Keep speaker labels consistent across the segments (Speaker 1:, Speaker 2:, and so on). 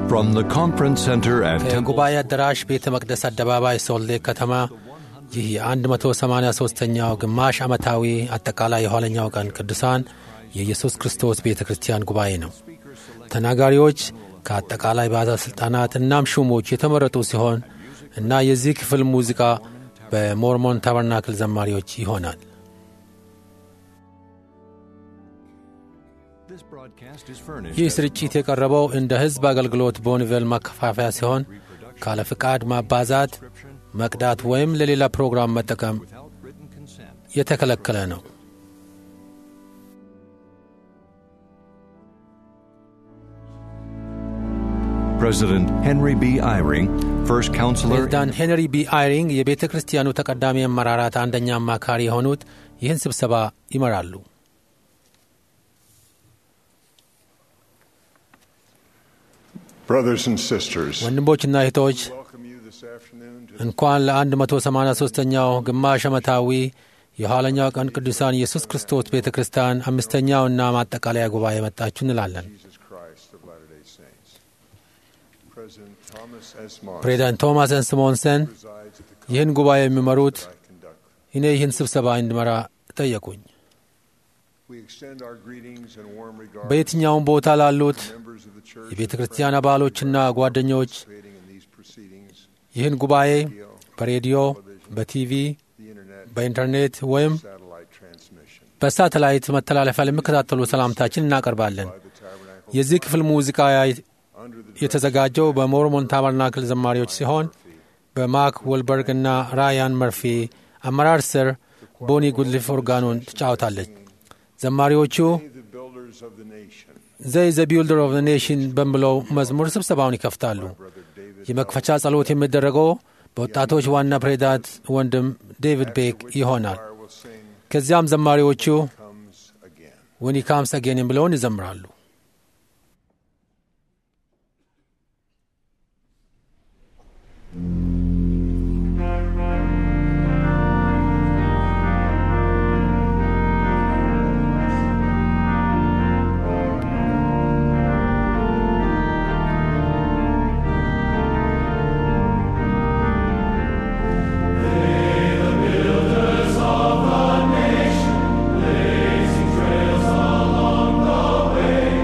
Speaker 1: From the conference center at Temple
Speaker 2: ከጉባኤ አዳራሽ ቤተ መቅደስ አደባባይ ሶልዴ ከተማ ይህ የ183ኛው ግማሽ ዓመታዊ አጠቃላይ የኋለኛው ቀን ቅዱሳን የኢየሱስ ክርስቶስ ቤተ ክርስቲያን ጉባኤ ነው። ተናጋሪዎች ከአጠቃላይ ባለሥልጣናት እናም ሹሞች የተመረጡ ሲሆን እና የዚህ ክፍል ሙዚቃ በሞርሞን ታበርናክል ዘማሪዎች ይሆናል።
Speaker 1: This broadcast is furnished
Speaker 2: ይህ ስርጭት የቀረበው እንደ ሕዝብ አገልግሎት በወንጌል ማከፋፈያ ሲሆን ካለ ፍቃድ ማባዛት፣ መቅዳት ወይም ለሌላ ፕሮግራም መጠቀም
Speaker 1: without written consent.
Speaker 2: የተከለከለ ነው።
Speaker 1: President Henry B. Eyring, first counselor
Speaker 2: ፕሬዚዳንት ሄንሪ ቢ አይሪንግ የቤተ ክርስቲያኑ ተቀዳሚ አመራራት አንደኛ አማካሪ የሆኑት ይህን ስብሰባ ይመራሉ።
Speaker 3: Brothers and sisters,
Speaker 2: ወንድሞችና እህቶች
Speaker 3: welcome you this afternoon to
Speaker 2: እንኳን ለ183ኛው ግማሽ ዓመታዊ የኋለኛው ቀን ቅዱሳን ኢየሱስ ክርስቶስ ቤተ ክርስቲያን አምስተኛውና ማጠቃለያ ጉባኤ መጣችሁ እንላለን።
Speaker 3: Jesus Christ of Latter-day Saints. President Thomas S. Monson
Speaker 2: ፕሬዚዳንት ቶማስ ስሞንሰን
Speaker 3: presides at the
Speaker 2: ይህን ጉባኤ የሚመሩት
Speaker 3: conference I conduct.
Speaker 2: እኔ ይህን ስብሰባ እንድመራ ጠየቁኝ።
Speaker 3: We extend our greetings and warm regards
Speaker 2: በየትኛውም ቦታ ላሉት
Speaker 3: to members of the church
Speaker 2: የቤተ ክርስቲያን አባሎችና ጓደኞች
Speaker 3: participating in these proceedings,
Speaker 2: ይህን ጉባኤ
Speaker 3: radio,
Speaker 2: በሬዲዮ፣ በቲቪ፣
Speaker 3: the internet,
Speaker 2: በኢንተርኔት ወይም
Speaker 3: satellite transmission.
Speaker 2: በሳተላይት መተላለፊያ ለሚከታተሉ ሰላምታችን እናቀርባለን።
Speaker 3: By the tabernacle
Speaker 2: የዚህ ክፍል ሙዚቃ
Speaker 3: under the
Speaker 2: የተዘጋጀው በሞርሞን ታበርናክል ዘማሪዎች ሲሆን በማክ ወልበርግ እና ራያን መርፊ አመራር ስር ቦኒ ጉድሊፍ ኦርጋኑን ትጫወታለች። ዘማሪዎቹ
Speaker 3: the builders of the nation,
Speaker 2: ዘይ ዘ ቢልደር ኦፍ ኔሽን በሚለው መዝሙር ስብሰባውን ይከፍታሉ።
Speaker 3: Brother David
Speaker 2: የመክፈቻ ጸሎት የሚደረገው በወጣቶች ዋና ፕሬዚዳንት ወንድም ዴቪድ ቤክ ይሆናል።
Speaker 3: Choir will sing
Speaker 2: ከዚያም ዘማሪዎቹ
Speaker 3: Comes Again.
Speaker 2: ወኒ ካምስ አጌን ብለውን ይዘምራሉ።
Speaker 4: Trails along the way,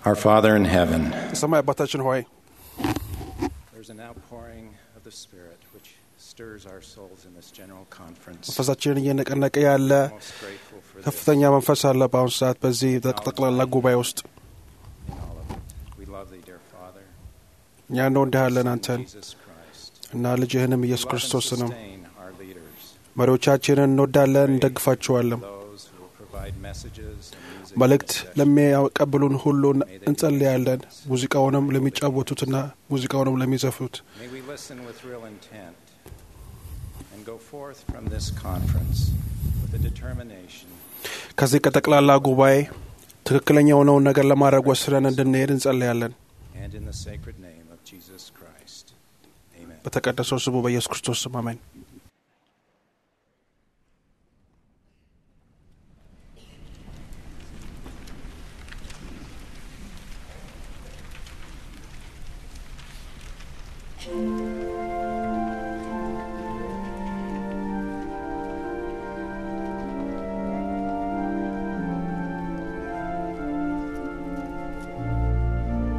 Speaker 4: Our Father in heaven,
Speaker 5: የሰማይ አባታችን ሆይ
Speaker 4: there's an outpouring of the Spirit which stirs our souls in this general conference.
Speaker 5: መንፈሳችንን እየነቀነቀ ያለ
Speaker 4: Most grateful for this
Speaker 5: ከፍተኛ መንፈስ አለ በአሁኑ ሰዓት በዚህ ጠቅላላ ጉባኤ ውስጥ
Speaker 4: in all of it. We love thee, dear Father.
Speaker 5: እኛ እንወድሃለን አንተን
Speaker 4: Jesus Christ.
Speaker 5: እና ልጅህንም ኢየሱስ
Speaker 4: Love and
Speaker 5: ክርስቶስንም
Speaker 4: sustain our leaders,
Speaker 5: መሪዎቻችንን እንወዳለን እንደግፋችኋለን
Speaker 4: those who will provide messages and music
Speaker 5: መልእክት
Speaker 4: in this session.
Speaker 5: ለሚያቀብሉን ሁሉ እንጸልያለን ሙዚቃውንም ለሚጫወቱትና ሙዚቃውንም ለሚዘፉት
Speaker 4: May we listen with real intent and go forth from this conference with a determination
Speaker 5: ከዚህ ከጠቅላላ ጉባኤ ትክክለኛ የሆነውን ነገር ለማድረግ ወስነን እንድንሄድ እንጸልያለን
Speaker 4: and in the sacred name of Jesus Christ. Amen.
Speaker 5: በተቀደሰው ስሙ በኢየሱስ ክርስቶስ ስም አሜን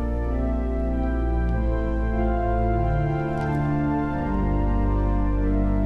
Speaker 6: Thank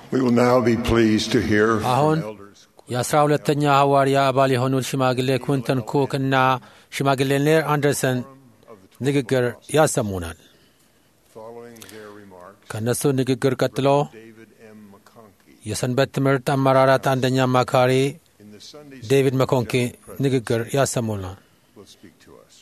Speaker 3: We will now be pleased to hear
Speaker 2: አሁን
Speaker 3: from elders
Speaker 2: የአስራ ሁለተኛ ሐዋርያ አባል የሆኑት ሽማግሌ ኩንተን ኩክ እና ሽማግሌ ኔር አንደርሰን ንግግር ያሰሙናል።
Speaker 3: following their remarks.
Speaker 2: ከእነሱ ንግግር ቀጥሎ
Speaker 3: David M. McConkey
Speaker 2: የሰንበት ትምህርት አመራራት አንደኛ አማካሪ
Speaker 3: in the Sunday
Speaker 2: ዴቪድ
Speaker 3: School
Speaker 2: መኮንኪ
Speaker 3: General President
Speaker 2: ንግግር ያሰሙናል።
Speaker 3: will speak to us.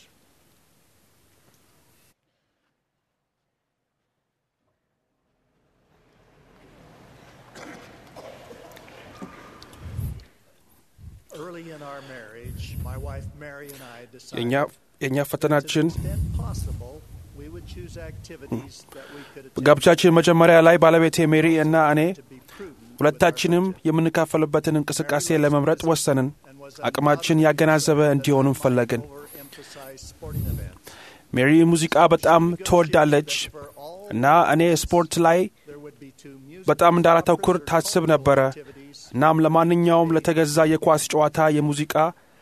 Speaker 6: Early in our marriage, my wife Mary and I decided
Speaker 5: የእኛ የእኛ
Speaker 6: to
Speaker 5: ፈተናችን
Speaker 6: the extent possible, we would choose activities that we could attend
Speaker 5: በጋብቻችን መጀመሪያ ላይ ባለቤቴ ሜሪ እና እኔ
Speaker 6: to be prudent
Speaker 5: ሁለታችንም የምንካፈልበትን እንቅስቃሴ ለመምረጥ ወሰንን።
Speaker 6: and was
Speaker 5: አቅማችን ያገናዘበ እንዲሆንም ፈለግን።
Speaker 6: overemphasized sporting events.
Speaker 5: ሜሪ ሙዚቃ በጣም ትወዳለች
Speaker 6: For all,
Speaker 5: እና እኔ ስፖርት ላይ
Speaker 6: there would be two music
Speaker 5: በጣም እንዳላተኩር ታስብ ነበረ።
Speaker 6: activities
Speaker 5: እናም ለማንኛውም ለተገዛ የኳስ ጨዋታ፣ የሙዚቃ፣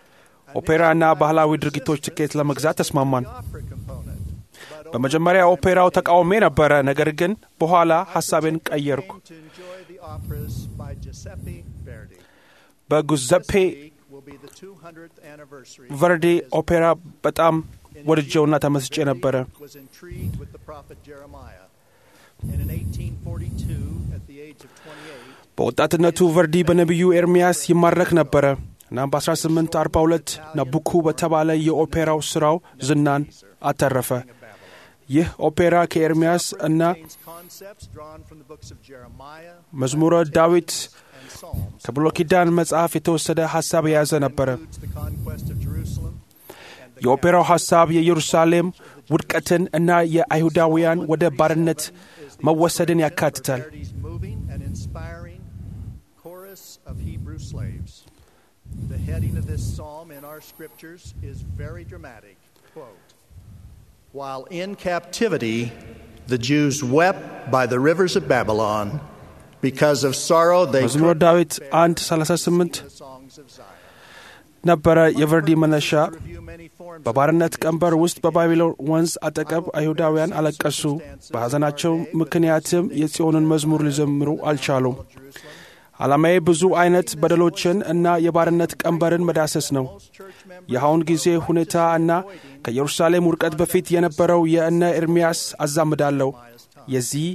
Speaker 5: ኦፔራ እና ባህላዊ ድርጊቶች ትኬት ለመግዛት ተስማማን።
Speaker 6: opera component. But
Speaker 5: በመጀመሪያ ኦፔራው ተቃውሜ ነበረ። ነገር ግን በኋላ ሐሳቤን ቀየርኩ።
Speaker 6: came to enjoy the operas by Giuseppe Verdi.
Speaker 5: በጉዘፔ
Speaker 6: This week will be the 200th anniversary
Speaker 5: ቨርዲ
Speaker 6: of his
Speaker 5: ኦፔራ በጣም
Speaker 6: In
Speaker 5: ወድጀውና
Speaker 6: June,
Speaker 5: ተመስጬ
Speaker 6: Verdi
Speaker 5: ነበረ።
Speaker 6: was intrigued with the prophet Jeremiah. And in 1842, at the age of 28,
Speaker 5: በወጣትነቱ ቨርዲ በነቢዩ ኤርምያስ ይማረክ ነበረ። እናም በ1842 ናቡኩ በተባለ የኦፔራው ሥራው ዝናን አተረፈ።
Speaker 6: king of Babylon.
Speaker 5: ይህ ኦፔራ ከኤርምያስ እና
Speaker 6: Contains concepts drawn from the books of Jeremiah,
Speaker 5: መዝሙረ ዳዊት
Speaker 6: and Psalms.
Speaker 5: ከብሉይ ኪዳን መጽሐፍ የተወሰደ ሐሳብ የያዘ ነበረ።
Speaker 6: Includes the conquest of Jerusalem and the
Speaker 5: የኦፔራው ሐሳብ የኢየሩሳሌም ውድቀትን እና የአይሁዳውያን ወደ ባርነት መወሰድን ያካትታል።
Speaker 6: Verdi's moving and inspiring chorus of Hebrew slaves. The heading of this psalm in our scriptures is very dramatic. Quote, While in captivity, the Jews wept by the rivers of Babylon because of sorrow they
Speaker 5: መዝሙረ
Speaker 6: could
Speaker 5: ዳዊት
Speaker 6: bear
Speaker 5: 1 38
Speaker 6: the songs of Zion.
Speaker 5: ነበረ። የቨርዲ መነሻ
Speaker 6: Review many forms of
Speaker 5: በባርነት
Speaker 6: religious
Speaker 5: ቀንበር ውስጥ በባቢሎን ወንዝ አጠገብ
Speaker 6: I will
Speaker 5: አይሁዳውያን
Speaker 6: compare some
Speaker 5: አለቀሱ።
Speaker 6: circumstances
Speaker 5: በሐዘናቸው
Speaker 6: of our day with
Speaker 5: ምክንያትም
Speaker 6: the
Speaker 5: የጽዮንን መዝሙር ሊዘምሩ አልቻሉም።
Speaker 6: of Jerusalem.
Speaker 5: ዓላማዬ ብዙ አይነት በደሎችን እና የባርነት ቀንበርን መዳሰስ ነው።
Speaker 6: Most church members
Speaker 5: የአሁን ጊዜ ሁኔታ እና ከኢየሩሳሌም ውድቀት በፊት የነበረው የእነ ኤርምያስ አዛምዳለሁ። የዚህ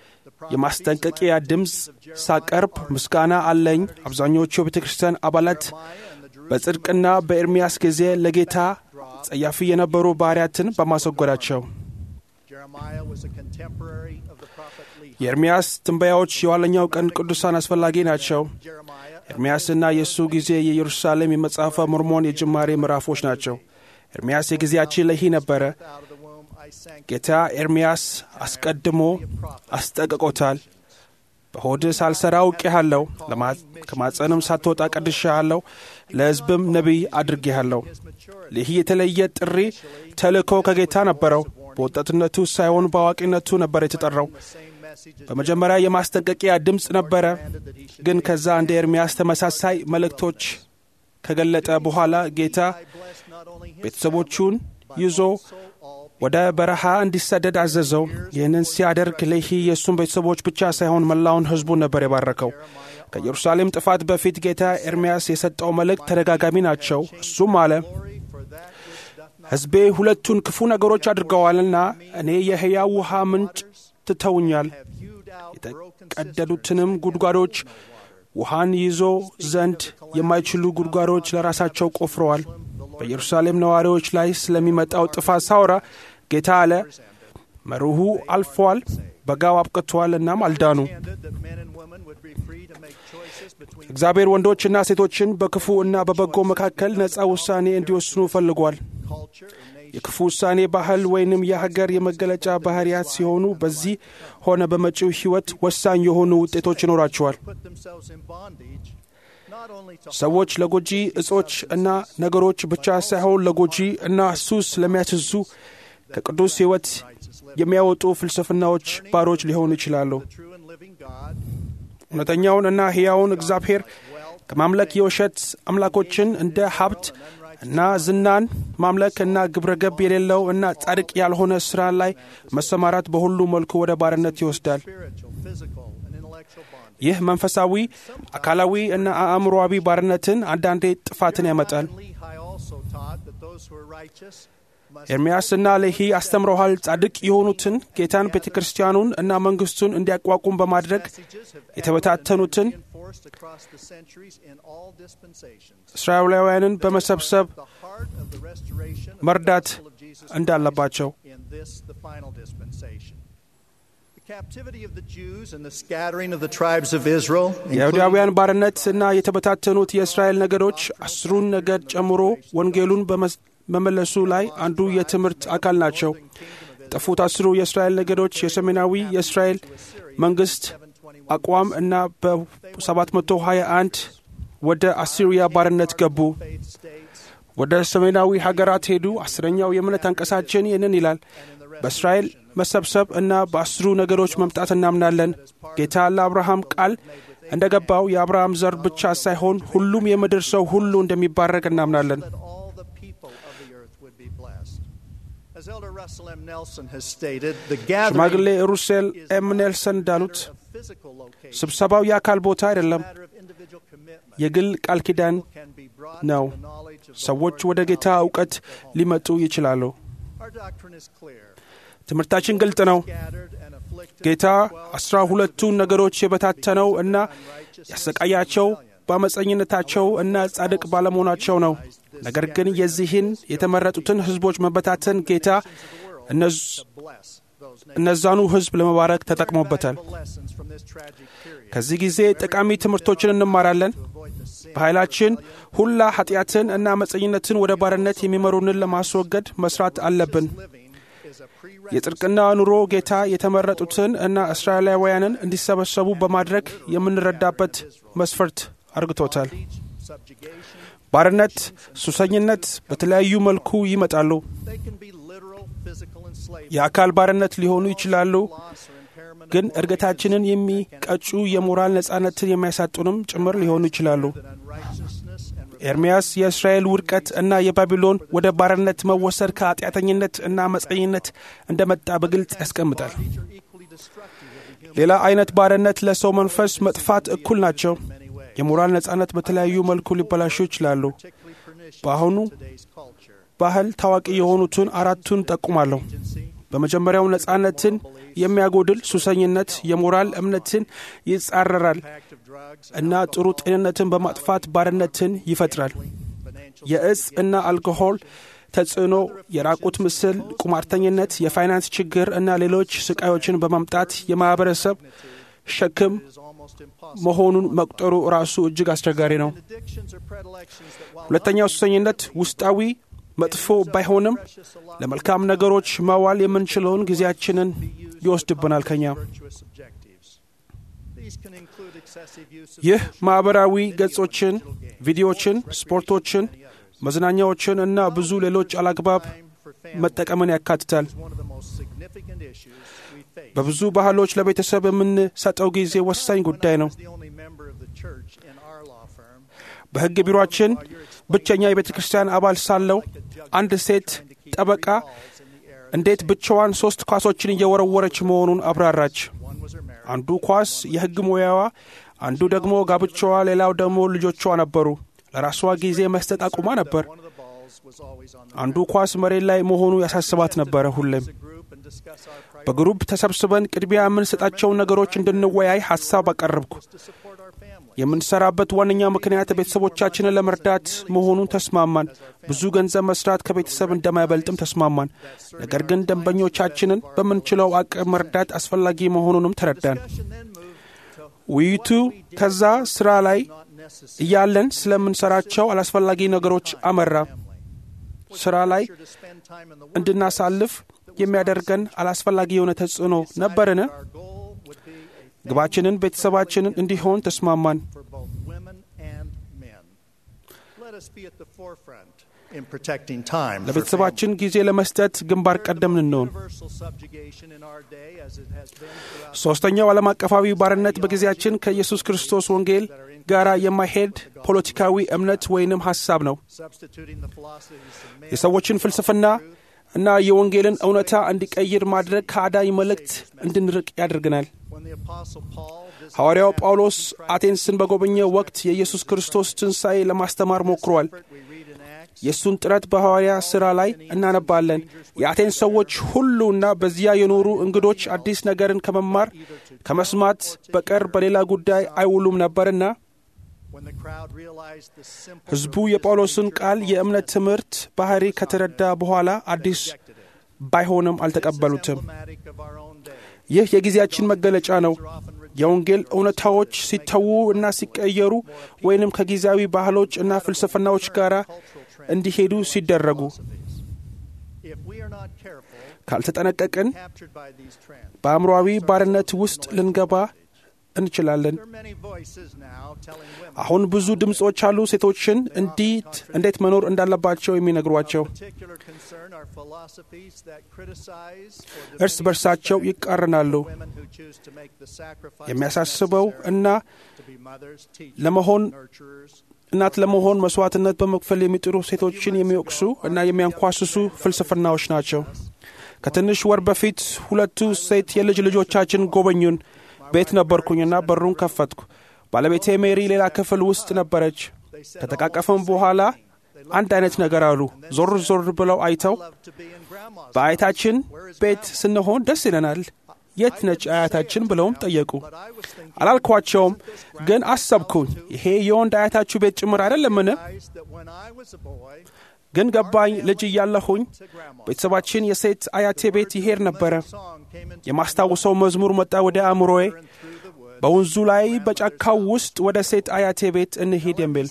Speaker 5: የማስጠንቀቂያ ድምፅ ሳቀርብ ምስጋና አለኝ። አብዛኞቹ የቤተ ክርስቲያን አባላት በጽድቅና በኤርምያስ ጊዜ ለጌታ ጸያፊ የነበሩ ባሪያትን በማስወገዳቸው
Speaker 6: Jeremiah was a contemporary of the prophet Lehi.
Speaker 5: የኤርምያስ ትንበያዎች የኋለኛው ቀን ቅዱሳን አስፈላጊ ናቸው።
Speaker 6: Jeremiah
Speaker 5: ኤርምያስና የእሱ ጊዜ የኢየሩሳሌም የመጽሐፈ ሞርሞን የጅማሬ ምዕራፎች ናቸው። ኤርምያስ የጊዜያችን ለሂ ነበረ።
Speaker 6: out of the womb I sank
Speaker 5: ጌታ ኤርምያስ አስቀድሞ አስጠንቅቆታል። በሆድህ ሳልሠራ አውቄሃለሁ፣ ለማ- ከማጸንም ሳትወጣ ቀድሼሃለሁ፣ ለሕዝብም ነቢይ አድርጌሃለሁ። ይህ የተለየ ጥሪ ተልእኮ ከጌታ ነበረው። በወጣትነቱ ሳይሆን በአዋቂነቱ ነበር የተጠራው።
Speaker 6: the same message as
Speaker 5: በመጀመሪያ የማስጠንቀቂያ ድምፅ ነበረ፣ ግን ከዛ እንደ ኤርምያስ ተመሳሳይ መልእክቶች ከገለጠ በኋላ ጌታ
Speaker 6: I blessed not only his
Speaker 5: ቤተሰቦቹን ይዞ
Speaker 6: soul, all
Speaker 5: ወደ በረሃ እንዲሰደድ አዘዘው። ይህንን ሲያደርግ ሌሂ የእሱን ቤተሰቦች ብቻ ሳይሆን መላውን ሕዝቡን ነበር የባረከው። ከኢየሩሳሌም ጥፋት በፊት ጌታ ኤርምያስ የሰጠው መልእክት ተደጋጋሚ ናቸው። እሱም አለ
Speaker 6: glory for that which doth not
Speaker 5: ሕዝቤ ሁለቱን ክፉ ነገሮች አድርገዋልና እኔ የሕያው ውሃ ምንጭ ትተውኛል፣
Speaker 6: have hewed out broken
Speaker 5: የተቀደዱትንም ጉድጓዶች ውሃን ይዞ ዘንድ የማይችሉ ጉድጓዶች ለራሳቸው ቆፍረዋል። በኢየሩሳሌም ነዋሪዎች ላይ ስለሚመጣው ጥፋት ሳውራ ጌታ አለ መርሁ አልፏል፣ በጋው አብቅቷል፣ እናም አልዳኑ።
Speaker 6: intended that men and women would be free to make choices between
Speaker 5: እግዚአብሔር ወንዶችና ሴቶችን በክፉ እና በበጎ መካከል ነፃ ውሳኔ እንዲወስኑ ፈልጓል።
Speaker 6: culture and nation.
Speaker 5: የክፉ ውሳኔ ባህል ወይንም የሀገር የመገለጫ ባህሪያት ሲሆኑ በዚህ ሆነ በመጪው ሕይወት ወሳኝ የሆኑ ውጤቶች ይኖራቸዋል።
Speaker 6: put themselves in bondage not only to
Speaker 5: ሰዎች ለጎጂ እጾች እና ነገሮች ብቻ ሳይሆን ለጎጂ እና ሱስ ለሚያስዙ ከቅዱስ ሕይወት የሚያወጡ ፍልስፍናዎች ባሮች ሊሆኑ ይችላሉ።
Speaker 6: the true and living God
Speaker 5: እውነተኛውን እና ሕያውን እግዚአብሔር ከማምለክ የውሸት አምላኮችን እንደ ሀብት እና ዝናን ማምለክ እና ግብረ ገብ የሌለው እና ጻድቅ ያልሆነ ሥራ ላይ መሰማራት በሁሉ መልኩ ወደ ባርነት ይወስዳል።
Speaker 6: spiritual, physical, and intellectual bondage.
Speaker 5: ይህ መንፈሳዊ፣ አካላዊ እና አእምሮዊ ባርነትን አንዳንዴ ጥፋትን ያመጣል። ኤርምያስ እና ሌሂ አስተምረዋል። ጻድቅ የሆኑትን ጌታን፣ ቤተ ክርስቲያኑን እና መንግሥቱን እንዲያቋቁም በማድረግ የተበታተኑትን እስራኤላውያንን በመሰብሰብ መርዳት እንዳለባቸው የይሁዳውያን ባርነት እና የተበታተኑት የእስራኤል ነገዶች አስሩን ነገድ ጨምሮ ወንጌሉን በመመለሱ ላይ አንዱ የትምህርት አካል ናቸው። የጠፉት አስሩ የእስራኤል ነገዶች የሰሜናዊ የእስራኤል መንግሥት አቋም እና በ721 ወደ አሲሪያ ባርነት ገቡ። ወደ ሰሜናዊ ሀገራት ሄዱ። አስረኛው የእምነት አንቀሳችን ይህንን ይላል። በእስራኤል መሰብሰብ እና በአስሩ ነገዶች መምጣት እናምናለን። ጌታ ለአብርሃም ቃል እንደ ገባው የአብርሃም ዘር ብቻ ሳይሆን ሁሉም የምድር ሰው ሁሉ እንደሚባረክ እናምናለን። ሽማግሌ ሩሴል ኤም ኔልሰን እንዳሉት ስብሰባው የአካል ቦታ አይደለም፣ የግል ቃል ኪዳን ነው። ሰዎች ወደ ጌታ እውቀት ሊመጡ ይችላሉ። ትምህርታችን ግልጥ ነው። ጌታ አስራ ሁለቱን ነገሮች የበታተነው እና ያሰቃያቸው በአመፀኝነታቸው እና ጻድቅ ባለመሆናቸው ነው። ነገር ግን የዚህን የተመረጡትን ሕዝቦች መበታተን ጌታ እነዛኑ ሕዝብ ለመባረክ ተጠቅሞበታል። ከዚህ ጊዜ ጠቃሚ ትምህርቶችን እንማራለን። በኃይላችን ሁላ ኃጢአትን እና አመፀኝነትን ወደ ባርነት የሚመሩንን ለማስወገድ መስራት አለብን። የጽድቅና ኑሮ ጌታ የተመረጡትን እና እስራኤላውያንን እንዲሰበሰቡ በማድረግ የምንረዳበት መስፈርት አርግቶታል። ባርነት፣ ሱሰኝነት በተለያዩ መልኩ ይመጣሉ። የአካል ባርነት ሊሆኑ ይችላሉ፣ ግን እድገታችንን የሚቀጩ የሞራል ነጻነትን የሚያሳጡንም ጭምር ሊሆኑ ይችላሉ። ኤርምያስ የእስራኤል ውድቀት እና የባቢሎን ወደ ባርነት መወሰድ ከኃጢአተኝነት እና አመፀኝነት እንደመጣ በግልጽ ያስቀምጣል። ሌላ አይነት ባርነት ለሰው መንፈስ መጥፋት እኩል ናቸው። የሞራል ነጻነት በተለያዩ መልኩ ሊበላሹ ይችላሉ። በአሁኑ ባህል ታዋቂ የሆኑትን አራቱን ጠቁማለሁ። በመጀመሪያው ነጻነትን የሚያጎድል ሱሰኝነት የሞራል እምነትን ይጻረራል እና ጥሩ ጤንነትን በማጥፋት ባርነትን ይፈጥራል። የእጽ እና አልኮሆል ተጽዕኖ፣ የራቁት ምስል፣ ቁማርተኝነት፣ የፋይናንስ ችግር እና ሌሎች ስቃዮችን በማምጣት የማኅበረሰብ ሸክም መሆኑን መቁጠሩ ራሱ እጅግ አስቸጋሪ ነው። ሁለተኛው ሱሰኝነት ውስጣዊ መጥፎ ባይሆንም ለመልካም ነገሮች ማዋል የምንችለውን ጊዜያችንን ይወስድብናል ከኛ። ይህ ማኅበራዊ ገጾችን፣ ቪዲዮዎችን፣ ስፖርቶችን፣ መዝናኛዎችን እና ብዙ ሌሎች አላግባብ መጠቀምን ያካትታል። በብዙ ባህሎች ለቤተሰብ የምንሰጠው ጊዜ ወሳኝ ጉዳይ ነው። በሕግ ቢሮአችን ብቸኛ የቤተ ክርስቲያን አባል ሳለው አንድ ሴት ጠበቃ እንዴት ብቻዋን ሦስት ኳሶችን እየወረወረች መሆኑን አብራራች። አንዱ ኳስ የሕግ ሙያዋ፣ አንዱ ደግሞ ጋብቻዋ፣ ሌላው ደግሞ ልጆቿ ነበሩ። ለራሷ ጊዜ መስጠት አቁማ ነበር። አንዱ ኳስ መሬት ላይ መሆኑ ያሳስባት ነበረ። ሁሌም በግሩፕ ተሰብስበን ቅድሚያ የምንሰጣቸውን ነገሮች እንድንወያይ ሐሳብ አቀረብኩ። የምንሰራበት ዋነኛ ምክንያት ቤተሰቦቻችንን ለመርዳት መሆኑን ተስማማን። ብዙ ገንዘብ መስራት ከቤተሰብ እንደማይበልጥም ተስማማን። ነገር ግን ደንበኞቻችንን በምንችለው አቅም መርዳት አስፈላጊ መሆኑንም ተረዳን። ውይይቱ ከዛ ስራ ላይ እያለን ስለምንሰራቸው አላስፈላጊ ነገሮች አመራ። ስራ ላይ እንድናሳልፍ የሚያደርገን አላስፈላጊ የሆነ ተጽዕኖ ነበርን? ግባችንን ቤተሰባችንን እንዲሆን ተስማማን። ለቤተሰባችን ጊዜ ለመስጠት ግንባር ቀደም እንሆን። ሦስተኛው ዓለም አቀፋዊ ባርነት በጊዜያችን ከኢየሱስ ክርስቶስ ወንጌል ጋር የማይሄድ ፖለቲካዊ እምነት ወይንም ሐሳብ ነው። የሰዎችን ፍልስፍና እና የወንጌልን እውነታ እንዲቀይር ማድረግ ከአዳኝ መልእክት እንድንርቅ ያደርገናል። ሐዋርያው ጳውሎስ አቴንስን በጎበኘ ወቅት የኢየሱስ ክርስቶስ ትንሣኤ ለማስተማር ሞክሯል። የእሱን ጥረት በሐዋርያ ሥራ ላይ እናነባለን። የአቴንስ ሰዎች ሁሉና በዚያ የኖሩ እንግዶች አዲስ ነገርን ከመማር ከመስማት በቀር በሌላ ጉዳይ አይውሉም ነበርና ሕዝቡ የጳውሎስን ቃል የእምነት ትምህርት ባሕሪ ከተረዳ በኋላ አዲስ ባይሆንም አልተቀበሉትም። ይህ የጊዜያችን መገለጫ ነው። የወንጌል እውነታዎች ሲተዉ እና ሲቀየሩ ወይንም ከጊዜያዊ ባህሎች እና ፍልስፍናዎች ጋር እንዲሄዱ ሲደረጉ ካልተጠነቀቅን በአእምሮአዊ ባርነት ውስጥ ልንገባ እንችላለን። አሁን ብዙ ድምፆች አሉ ሴቶችን እንዴት እንዴት መኖር እንዳለባቸው የሚነግሯቸው። እርስ በርሳቸው ይቃረናሉ። የሚያሳስበው እና ለመሆን እናት ለመሆን መስዋዕትነት በመክፈል የሚጥሩ ሴቶችን የሚወቅሱ እና የሚያንኳስሱ ፍልስፍናዎች ናቸው። ከትንሽ ወር በፊት ሁለቱ ሴት የልጅ ልጆቻችን ጎበኙን። ቤት ነበርኩኝና በሩን ከፈትኩ። ባለቤቴ ሜሪ ሌላ ክፍል ውስጥ ነበረች። ከተቃቀፈም በኋላ አንድ አይነት ነገር አሉ። ዞር ዞር ብለው አይተው በአያታችን ቤት ስንሆን ደስ ይለናል፣ የት ነች አያታችን ብለውም ጠየቁ። አላልኳቸውም፣ ግን አሰብኩኝ፣ ይሄ የወንድ አያታችሁ ቤት ጭምር አይደለምን? ግን ገባኝ። ልጅ እያለሁኝ ቤተሰባችን የሴት አያቴ ቤት ይሄድ ነበረ። የማስታውሰው መዝሙር መጣ ወደ አእምሮዬ፣ በወንዙ ላይ በጫካው ውስጥ ወደ ሴት አያቴ ቤት እንሂድ የሚል።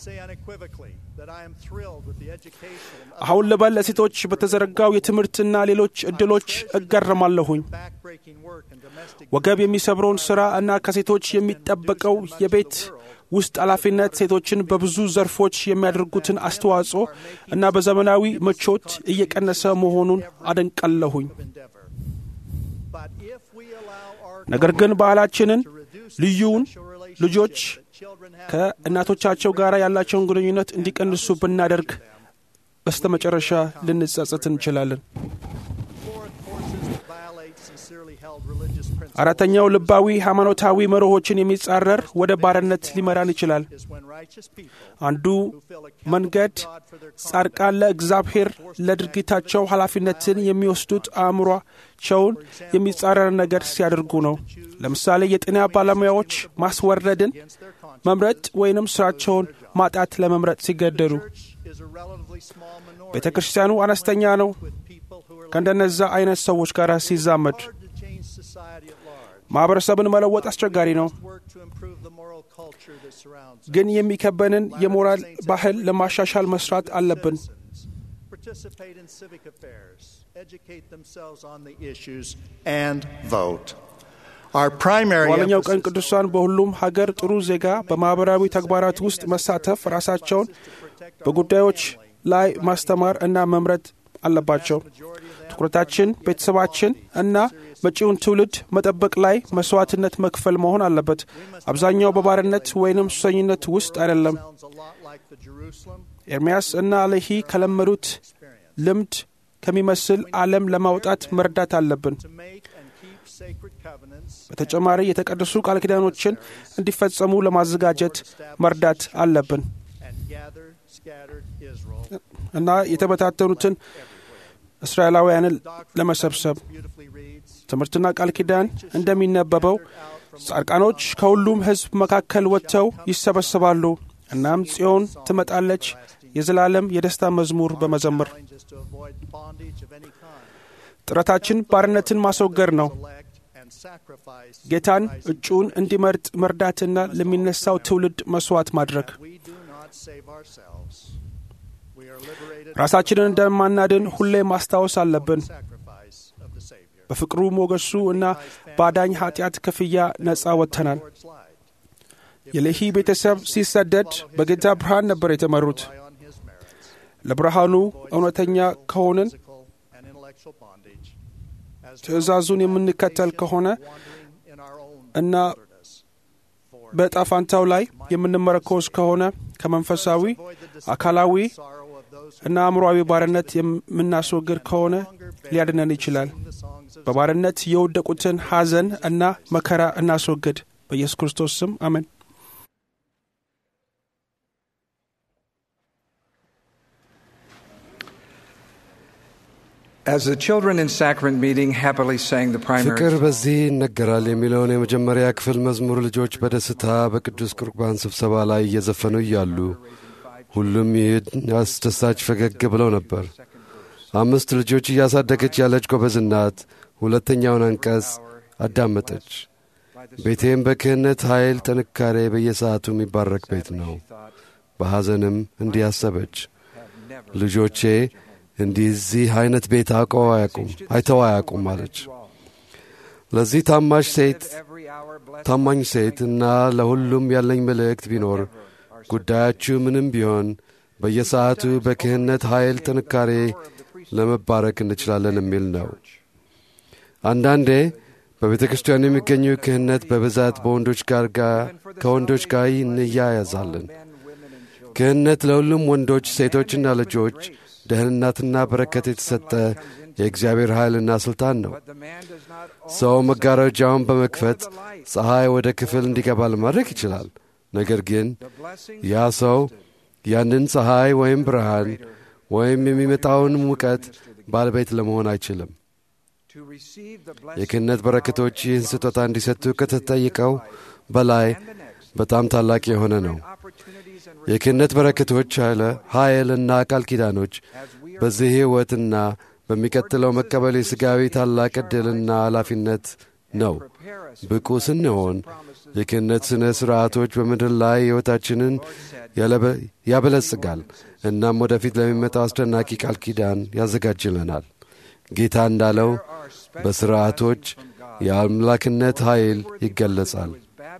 Speaker 5: አሁን ልበል ለሴቶች በተዘረጋው የትምህርትና ሌሎች ዕድሎች እገረማለሁኝ። ወገብ የሚሰብረውን ሥራ እና ከሴቶች የሚጠበቀው የቤት ውስጥ ኃላፊነት ሴቶችን በብዙ ዘርፎች የሚያደርጉትን አስተዋጽኦ እና በዘመናዊ ምቾት እየቀነሰ መሆኑን አደንቃለሁኝ። ነገር ግን ባህላችንን ልዩውን ልጆች ከእናቶቻቸው ጋር ያላቸውን ግንኙነት እንዲቀንሱ ብናደርግ በስተ መጨረሻ ልንጸጸት እንችላለን። አራተኛው ልባዊ ሃይማኖታዊ መርሆችን የሚጻረር ወደ ባርነት ሊመራን ይችላል። አንዱ መንገድ ጻድቃን ለእግዚአብሔር ለድርጊታቸው ኃላፊነትን የሚወስዱት አእምሯቸውን የሚጻረር ነገር ሲያደርጉ ነው። ለምሳሌ የጤና ባለሙያዎች ማስወረድን መምረጥ ወይንም ስራቸውን ማጣት ለመምረጥ ሲገደዱ፣ ቤተ ክርስቲያኑ አነስተኛ ነው ከእንደነዛ አይነት ሰዎች ጋር ሲዛመድ ማኅበረሰብን መለወጥ አስቸጋሪ ነው። ግን የሚከበንን የሞራል ባህል ለማሻሻል መስራት አለብን። በኋለኛው ቀን ቅዱሳን በሁሉም ሀገር ጥሩ ዜጋ በማኅበራዊ ተግባራት ውስጥ መሳተፍ፣ ራሳቸውን በጉዳዮች ላይ ማስተማር እና መምረጥ አለባቸው። ትኩረታችን ቤተሰባችን እና መጪውን ትውልድ መጠበቅ ላይ መስዋዕትነት መክፈል መሆን አለበት። አብዛኛው በባርነት ወይንም ሱሰኝነት ውስጥ አይደለም። ኤርምያስ እና አለሂ ከለመዱት ልምድ ከሚመስል ዓለም ለማውጣት መርዳት አለብን። በተጨማሪ የተቀደሱ ቃል ኪዳኖችን እንዲፈጸሙ ለማዘጋጀት መርዳት አለብን እና የተበታተኑትን እስራኤላውያንን ለመሰብሰብ ትምህርትና ቃል ኪዳን እንደሚነበበው ጻድቃኖች ከሁሉም ሕዝብ መካከል ወጥተው ይሰበሰባሉ። እናም ጽዮን ትመጣለች የዘላለም የደስታ መዝሙር በመዘመር ጥረታችን ባርነትን ማስወገድ ነው። ጌታን እጩን እንዲመርጥ መርዳትና ለሚነሳው ትውልድ መስዋዕት ማድረግ ራሳችንን እንደማናድን ሁሌ ማስታወስ አለብን። በፍቅሩ ሞገሱ እና በአዳኝ ኃጢአት ክፍያ ነፃ ወጥተናል። የሌሂ ቤተሰብ ሲሰደድ በጌታ ብርሃን ነበር የተመሩት። ለብርሃኑ እውነተኛ ከሆንን ትእዛዙን የምንከተል ከሆነ እና በዕጣ ፋንታው ላይ የምንመረኮዝ ከሆነ ከመንፈሳዊ አካላዊ እና አእምሮአዊ ባርነት የምናስወግድ ከሆነ ሊያድነን ይችላል። በባርነት የወደቁትን ሐዘን እና መከራ እናስወግድ። በኢየሱስ ክርስቶስ ስም አሜን።
Speaker 7: As the children in sacrament meeting happily sang the primary
Speaker 8: ፍቅር
Speaker 7: song,
Speaker 8: በዚህ ይነገራል የሚለውን የመጀመሪያ ክፍል መዝሙር ልጆች በደስታ በቅዱስ ቁርባን ስብሰባ ላይ እየዘፈኑ እያሉ ሁሉም ይህን አስደሳች ፈገግ ብለው ነበር። አምስት ልጆች እያሳደገች ያለች ጎበዝ እናት ሁለተኛውን አንቀጽ አዳመጠች። ቤቴም በክህነት ኃይል ጥንካሬ በየሰዓቱ የሚባረክ ቤት ነው። በሐዘንም እንዲህ አሰበች፣ ልጆቼ እንዲዚህ አይነት ቤት አውቀው አያውቁም አይተው አያውቁም አለች። ለዚህ ታማሽ ሴት ታማኝ ሴት እና ለሁሉም ያለኝ መልእክት ቢኖር ጉዳያችሁ ምንም ቢሆን በየሰዓቱ በክህነት ኃይል ጥንካሬ ለመባረክ እንችላለን የሚል ነው። አንዳንዴ በቤተ ክርስቲያን የሚገኙ ክህነት በብዛት በወንዶች ጋር ከወንዶች ጋር እንያያዛለን። ክህነት ለሁሉም ወንዶች፣ ሴቶችና ልጆች ደህንነትና በረከት የተሰጠ የእግዚአብሔር ኃይልና ሥልጣን ነው። ሰው መጋረጃውን በመክፈት ፀሐይ ወደ ክፍል እንዲገባ ለማድረግ ይችላል። ነገር ግን ያ ሰው ያንን ፀሐይ ወይም ብርሃን ወይም የሚመጣውን ሙቀት ባለቤት ለመሆን አይችልም። የክህነት በረከቶች ይህን ስጦታ እንዲሰጡ ከተጠየቀው በላይ በጣም ታላቅ የሆነ ነው። የክህነት በረከቶች ኃይል እና ቃል ኪዳኖች በዚህ ሕይወትና በሚቀጥለው መቀበል የሥጋዊ ታላቅ ዕድልና ኃላፊነት ነው። ብቁ ስንሆን የክህነት ሥነ ሥርዓቶች በምድር ላይ ሕይወታችንን ያበለጽጋል። እናም ወደፊት ለሚመጣው አስደናቂ ቃል ኪዳን ያዘጋጅልናል። ጌታ እንዳለው በሥርዓቶች የአምላክነት ኃይል ይገለጻል።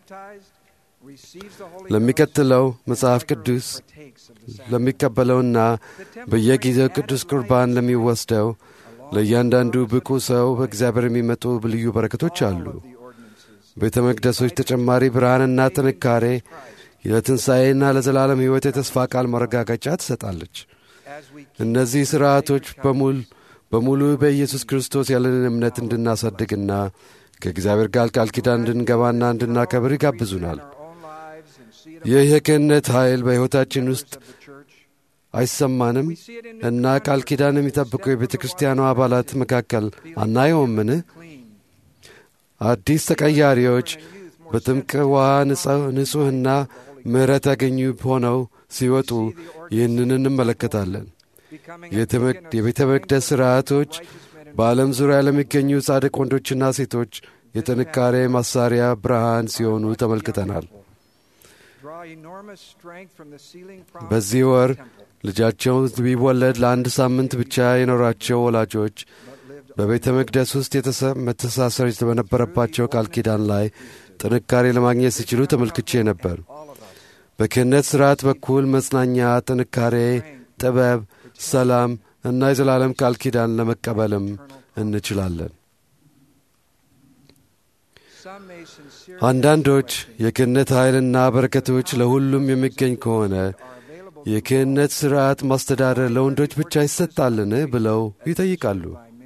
Speaker 8: ለሚቀጥለው መጽሐፍ ቅዱስ ለሚቀበለውና በየጊዜው ቅዱስ ቁርባን ለሚወስደው ለእያንዳንዱ ብቁ ሰው በእግዚአብሔር የሚመጡ ልዩ በረከቶች አሉ። ቤተ መቅደሶች ተጨማሪ ብርሃንና ጥንካሬ ለትንሣኤና ለዘላለም ሕይወት የተስፋ ቃል ማረጋገጫ ትሰጣለች። እነዚህ ሥርዓቶች በሙል በሙሉ በኢየሱስ ክርስቶስ ያለንን እምነት እንድናሳድግና ከእግዚአብሔር ጋር ቃል ኪዳን እንድንገባና እንድናከብር ይጋብዙናል። ይህ የክህነት ኃይል በሕይወታችን ውስጥ አይሰማንም እና ቃል ኪዳን የሚጠብቁ የቤተ ክርስቲያኗ አባላት መካከል አናየውምን? አዲስ ተቀያሪዎች በጥምቅ ውሃ ንጹሕና ምሕረት ያገኙ ሆነው ሲወጡ ይህንን እንመለከታለን። የቤተ መቅደስ ሥርዓቶች በዓለም ዙሪያ ለሚገኙ ጻድቅ ወንዶችና ሴቶች የጥንካሬ ማሳሪያ ብርሃን ሲሆኑ ተመልክተናል። በዚህ ወር ልጃቸው ቢወለድ ለአንድ ሳምንት ብቻ የኖራቸው ወላጆች በቤተ መቅደስ ውስጥ መተሳሰር በነበረባቸው ቃል ኪዳን ላይ ጥንካሬ ለማግኘት ሲችሉ ተመልክቼ ነበር። በክህነት ሥርዓት በኩል መጽናኛ፣ ጥንካሬ፣ ጥበብ፣ ሰላም እና የዘላለም ቃል ኪዳን ለመቀበልም እንችላለን። አንዳንዶች የክህነት ኃይልና በረከቶች ለሁሉም የሚገኝ ከሆነ የክህነት ሥርዓት ማስተዳደር ለወንዶች ብቻ ይሰጣልን ብለው ይጠይቃሉ።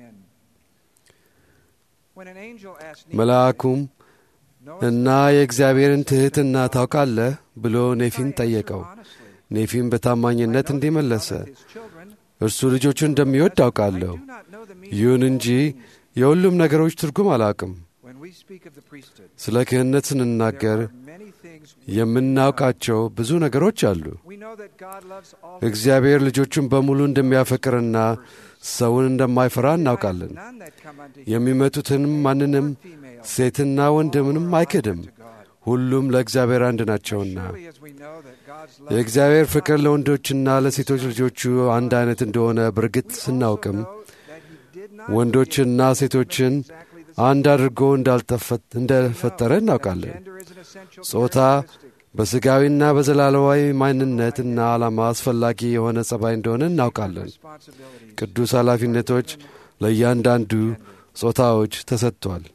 Speaker 8: መልአኩም እና የእግዚአብሔርን ትሕትና ታውቃለህ ብሎ ኔፊን ጠየቀው። ኔፊም በታማኝነት እንዲህ መለሰ፣ እርሱ ልጆቹን እንደሚወድ አውቃለሁ። ይሁን እንጂ የሁሉም ነገሮች ትርጉም አላውቅም። ስለ ክህነት ስንናገር የምናውቃቸው ብዙ ነገሮች አሉ። እግዚአብሔር ልጆቹን በሙሉ እንደሚያፈቅርና ሰውን እንደማይፈራ እናውቃለን። የሚመጡትንም ማንንም ሴትና ወንድምንም አይክድም። ሁሉም ለእግዚአብሔር አንድ ናቸውና የእግዚአብሔር ፍቅር ለወንዶችና ለሴቶች ልጆቹ አንድ አይነት እንደሆነ በርግጥ ስናውቅም ወንዶችና ሴቶችን አንድ አድርጎ እንደፈጠረ እናውቃለን። ጾታ በሥጋዊና በዘላለማዊ ማንነትና ዓላማ አስፈላጊ የሆነ ጸባይ እንደሆነ እናውቃለን። ቅዱስ ኃላፊነቶች ለእያንዳንዱ ጾታዎች ተሰጥቷል።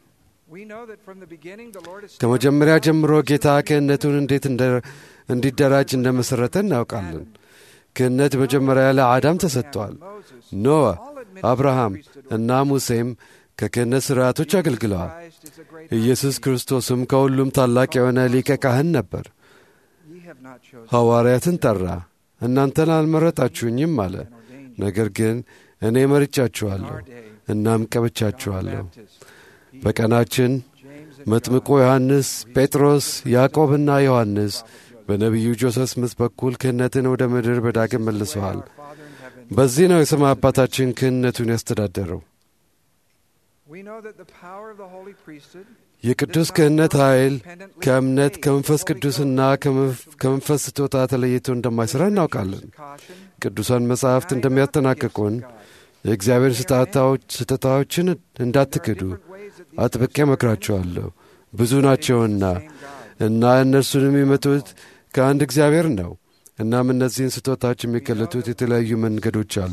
Speaker 8: ከመጀመሪያ ጀምሮ ጌታ ክህነቱን እንዴት እንዲደራጅ እንደመሠረተ እናውቃለን። ክህነት መጀመሪያ ለአዳም ተሰጥቷል። ኖህ፣ አብርሃም እና ሙሴም ከክህነት ሥርዓቶች አገልግለዋል። ኢየሱስ ክርስቶስም ከሁሉም ታላቅ የሆነ ሊቀ ካህን ነበር። ሐዋርያትን ጠራ፣ እናንተን አልመረጣችሁኝም አለ። ነገር ግን እኔ መርጫችኋለሁ፣ እናም ቀብቻችኋለሁ። በቀናችን መጥምቁ ዮሐንስ፣ ጴጥሮስ፣ ያዕቆብና ዮሐንስ በነቢዩ ጆሴፍ ስምት በኩል ክህነትን ወደ ምድር በዳግም መልሰዋል። በዚህ ነው የሰማይ አባታችን ክህነቱን ያስተዳደረው። የቅዱስ ክህነት ኃይል ከእምነት ከመንፈስ ቅዱስና ከመንፈስ ስጦታ ተለይቶ እንደማይሠራ እናውቃለን። ቅዱሳን መጻሕፍት እንደሚያጠናቅቁን የእግዚአብሔር ስጦታዎችን እንዳትክዱ አጥብቄ እመክራችኋለሁ። ብዙ ናቸውና እና እነርሱን የሚመጡት ከአንድ እግዚአብሔር ነው። እናም እነዚህን ስጦታዎች የሚገለጡት የተለያዩ መንገዶች አሉ።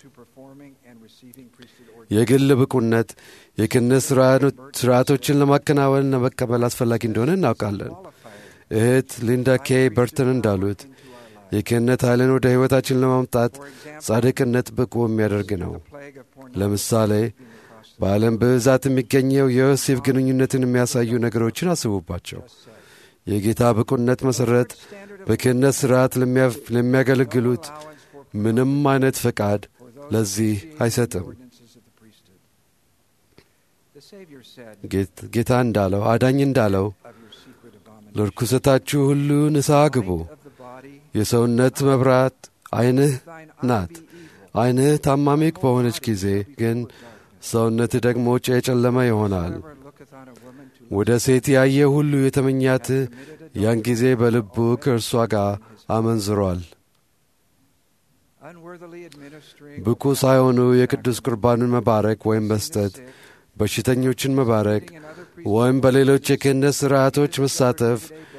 Speaker 8: የግል ብቁነት የክህነት ሥርዓቶችን ለማከናወን ለመቀበል አስፈላጊ እንደሆነ እናውቃለን። እህት ሊንዳ ኬ በርተን እንዳሉት የክህነት ኃይልን ወደ ሕይወታችን ለማምጣት ጻድቅነት ብቁ የሚያደርግ ነው። ለምሳሌ በዓለም በብዛት የሚገኘው የወሲብ ግንኙነትን የሚያሳዩ ነገሮችን አስቡባቸው። የጌታ ብቁነት መሠረት በክህነት ሥርዓት ለሚያገለግሉት ምንም አይነት ፈቃድ ለዚህ አይሰጥም። ጌታ እንዳለው አዳኝ እንዳለው ለርኩሰታችሁ ሁሉ ንስሐ ግቡ። የሰውነት መብራት ዐይንህ ናት። ዐይንህ ታማሚ በሆነች ጊዜ ግን ሰውነትህ ደግሞ የጨለመ ይሆናል። ወደ ሴት ያየ ሁሉ የተመኛት ያን ጊዜ በልቡ ከእርሷ ጋር አመንዝሯል። ብቁ ሳይሆኑ የቅዱስ ቁርባንን መባረክ ወይም መስጠት፣ በሽተኞችን መባረክ ወይም በሌሎች የክህነት ሥርዓቶች መሳተፍ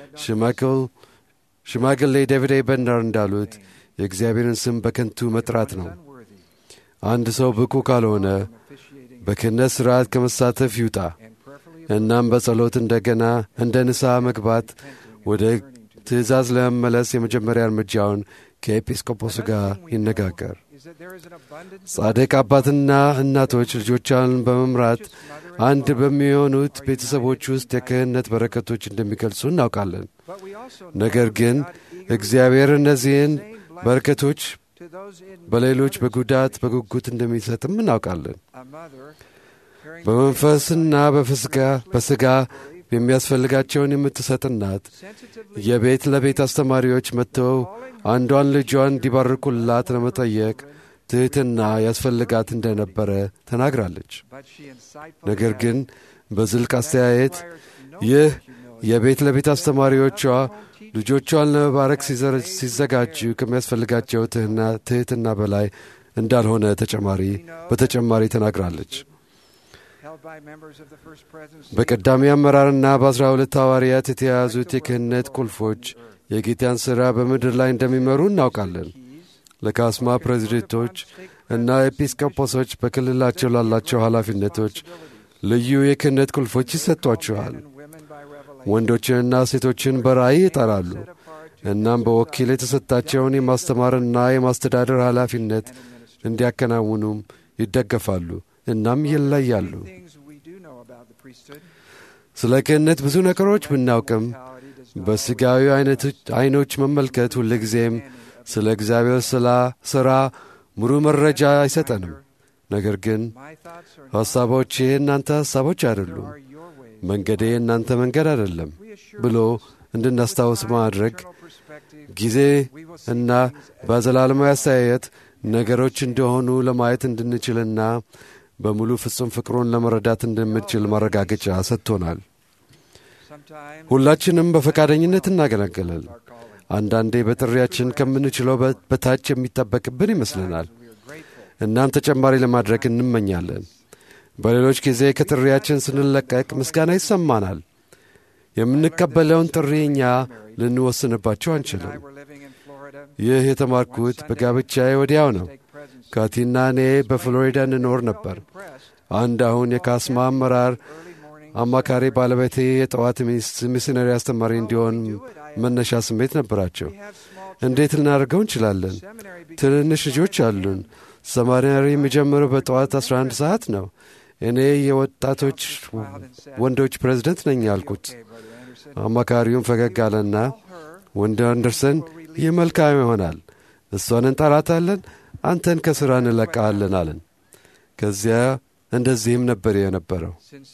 Speaker 8: ሽማግሌ ዴቪድ በንዳር እንዳሉት የእግዚአብሔርን ስም በከንቱ መጥራት ነው። አንድ ሰው ብቁ ካልሆነ በክህነት ሥርዓት ከመሳተፍ ይውጣ። እናም በጸሎት እንደገና እንደ ንስሐ መግባት ወደ ትእዛዝ ለመመለስ የመጀመሪያ እርምጃውን ከኤጲስቆጶሱ ጋር ይነጋገር። ጻድቅ አባትና እናቶች ልጆቿን በመምራት አንድ በሚሆኑት ቤተሰቦች ውስጥ የክህነት በረከቶች እንደሚገልጹ እናውቃለን። ነገር ግን እግዚአብሔር እነዚህን በረከቶች በሌሎች በጉዳት በጉጉት እንደሚሰጥም እናውቃለን። በመንፈስና በሥጋ የሚያስፈልጋቸውን የምትሰጥ እናት የቤት ለቤት አስተማሪዎች መጥተው አንዷን ልጇን እንዲባርኩላት ለመጠየቅ ትሕትና ያስፈልጋት እንደነበረ ተናግራለች። ነገር ግን በዝልቅ አስተያየት ይህ የቤት ለቤት አስተማሪዎቿ ልጆቿን ለመባረክ ሲዘጋጁ ከሚያስፈልጋቸው ትሕትና በላይ እንዳልሆነ ተጨማሪ በተጨማሪ ተናግራለች። በቀዳሚ አመራርና በአስራ ሁለት ሐዋርያት የተያያዙት የክህነት ቁልፎች የጌታን ሥራ በምድር ላይ እንደሚመሩ እናውቃለን። ለካስማ ፕሬዚደንቶች እና ኤጲስቆጶሶች በክልላቸው ላላቸው ኃላፊነቶች ልዩ የክህነት ቁልፎች ይሰጧቸዋል። ወንዶችንና ሴቶችን በራእይ ይጠራሉ። እናም በወኪል የተሰጣቸውን የማስተማርና የማስተዳደር ኃላፊነት እንዲያከናውኑም ይደገፋሉ። እናም ይለያሉ። ስለ ክህነት ብዙ ነገሮች ብናውቅም በሥጋዊ ዐይኖች መመልከት ሁልጊዜም ስለ እግዚአብሔር ስላ ሥራ ሙሉ መረጃ አይሰጠንም። ነገር ግን ሐሳቦች ይህ እናንተ ሐሳቦች አይደሉም፣ መንገዴ እናንተ መንገድ አይደለም ብሎ እንድናስታውስ ማድረግ ጊዜ እና በዘላለማዊ አስተያየት ነገሮች እንደሆኑ ለማየት እንድንችልና በሙሉ ፍጹም ፍቅሩን ለመረዳት እንደምንችል ማረጋገጫ ሰጥቶናል። ሁላችንም በፈቃደኝነት እናገለግላል። አንዳንዴ በጥሪያችን ከምንችለው በታች የሚጠበቅብን ይመስለናል። እናም ተጨማሪ ለማድረግ እንመኛለን። በሌሎች ጊዜ ከጥሪያችን ስንለቀቅ ምስጋና ይሰማናል። የምንቀበለውን ጥሪ እኛ ልንወስንባቸው አንችልም። ይህ የተማርኩት በጋብቻዬ ወዲያው ነው። ካቲና እኔ በፍሎሪዳ እንኖር ነበር። አንድ አሁን የካስማ አመራር አማካሪ ባለቤቴ የጠዋት ሚስነሪ አስተማሪ እንዲሆን መነሻ ስሜት ነበራቸው። እንዴት ልናደርገው እንችላለን? ትንንሽ ልጆች አሉን። ሰማሪናሪ የሚጀምረው በጠዋት 11 ሰዓት ነው። እኔ የወጣቶች ወንዶች ፕሬዝደንት ነኝ አልኩት። አማካሪውም ፈገግ አለና ወንድ አንደርሰን ይህ መልካም ይሆናል፣ እሷን እንጠራታለን፣ አንተን ከሥራ እንለቃለን አለን። ከዚያ እንደዚህም ነበር የነበረው።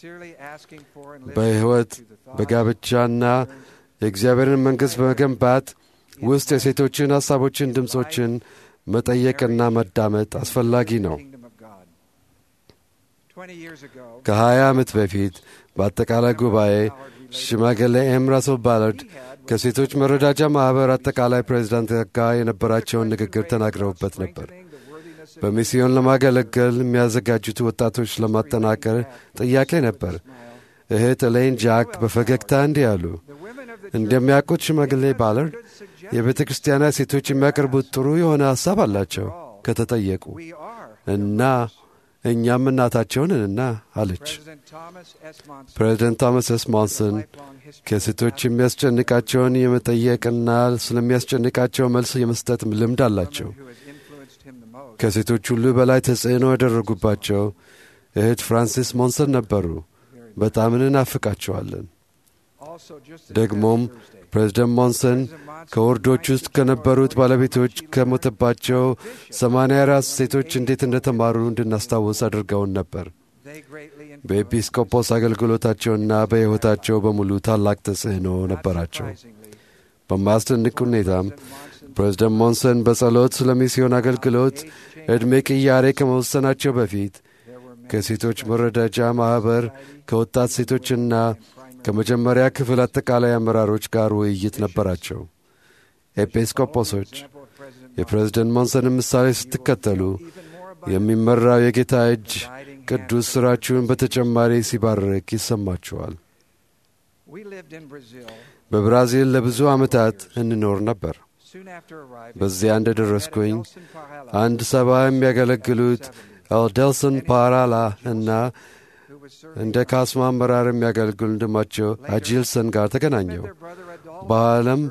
Speaker 8: በሕይወት በጋብቻና የእግዚአብሔርን መንግሥት በመገንባት ውስጥ የሴቶችን ሐሳቦችን፣ ድምፆችን መጠየቅና መዳመጥ አስፈላጊ ነው። ከሀያ ዓመት በፊት በአጠቃላይ ጉባኤ ሽማግሌ ኤም ራስል ባላርድ ከሴቶች መረዳጃ ማኅበር አጠቃላይ ፕሬዚዳንት ጋር የነበራቸውን ንግግር ተናግረውበት ነበር። በሚስዮን ለማገለገል የሚያዘጋጁት ወጣቶች ለማጠናከር ጥያቄ ነበር። እህት ኤሌን ጃክ በፈገግታ እንዲህ አሉ። እንደሚያውቁት ሽማግሌ ባላርድ የቤተ ክርስቲያናት ሴቶች የሚያቀርቡት ጥሩ የሆነ ሐሳብ አላቸው ከተጠየቁ እና እኛም እናታቸውንና አለች። ፕሬዚደንት ቶማስ ኤስ ሞንሰን ከሴቶች የሚያስጨንቃቸውን የመጠየቅና ስለሚያስጨንቃቸው መልስ የመስጠት ልምድ አላቸው። ከሴቶች ሁሉ በላይ ተጽዕኖ ያደረጉባቸው እህት ፍራንሲስ ሞንሰን ነበሩ። በጣም እንናፍቃቸዋለን። ደግሞም ፕሬዚደንት ሞንሰን ከወርዶች ውስጥ ከነበሩት ባለቤቶች ከሞተባቸው ሰማንያ አራት ሴቶች እንዴት እንደተማሩ እንድናስታውስ አድርገውን ነበር። በኤጲስቆጶስ አገልግሎታቸውና በሕይወታቸው በሙሉ ታላቅ ተጽዕኖ ነበራቸው። በማያስደንቅ ሁኔታም ፕሬዚደንት ሞንሰን በጸሎት ስለ ሚስዮን አገልግሎት ዕድሜ ቅያሬ ከመወሰናቸው በፊት ከሴቶች መረዳጃ ማኅበር ከወጣት ሴቶችና ከመጀመሪያ ክፍል አጠቃላይ አመራሮች ጋር ውይይት ነበራቸው። ኤጲስቆጶሶች የፕሬዝደንት ሞንሰንን ምሳሌ ስትከተሉ የሚመራው የጌታ እጅ ቅዱስ ሥራችሁን በተጨማሪ ሲባርክ ይሰማችኋል። በብራዚል ለብዙ ዓመታት እንኖር ነበር። በዚያ እንደ ደረስኩኝ አንድ ሰባ የሚያገለግሉት ኤልደልሰን ፓራላ እና እንደ ካስማ አመራር የሚያገለግሉ ወንድማቸው አጂልሰን ጋር ተገናኘው። በዓለም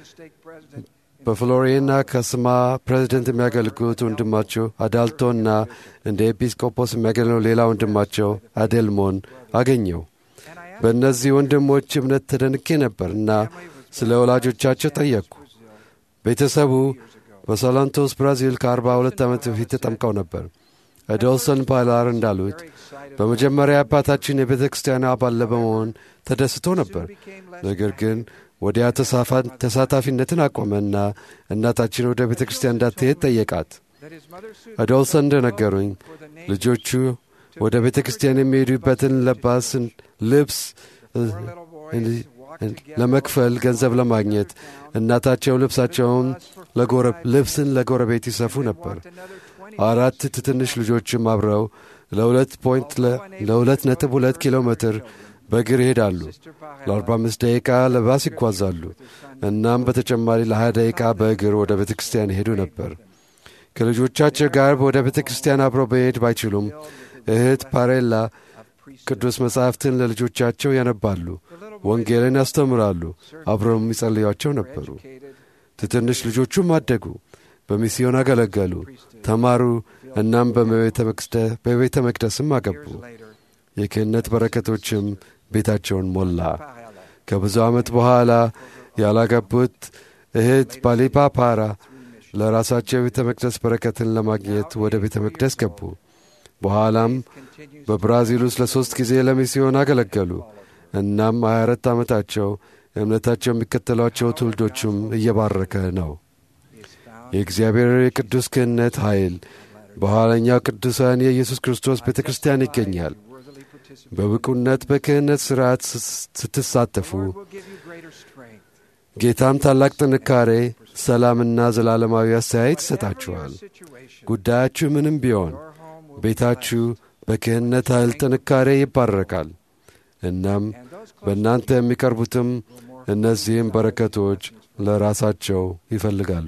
Speaker 8: በፍሎሬና ከስማ ፕሬዚደንት የሚያገለግሉት ወንድማቸው አዳልቶና እንደ ኤጲስቆጶስ የሚያገለግለው ሌላ ወንድማቸው አዴልሞን አገኘው። በእነዚህ ወንድሞች እምነት ተደንቄ ነበር እና ስለ ወላጆቻቸው ጠየቅኩ። ቤተሰቡ በሳላንቶስ ብራዚል ከአርባ ሁለት ዓመት በፊት ተጠምቀው ነበር። አዶልሰን ፓላር እንዳሉት በመጀመሪያ አባታችን የቤተ ክርስቲያን አባል በመሆን ተደስቶ ነበር። ነገር ግን ወዲያ ተሳታፊነትን አቆመና እናታችን ወደ ቤተ ክርስቲያን እንዳትሄድ ጠየቃት። አዶልሰን እንደነገሩኝ ልጆቹ ወደ ቤተ ክርስቲያን የሚሄዱበትን ለባስን ልብስ ለመክፈል ገንዘብ ለማግኘት እናታቸው ልብሳቸውን ልብስን ለጎረቤት ይሰፉ ነበር። አራት ትንሽ ልጆችም አብረው ለሁለት ፖይንት ለሁለት ነጥብ ሁለት ኪሎ ሜትር በእግር ይሄዳሉ። ለአርባ አምስት ደቂቃ ለባስ ይጓዛሉ። እናም በተጨማሪ ለሀያ ደቂቃ በእግር ወደ ቤተ ክርስቲያን ይሄዱ ነበር። ከልጆቻቸው ጋር ወደ ቤተ ክርስቲያን አብረው በሄድ ባይችሉም እህት ፓሬላ ቅዱስ መጻሕፍትን ለልጆቻቸው ያነባሉ፣ ወንጌልን ያስተምራሉ፣ አብረው የሚጸልያቸው ነበሩ። ትንሽ ልጆቹም አደጉ፣ በሚስዮን አገለገሉ፣ ተማሩ። እናም በቤተ መቅደስም አገቡ። የክህነት በረከቶችም ቤታቸውን ሞላ። ከብዙ ዓመት በኋላ ያላገቡት እህት ባሊፓ ፓራ ለራሳቸው የቤተ መቅደስ በረከትን ለማግኘት ወደ ቤተ መቅደስ ገቡ። በኋላም በብራዚል ውስጥ ለሦስት ጊዜ ለሚስዮን አገለገሉ። እናም 24 ዓመታቸው እምነታቸው የሚከተሏቸው ትውልዶቹም እየባረከ ነው። የእግዚአብሔር የቅዱስ ክህነት ኃይል በኋለኛው ቅዱሳን የኢየሱስ ክርስቶስ ቤተ ክርስቲያን ይገኛል። በብቁነት በክህነት ሥርዓት ስትሳተፉ ጌታም ታላቅ ጥንካሬ፣ ሰላምና ዘላለማዊ አስተያየት ይሰጣችኋል። ጉዳያችሁ ምንም ቢሆን ቤታችሁ በክህነት ኃይል ጥንካሬ ይባረካል። እናም በእናንተ የሚቀርቡትም እነዚህም በረከቶች ለራሳቸው ይፈልጋሉ።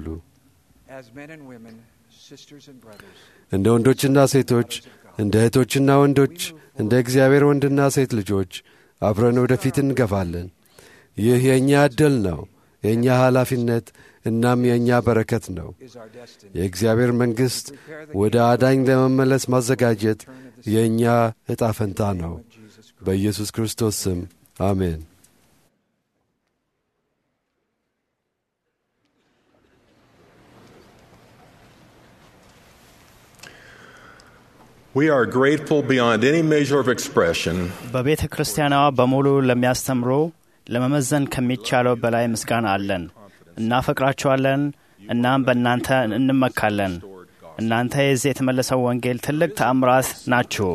Speaker 8: እንደ ወንዶችና ሴቶች፣ እንደ እህቶችና ወንዶች፣ እንደ እግዚአብሔር ወንድና ሴት ልጆች አብረን ወደፊት እንገፋለን። ይህ የእኛ ዕድል ነው፣ የእኛ ኃላፊነት እናም የእኛ በረከት ነው። የእግዚአብሔር መንግሥት ወደ አዳኝ ለመመለስ ማዘጋጀት የእኛ ዕጣ ፈንታ ነው። በኢየሱስ ክርስቶስ ስም አሜን።
Speaker 9: We are grateful beyond any measure of expression
Speaker 10: በቤተ ክርስቲያኗ በሙሉ ለሚያስተምሩ ለመመዘን ከሚቻለው በላይ ምስጋና አለን። እናፈቅራችኋለን፣ እናም በእናንተ እንመካለን። እናንተ የዚህ የተመለሰው ወንጌል ትልቅ ተአምራት ናችሁ።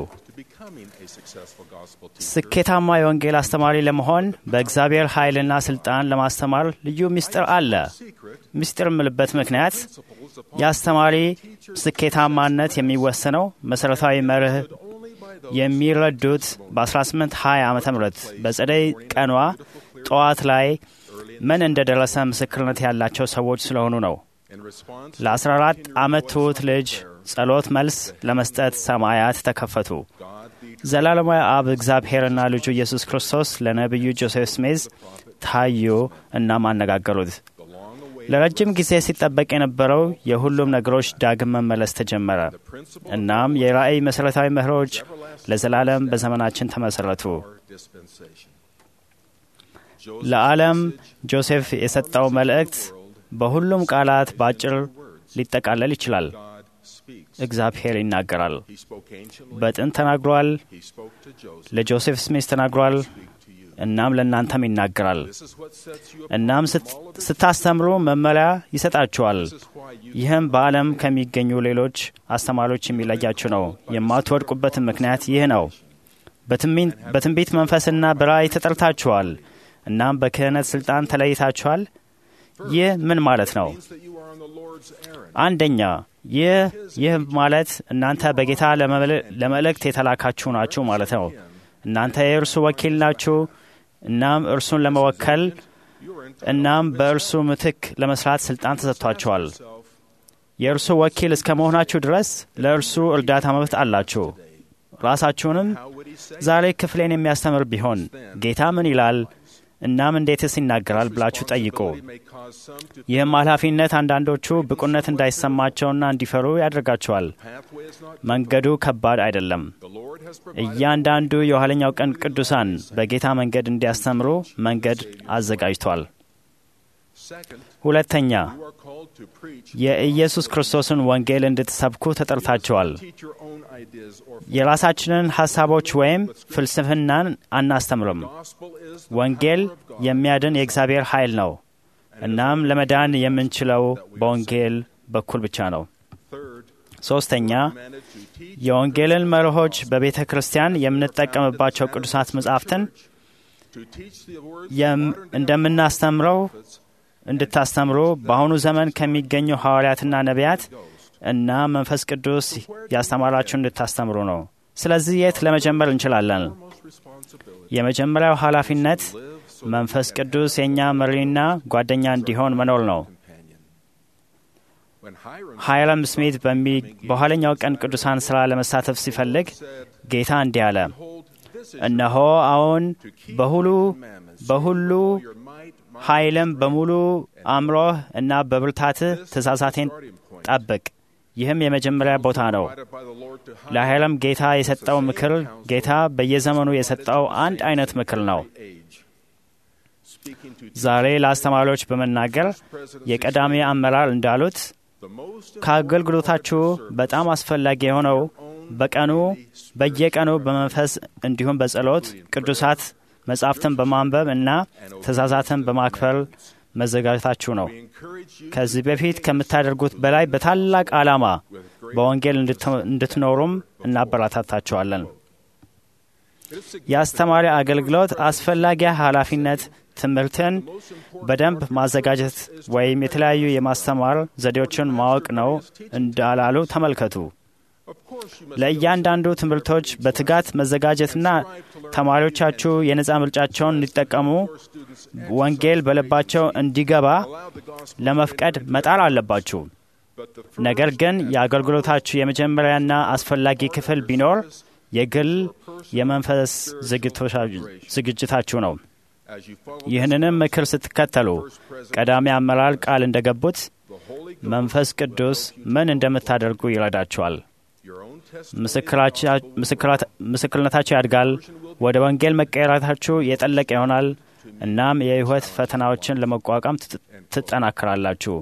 Speaker 10: ስኬታማ የወንጌል አስተማሪ ለመሆን በእግዚአብሔር ኃይልና ሥልጣን ለማስተማር ልዩ ምስጢር አለ። ምስጢር የምልበት ምክንያት የአስተማሪ ስኬታማነት የሚወሰነው መሠረታዊ መርህ የሚረዱት በ1820 ዓ ም በጸደይ ቀኗ ጠዋት ላይ ምን እንደደረሰ ምስክርነት ያላቸው ሰዎች ስለሆኑ ነው። ለ14 ዓመት ትሑት ልጅ ጸሎት መልስ ለመስጠት ሰማያት ተከፈቱ። ዘላለማዊ አብ እግዚአብሔርና ልጁ ኢየሱስ ክርስቶስ ለነቢዩ ጆሴፍ ስሜዝ ታዩ እናም አነጋገሩት። ለረጅም ጊዜ ሲጠበቅ የነበረው የሁሉም ነገሮች ዳግም መመለስ ተጀመረ። እናም የራእይ መሠረታዊ መርሆች ለዘላለም በዘመናችን ተመሠረቱ። ለዓለም ጆሴፍ የሰጠው መልእክት በሁሉም ቃላት በአጭር ሊጠቃለል ይችላል። እግዚአብሔር ይናገራል። በጥንት ተናግሯል፣ ለጆሴፍ ስሚስ ተናግሯል፣ እናም ለእናንተም ይናገራል። እናም ስታስተምሩ መመሪያ ይሰጣችኋል። ይህም በዓለም ከሚገኙ ሌሎች አስተማሪዎች የሚለያችሁ ነው። የማትወድቁበትን ምክንያት ይህ ነው። በትንቢት መንፈስና በራእይ ተጠርታችኋል። እናም በክህነት ሥልጣን ተለይታችኋል። ይህ ምን ማለት ነው? አንደኛ ይህ ይህ ማለት እናንተ በጌታ ለመልእክት የተላካችሁ ናችሁ ማለት ነው። እናንተ የእርሱ ወኪል ናችሁ። እናም እርሱን ለመወከል እናም በእርሱ ምትክ ለመስራት ስልጣን ተሰጥቷቸዋል። የእርሱ ወኪል እስከ መሆናችሁ ድረስ ለእርሱ እርዳታ መብት አላችሁ። ራሳችሁንም ዛሬ ክፍሌን የሚያስተምር ቢሆን ጌታ ምን ይላል እናም እንዴትስ ይናገራል ብላችሁ ጠይቁ። ይህም ኃላፊነት አንዳንዶቹ ብቁነት እንዳይሰማቸውና እንዲፈሩ ያደርጋቸዋል። መንገዱ ከባድ አይደለም። እያንዳንዱ የኋለኛው ቀን ቅዱሳን በጌታ መንገድ እንዲያስተምሩ መንገድ አዘጋጅቷል። ሁለተኛ የኢየሱስ ክርስቶስን ወንጌል እንድትሰብኩ ተጠርታችኋል። የራሳችንን ሐሳቦች ወይም ፍልስፍናን አናስተምርም። ወንጌል የሚያድን የእግዚአብሔር ኃይል ነው። እናም ለመዳን የምንችለው በወንጌል በኩል ብቻ ነው። ሦስተኛ የወንጌልን መርሆች በቤተ ክርስቲያን የምንጠቀምባቸው ቅዱሳት መጻሕፍትን እንደምናስተምረው እንድታስተምሩ በአሁኑ ዘመን ከሚገኙ ሐዋርያትና ነቢያት እና መንፈስ ቅዱስ ያስተማራችሁ እንድታስተምሩ ነው። ስለዚህ የት ለመጀመር እንችላለን? የመጀመሪያው ኃላፊነት መንፈስ ቅዱስ የእኛ መሪና ጓደኛ እንዲሆን መኖር ነው። ሃይረም ስሚት በኋለኛው ቀን ቅዱሳን ሥራ ለመሳተፍ ሲፈልግ ጌታ እንዲህ አለ፣ እነሆ አሁን በሁሉ በሁሉ ኃይልም በሙሉ አእምሮህ እና በብርታትህ ትእዛዛቴን ጠብቅ። ይህም የመጀመሪያ ቦታ ነው። ለኃይለም ጌታ የሰጠው ምክር ጌታ በየዘመኑ የሰጠው አንድ አይነት ምክር ነው። ዛሬ ለአስተማሪዎች በመናገር የቀዳሚ አመራር እንዳሉት ከአገልግሎታችሁ በጣም አስፈላጊ የሆነው በቀኑ በየቀኑ በመንፈስ እንዲሁም በጸሎት ቅዱሳት መጻሕፍትን በማንበብ እና ትእዛዛትን በማክበር መዘጋጀታችሁ ነው። ከዚህ በፊት ከምታደርጉት በላይ በታላቅ ዓላማ በወንጌል እንድትኖሩም እናበረታታችኋለን። የአስተማሪ አገልግሎት አስፈላጊ ኃላፊነት ትምህርትን በደንብ ማዘጋጀት ወይም የተለያዩ የማስተማር ዘዴዎችን ማወቅ ነው እንዳላሉ ተመልከቱ። ለእያንዳንዱ ትምህርቶች በትጋት መዘጋጀትና ተማሪዎቻችሁ የነፃ ምርጫቸውን እንዲጠቀሙ ወንጌል በልባቸው እንዲገባ ለመፍቀድ መጣር አለባችሁ። ነገር ግን የአገልግሎታችሁ የመጀመሪያና አስፈላጊ ክፍል ቢኖር የግል የመንፈስ ዝግጅታችሁ ነው። ይህንንም ምክር ስትከተሉ ቀዳሚ አመራር ቃል እንደገቡት መንፈስ ቅዱስ ምን እንደምታደርጉ ይረዳችኋል። ምስክርነታቸው ያድጋል። ወደ ወንጌል መቀየራታችሁ የጠለቀ ይሆናል። እናም የሕይወት ፈተናዎችን ለመቋቋም ትጠናክራላችሁ።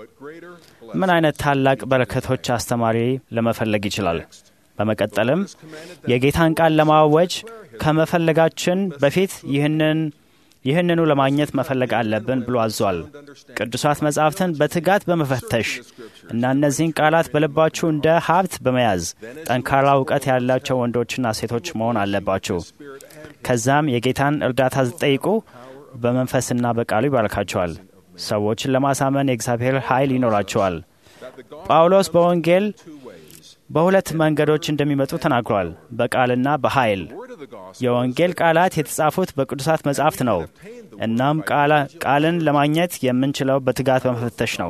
Speaker 10: ምን አይነት ታላቅ በረከቶች አስተማሪ ለመፈለግ ይችላል? በመቀጠልም የጌታን ቃል ለማወጅ ከመፈለጋችን በፊት ይህንን ይህንኑ ለማግኘት መፈለግ አለብን ብሎ አዟል። ቅዱሳት መጻሕፍትን በትጋት በመፈተሽ እና እነዚህን ቃላት በልባችሁ እንደ ሀብት በመያዝ ጠንካራ እውቀት ያላቸው ወንዶችና ሴቶች መሆን አለባችሁ። ከዛም የጌታን እርዳታ ጠይቁ። በመንፈስና በቃሉ ይባርካቸዋል። ሰዎችን ለማሳመን የእግዚአብሔር ኃይል ይኖራቸዋል። ጳውሎስ በወንጌል በሁለት መንገዶች እንደሚመጡ ተናግሯል፣ በቃልና በኃይል። የወንጌል ቃላት የተጻፉት በቅዱሳት መጻሕፍት ነው። እናም ቃልን ለማግኘት የምንችለው በትጋት በመፈተሽ ነው።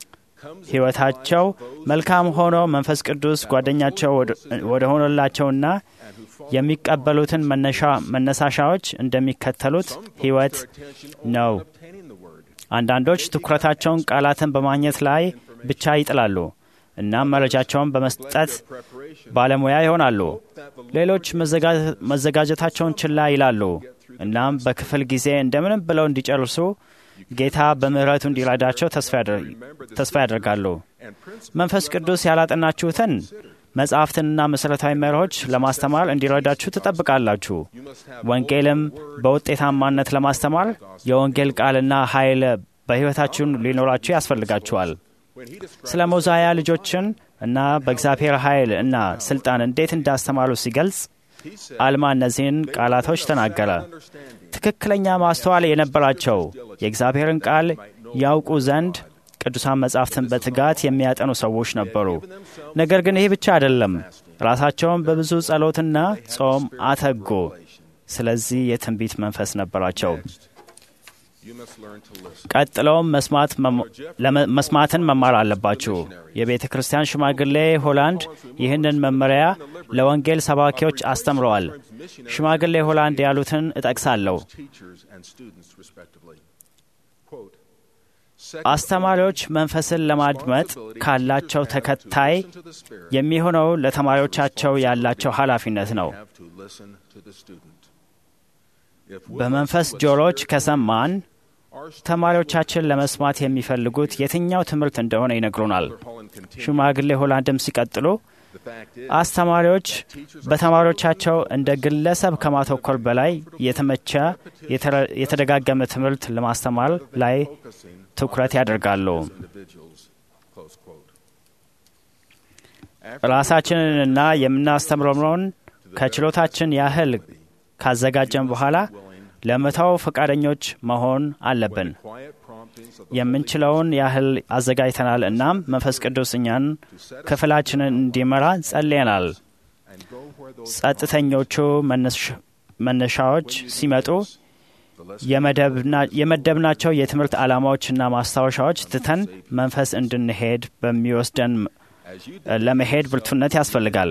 Speaker 10: ሕይወታቸው መልካም ሆኖ መንፈስ ቅዱስ ጓደኛቸው ወደ ሆነላቸውና የሚቀበሉትን መነሳሻዎች እንደሚከተሉት ሕይወት ነው። አንዳንዶች ትኩረታቸውን ቃላትን በማግኘት ላይ ብቻ ይጥላሉ። እናም መረጃቸውን በመስጠት ባለሙያ ይሆናሉ። ሌሎች መዘጋጀታቸውን ችላ ይላሉ። እናም በክፍል ጊዜ እንደምንም ብለው እንዲጨርሱ ጌታ በምሕረቱ እንዲረዳቸው ተስፋ ያደርጋሉ። መንፈስ ቅዱስ ያላጠናችሁትን መጽሐፍትንና መሠረታዊ መርሆች ለማስተማር እንዲረዳችሁ ትጠብቃላችሁ። ወንጌልም በውጤታማነት ለማስተማር የወንጌል ቃልና ኃይል በሕይወታችሁን ሊኖራችሁ ያስፈልጋችኋል። ስለ ሞዛያ ልጆችን እና በእግዚአብሔር ኃይል እና ስልጣን እንዴት እንዳስተማሩ ሲገልጽ አልማ እነዚህን ቃላቶች ተናገረ። ትክክለኛ ማስተዋል የነበራቸው የእግዚአብሔርን ቃል ያውቁ ዘንድ ቅዱሳን መጻሕፍትን በትጋት የሚያጠኑ ሰዎች ነበሩ። ነገር ግን ይህ ብቻ አይደለም። ራሳቸውን በብዙ ጸሎትና ጾም አተጉ። ስለዚህ የትንቢት መንፈስ ነበራቸው። ቀጥለውም መስማትን መማር አለባችሁ። የቤተ ክርስቲያን ሽማግሌ ሆላንድ ይህንን መመሪያ ለወንጌል ሰባኪዎች አስተምረዋል። ሽማግሌ ሆላንድ ያሉትን እጠቅሳለሁ። አስተማሪዎች መንፈስን ለማድመጥ ካላቸው ተከታይ የሚሆነው ለተማሪዎቻቸው ያላቸው ኃላፊነት ነው። በመንፈስ ጆሮች ከሰማን ተማሪዎቻችን ለመስማት የሚፈልጉት የትኛው ትምህርት እንደሆነ ይነግሩናል። ሽማግሌ ሆላንድም ሲቀጥሉ አስተማሪዎች በተማሪዎቻቸው እንደ ግለሰብ ከማተኮር በላይ የተመቸ የተደጋገመ ትምህርት ለማስተማር ላይ ትኩረት ያደርጋሉ። ራሳችንንና የምናስተምረውን ከችሎታችን ያህል ካዘጋጀን በኋላ ለመተው ፈቃደኞች መሆን አለብን። የምንችለውን ያህል አዘጋጅተናል። እናም መንፈስ ቅዱስ እኛን ክፍላችንን እንዲመራ ጸልየናል። ጸጥተኞቹ መነሻዎች ሲመጡ የመደብናቸው የትምህርት ዓላማዎችና ማስታወሻዎች ትተን መንፈስ እንድንሄድ በሚወስደን ለመሄድ ብርቱነት ያስፈልጋል።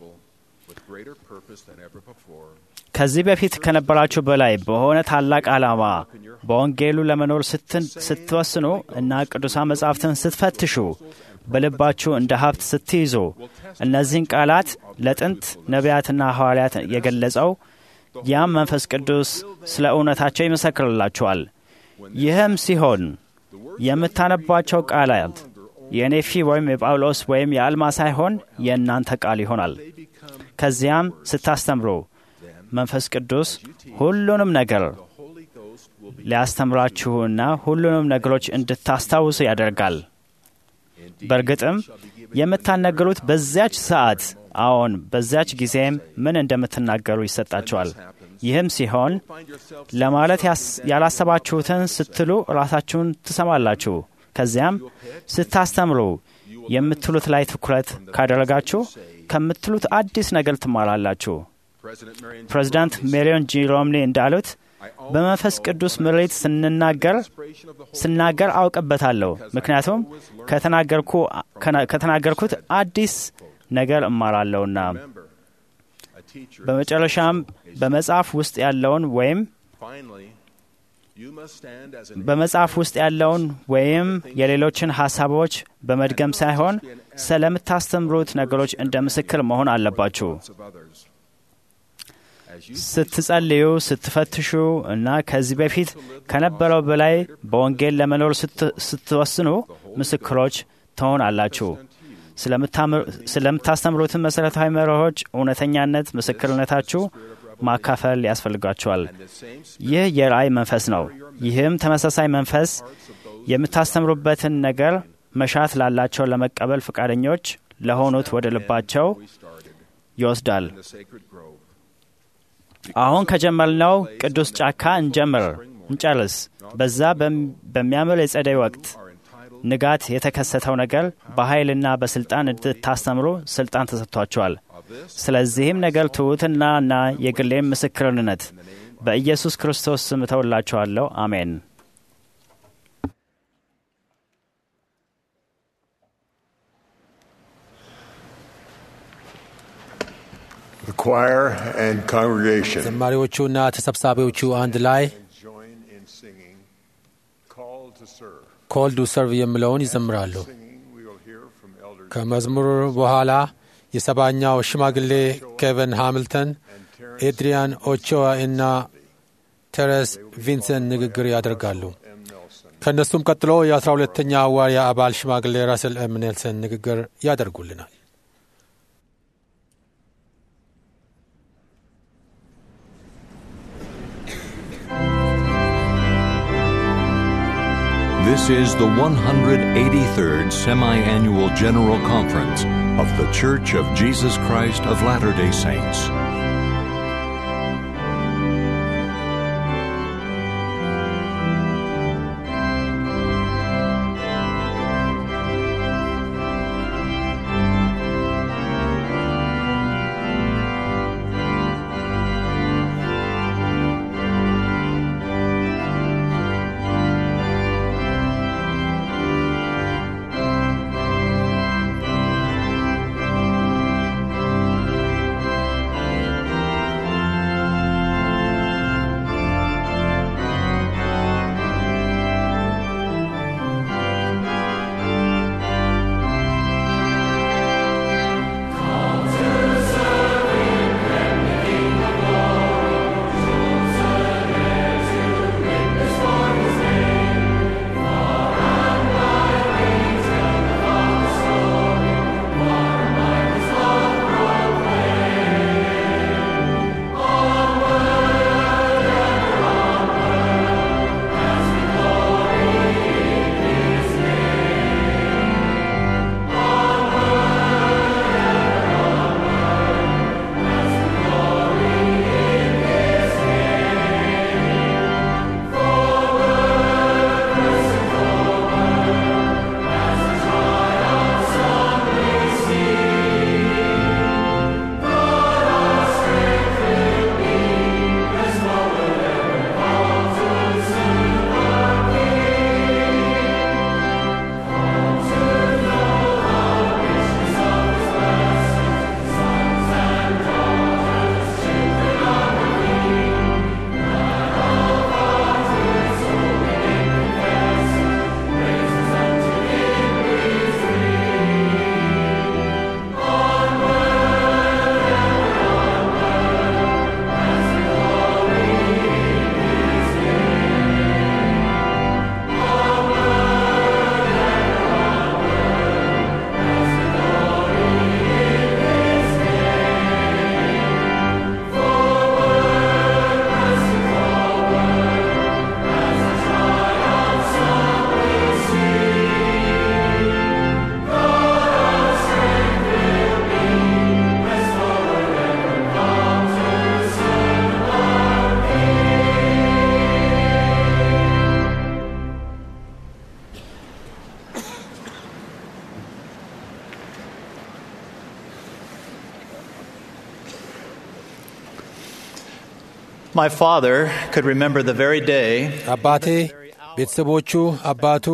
Speaker 10: ከዚህ በፊት ከነበራችሁ በላይ በሆነ ታላቅ ዓላማ በወንጌሉ ለመኖር ስትወስኑ እና ቅዱሳን መጻሕፍትን ስትፈትሹ በልባችሁ እንደ ሀብት ስትይዙ እነዚህን ቃላት ለጥንት ነቢያትና ሐዋርያት የገለጸው ያም መንፈስ ቅዱስ ስለ እውነታቸው ይመሰክርላችኋል። ይህም ሲሆን የምታነቧቸው ቃላት የኔፊ ወይም የጳውሎስ ወይም የአልማ ሳይሆን የእናንተ ቃል ይሆናል። ከዚያም ስታስተምሩ መንፈስ ቅዱስ ሁሉንም ነገር ሊያስተምራችሁና ሁሉንም ነገሮች እንድታስታውሱ ያደርጋል። በእርግጥም የምታነግሩት በዚያች ሰዓት አዎን፣ በዚያች ጊዜም ምን እንደምትናገሩ ይሰጣችኋል። ይህም ሲሆን ለማለት ያላሰባችሁትን ስትሉ ራሳችሁን ትሰማላችሁ። ከዚያም ስታስተምሩ የምትሉት ላይ ትኩረት ካደረጋችሁ ከምትሉት አዲስ ነገር ትማራላችሁ። ፕሬዚዳንት ሜሪዮን ጂ ሮምኒ እንዳሉት በመንፈስ ቅዱስ ምሬት ስንናገር ስናገር አውቅበታለሁ፣ ምክንያቱም ከተናገርኩት አዲስ ነገር እማራለሁና። በመጨረሻም በመጽሐፍ ውስጥ ያለውን ወይም በመጽሐፍ ውስጥ ያለውን ወይም የሌሎችን ሐሳቦች በመድገም ሳይሆን ስለምታስተምሩት ነገሮች እንደ ምስክር መሆን አለባችሁ። ስትጸልዩ፣ ስትፈትሹ እና ከዚህ በፊት ከነበረው በላይ በወንጌል ለመኖር ስትወስኑ ምስክሮች ትሆናላችሁ። ስለምታስተምሩትን መሠረታዊ መርሆች እውነተኛነት ምስክርነታችሁ ማካፈል ያስፈልጋችኋል። ይህ የራእይ መንፈስ ነው። ይህም ተመሳሳይ መንፈስ የምታስተምሩበትን ነገር መሻት ላላቸው ለመቀበል ፈቃደኞች ለሆኑት ወደ ልባቸው ይወስዳል። አሁን ከጀመርነው ቅዱስ ጫካ እንጀምር እንጨርስ። በዛ በሚያምር የጸደይ ወቅት ንጋት የተከሰተው ነገር በኃይልና በስልጣን እንድታስተምሩ ስልጣን ተሰጥቷቸዋል። ስለዚህም ነገር ትሑትናና የግሌም ምስክርነት በኢየሱስ ክርስቶስ ስም እተውላችኋለሁ። አሜን።
Speaker 3: The choir and congregation
Speaker 2: ዘማሪዎቹና ተሰብሳቢዎቹ አንድ ላይ
Speaker 3: join in singing Call to Serve.
Speaker 2: ኮል ዱ ሰርቭ የሚለውን ይዘምራሉ።
Speaker 3: Singing, we will hear from Elder
Speaker 2: ከመዝሙር በኋላ የሰባኛው ሽማግሌ ኬቨን ሃሚልተን፣ ኤድሪያን ኦቾዋ እና ቴሬስ ቪንሰንት ንግግር ያደርጋሉ። ከእነሱም ቀጥሎ የአስራ ሁለተኛ ሐዋርያ አባል ሽማግሌ ራስል ኤም ኔልሰን ንግግር ያደርጉልናል።
Speaker 1: This is the 183rd Semi Annual General Conference of The Church of Jesus Christ of Latter day Saints.
Speaker 11: My father could remember the very day
Speaker 2: አባቴ ቤተሰቦቹ፣ አባቱ፣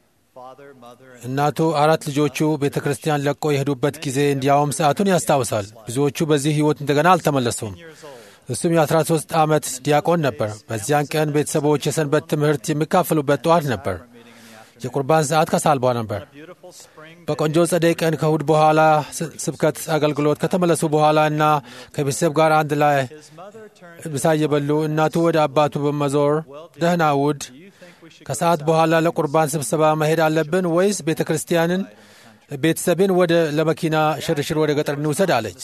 Speaker 2: እናቱ፣ አራት ልጆቹ ቤተ ክርስቲያን ለቆ የሄዱበት ጊዜ እንዲያውም ሰዓቱን ያስታውሳል። ብዙዎቹ በዚህ ሕይወት እንደገና አልተመለሱም። እሱም የ13 ዓመት ዲያቆን ነበር። በዚያን ቀን ቤተሰቦች የሰንበት ትምህርት የሚካፈሉበት ጠዋት ነበር። የቁርባን ሰዓት ከሳልቧ ነበር። በቆንጆ ጸደይ ቀን ከእሁድ በኋላ ስብከት አገልግሎት ከተመለሱ በኋላ እና ከቤተሰብ ጋር አንድ ላይ ምሳ እየበሉ እናቱ ወደ አባቱ በመዞር ደህና እሁድ ከሰዓት በኋላ ለቁርባን ስብሰባ መሄድ አለብን ወይስ ቤተ ክርስቲያንን ቤተሰብን ወደ ለመኪና ሽርሽር ወደ ገጠር እንውሰድ አለች።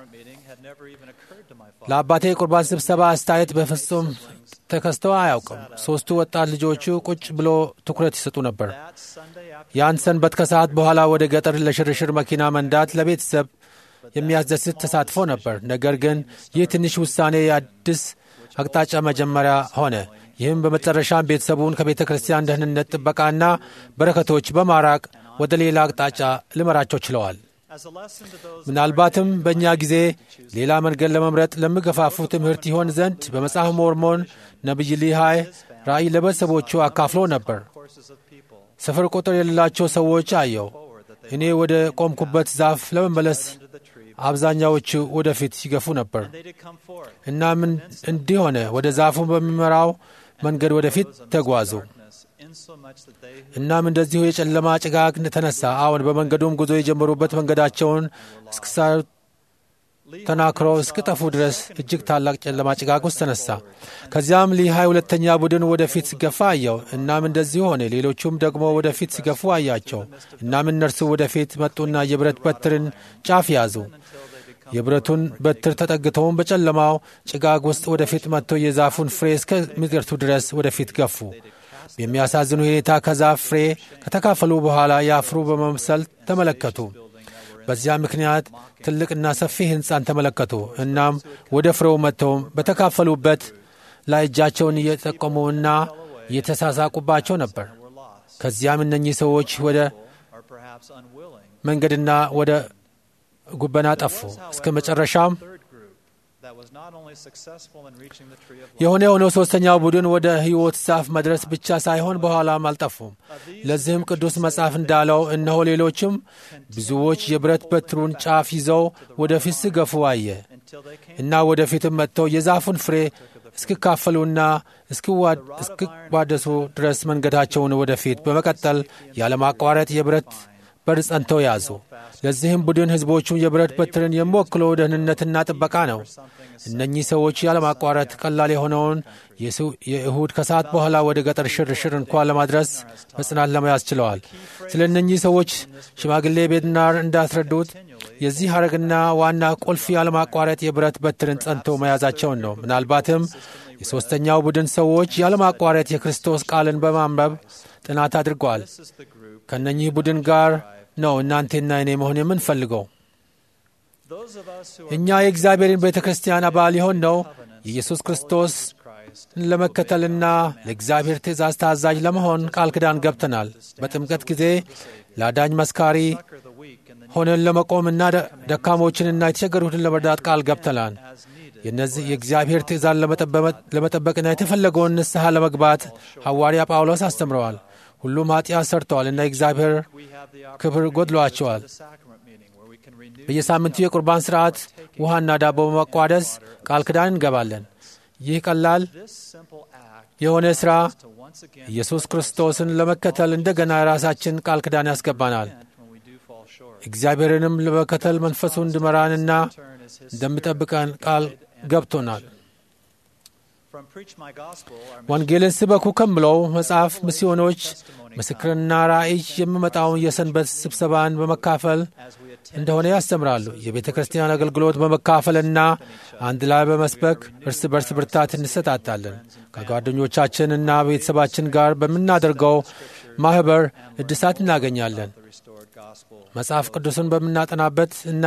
Speaker 2: ለአባቴ የቁርባን ስብሰባ አስተያየት በፍጹም ተከስተው አያውቅም። ሦስቱ ወጣት ልጆቹ ቁጭ ብሎ ትኩረት ይሰጡ ነበር። ያን ሰንበት ከሰዓት በኋላ ወደ ገጠር ለሽርሽር መኪና መንዳት ለቤተሰብ የሚያስደስት ተሳትፎ ነበር። ነገር ግን ይህ ትንሽ ውሳኔ የአዲስ አቅጣጫ መጀመሪያ ሆነ። ይህም በመጨረሻም ቤተሰቡን ከቤተ ክርስቲያን ደህንነት ጥበቃና በረከቶች በማራቅ ወደ ሌላ አቅጣጫ ሊመራቸው ችለዋል። ምናልባትም በእኛ ጊዜ ሌላ መንገድ ለመምረጥ ለሚገፋፉ ትምህርት ይሆን ዘንድ በመጽሐፍ ሞርሞን ነቢይ ሊሃይ ራእይ ለቤተሰቦቹ አካፍሎ ነበር። ስፍር ቁጥር የሌላቸው ሰዎች አየው። እኔ ወደ ቆምኩበት ዛፍ ለመመለስ አብዛኛዎቹ ወደፊት ሲገፉ ነበር። እናም እንዲህ ሆነ። ወደ ዛፉ በሚመራው መንገድ ወደፊት ተጓዙ። እናም እንደዚሁ የጨለማ ጭጋግ ተነሳ። አሁን በመንገዱም ጉዞ የጀመሩበት መንገዳቸውን እስክሳዩ ተናክረው እስክጠፉ ድረስ እጅግ ታላቅ ጨለማ ጭጋግ ውስጥ ተነሳ። ከዚያም ሊሃይ ሁለተኛ ቡድን ወደፊት ሲገፋ አየው። እናም እንደዚሁ ሆነ። ሌሎቹም ደግሞ ወደፊት ሲገፉ አያቸው። እናም እነርሱ ወደፊት መጡና የብረት በትርን ጫፍ ያዙ። የብረቱን በትር ተጠግተውም በጨለማው ጭጋግ ውስጥ ወደፊት መጥተው የዛፉን ፍሬ እስከሚደርሱ ድረስ ወደፊት ገፉ። በሚያሳዝን ሁኔታ ከዛፍ ፍሬ ከተካፈሉ በኋላ ያፍሩ በመምሰል ተመለከቱ። በዚያ ምክንያት ትልቅና ሰፊ ሕንፃን ተመለከቱ። እናም ወደ ፍሬው መጥተውም በተካፈሉበት ላይ እጃቸውን እየጠቆሙና እየተሳሳቁባቸው ነበር። ከዚያም እነኚህ ሰዎች ወደ መንገድና ወደ ጉበና ጠፉ። እስከ መጨረሻም የሆነ የሆነው ሦስተኛው ቡድን ወደ ሕይወት ዛፍ መድረስ ብቻ ሳይሆን በኋላም አልጠፉም። ለዚህም ቅዱስ መጽሐፍ እንዳለው እነሆ ሌሎችም ብዙዎች የብረት በትሩን ጫፍ ይዘው ወደፊት ሲገፉ አየ እና ወደፊትም መጥተው የዛፉን ፍሬ እስኪካፈሉና እስኪዋደሱ ድረስ መንገዳቸውን ወደፊት በመቀጠል ያለማቋረጥ የብረት በር ጸንተው ያዙ። ለዚህም ቡድን ሕዝቦቹም የብረት በትርን የሚወክለው ደህንነትና ጥበቃ ነው። እነኚህ ሰዎች ያለማቋረጥ ቀላል የሆነውን የእሁድ ከሰዓት በኋላ ወደ ገጠር ሽርሽር እንኳን ለማድረስ በጽናት ለመያዝ ችለዋል። ስለ እነኚህ ሰዎች ሽማግሌ ቤድናር እንዳስረዱት የዚህ ሐረግና ዋና ቁልፍ ያለማቋረጥ የብረት በትርን ጸንቶ መያዛቸውን ነው። ምናልባትም የሦስተኛው ቡድን ሰዎች ያለማቋረጥ የክርስቶስ ቃልን በማንበብ ጥናት አድርገዋል። ከእነኚህ ቡድን ጋር ነው እናንቴና እኔ መሆን የምንፈልገው። እኛ የእግዚአብሔርን ቤተ ክርስቲያን አባል የሆን ነው የኢየሱስ ክርስቶስ ለመከተልና ለእግዚአብሔር ትእዛዝ ታዛዥ ለመሆን ቃል ኪዳን ገብተናል። በጥምቀት ጊዜ ለአዳኝ መስካሪ ሆነን ለመቆምና ደካሞችንና የተቸገሩትን ለመርዳት ቃል ገብተናል። የነዚህ የእግዚአብሔር ትእዛዝ ለመጠበቅና የተፈለገውን ንስሐ ለመግባት ሐዋርያ ጳውሎስ አስተምረዋል። ሁሉም ኃጢአት ሰርተዋል እና የእግዚአብሔር ክብር ጎድሏቸዋል። በየሳምንቱ የቁርባን ሥርዓት ውሃና ዳቦ በመቋደስ ቃል ኪዳን እንገባለን። ይህ ቀላል የሆነ ሥራ ኢየሱስ ክርስቶስን ለመከተል እንደገና የራሳችን ቃል ኪዳን ያስገባናል። እግዚአብሔርንም ለመከተል መንፈሱ እንድመራንና እንደሚጠብቀን ቃል ገብቶናል። ወንጌልን ስበኩ ከምለው መጽሐፍ ሚስዮኖች ምስክርና ራእይ የሚመጣውን የሰንበት ስብሰባን በመካፈል እንደሆነ ያስተምራሉ። የቤተ ክርስቲያን አገልግሎት በመካፈልና አንድ ላይ በመስበክ እርስ በርስ ብርታት እንሰጣጣለን። ከጓደኞቻችንና ቤተሰባችን ጋር በምናደርገው ማኅበር እድሳት እናገኛለን። መጽሐፍ ቅዱስን በምናጠናበት እና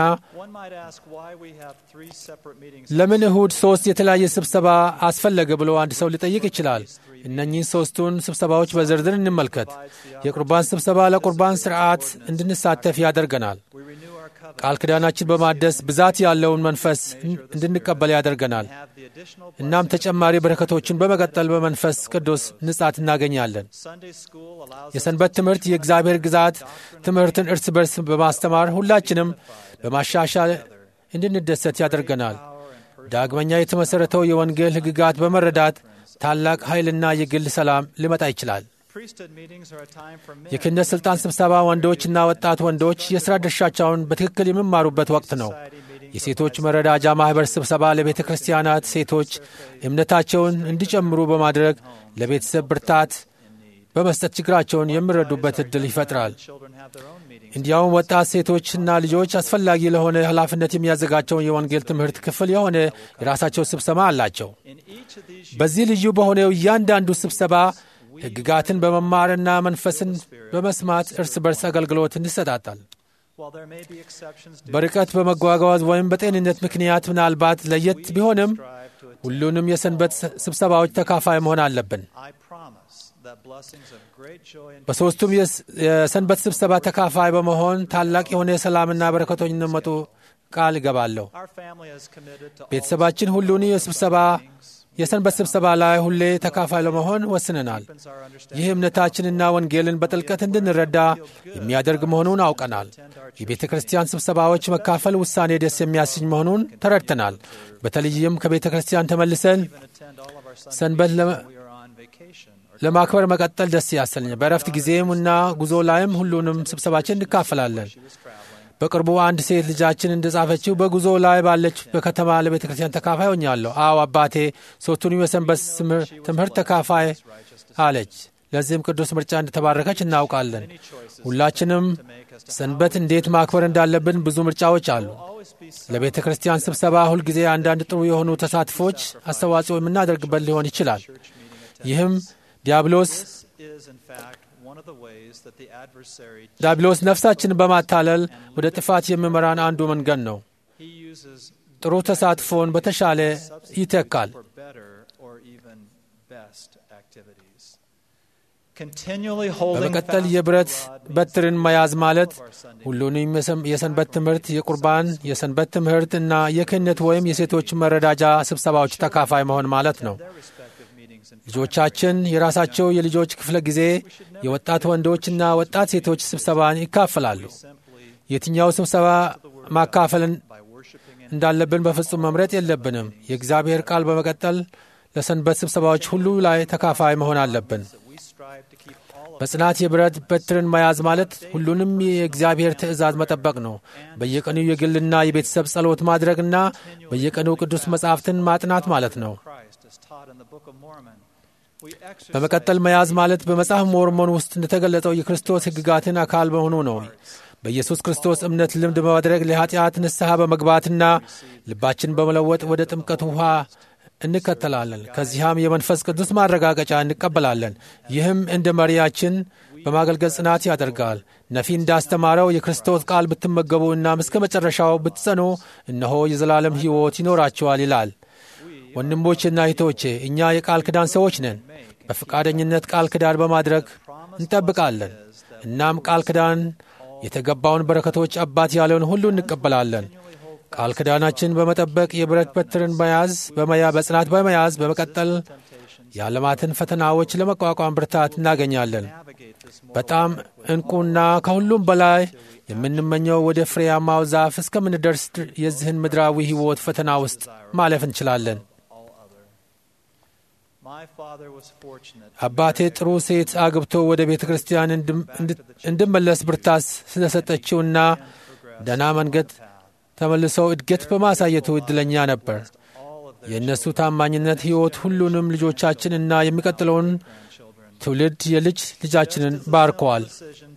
Speaker 2: ለምን እሁድ ሦስት የተለያየ ስብሰባ አስፈለገ ብሎ አንድ ሰው ሊጠይቅ ይችላል። እነኚህን ሦስቱን ስብሰባዎች በዝርዝር እንመልከት። የቁርባን ስብሰባ ለቁርባን ሥርዓት እንድንሳተፍ ያደርገናል። ቃል ኪዳናችን በማደስ ብዛት ያለውን መንፈስ እንድንቀበል ያደርገናል። እናም ተጨማሪ በረከቶችን በመቀጠል በመንፈስ ቅዱስ ንጻት እናገኛለን። የሰንበት ትምህርት የእግዚአብሔር ግዛት ትምህርትን እርስ በርስ በማስተማር ሁላችንም በማሻሻል እንድንደሰት ያደርገናል። ዳግመኛ የተመሠረተው የወንጌል ሕግጋት በመረዳት ታላቅ ኃይልና የግል ሰላም ሊመጣ ይችላል። የክህነት ሥልጣን ስብሰባ ወንዶችና ወጣት ወንዶች የሥራ ድርሻቸውን በትክክል የሚማሩበት ወቅት ነው። የሴቶች መረዳጃ ማኅበር ስብሰባ ለቤተ ክርስቲያናት ሴቶች እምነታቸውን እንዲጨምሩ በማድረግ ለቤተሰብ ብርታት በመስጠት ችግራቸውን የሚረዱበት ዕድል ይፈጥራል። እንዲያውም ወጣት ሴቶችና ልጆች አስፈላጊ ለሆነ ኃላፊነት የሚያዘጋጀውን የወንጌል ትምህርት ክፍል የሆነ የራሳቸው ስብሰባ አላቸው። በዚህ ልዩ በሆነው እያንዳንዱ ስብሰባ ሕግጋትን በመማርና መንፈስን በመስማት እርስ በርስ አገልግሎትን ይሰጣጣል። በርቀት በመጓጓዝ ወይም በጤንነት ምክንያት ምናልባት ለየት ቢሆንም ሁሉንም የሰንበት ስብሰባዎች ተካፋይ መሆን አለብን። በሦስቱም የሰንበት ስብሰባ ተካፋይ በመሆን ታላቅ የሆነ የሰላምና በረከቶች እንደመጡ ቃል እገባለሁ። ቤተሰባችን ሁሉን የስብሰባ የሰንበት ስብሰባ ላይ ሁሌ ተካፋይ ለመሆን ወስነናል። ይህ እምነታችንና ወንጌልን በጥልቀት እንድንረዳ የሚያደርግ መሆኑን አውቀናል። የቤተ ክርስቲያን ስብሰባዎች መካፈል ውሳኔ ደስ የሚያሰኝ መሆኑን ተረድተናል። በተለይም ከቤተ ክርስቲያን ተመልሰን ሰንበት ለማክበር መቀጠል ደስ ያሰኛል። በእረፍት ጊዜም እና ጉዞ ላይም ሁሉንም ስብሰባችን እንካፈላለን። በቅርቡ አንድ ሴት ልጃችን እንደጻፈችው በጉዞ ላይ ባለች በከተማ ለቤተ ክርስቲያን ተካፋይ ሆኛለሁ። አዎ አባቴ ሦስቱንም የሰንበት ትምህርት ተካፋይ አለች። ለዚህም ቅዱስ ምርጫ እንደተባረከች እናውቃለን። ሁላችንም ሰንበት እንዴት ማክበር እንዳለብን ብዙ ምርጫዎች አሉ። ለቤተ ክርስቲያን ስብሰባ ሁልጊዜ አንዳንድ ጥሩ የሆኑ ተሳትፎች አስተዋጽኦ የምናደርግበት ሊሆን ይችላል። ይህም ዲያብሎስ ዲያብሎስ ነፍሳችንን በማታለል ወደ ጥፋት የሚመራን አንዱ መንገድ ነው። ጥሩ ተሳትፎን በተሻለ ይተካል። በመቀጠል የብረት በትርን መያዝ ማለት ሁሉንም የሰንበት ትምህርት፣ የቁርባን፣ የሰንበት ትምህርት እና የክህነት ወይም የሴቶች መረዳጃ ስብሰባዎች ተካፋይ መሆን ማለት ነው። ልጆቻችን የራሳቸው የልጆች ክፍለ ጊዜ የወጣት ወንዶችና ወጣት ሴቶች ስብሰባን ይካፈላሉ። የትኛው ስብሰባ ማካፈል እንዳለብን በፍጹም መምረጥ የለብንም። የእግዚአብሔር ቃል በመቀጠል ለሰንበት ስብሰባዎች ሁሉ ላይ ተካፋይ መሆን አለብን። በጽናት የብረት በትርን መያዝ ማለት ሁሉንም የእግዚአብሔር ትእዛዝ መጠበቅ ነው። በየቀኑ የግልና የቤተሰብ ጸሎት ማድረግና በየቀኑ ቅዱስ መጻሕፍትን ማጥናት ማለት ነው። በመቀጠል መያዝ ማለት በመጽሐፍ ሞርሞን ውስጥ እንደተገለጸው የክርስቶስ ሕግጋትን አካል መሆኑ ነው። በኢየሱስ ክርስቶስ እምነት ልምድ በማድረግ ለኃጢአት ንስሐ በመግባትና ልባችን በመለወጥ ወደ ጥምቀት ውኃ እንከተላለን። ከዚያም የመንፈስ ቅዱስ ማረጋገጫ እንቀበላለን። ይህም እንደ መሪያችን በማገልገል ጽናት ያደርጋል። ነፊ እንዳስተማረው የክርስቶስ ቃል ብትመገቡ እናም እስከ መጨረሻው ብትጸኑ እነሆ የዘላለም ሕይወት ይኖራቸዋል ይላል። ወንድሞቼና እህቶቼ እኛ የቃል ኪዳን ሰዎች ነን። በፈቃደኝነት ቃል ኪዳን በማድረግ እንጠብቃለን። እናም ቃል ኪዳን የተገባውን በረከቶች አባት ያለውን ሁሉ እንቀበላለን። ቃል ኪዳናችን በመጠበቅ የብረት በትርን መያዝ በመያ በጽናት በመያዝ በመቀጠል የዓለማትን ፈተናዎች ለመቋቋም ብርታት እናገኛለን። በጣም እንቁና ከሁሉም በላይ የምንመኘው ወደ ፍሬያማው ዛፍ እስከምንደርስ የዚህን ምድራዊ ሕይወት ፈተና ውስጥ ማለፍ እንችላለን። አባቴ ጥሩ ሴት አግብቶ ወደ ቤተ ክርስቲያን እንድመለስ ብርታት ስለሰጠችውና ደህና መንገድ ተመልሰው እድገት በማሳየቱ ዕድለኛ ነበር። የእነሱ ታማኝነት ሕይወት ሁሉንም ልጆቻችንና የሚቀጥለውን ትውልድ የልጅ ልጃችንን ባርከዋል።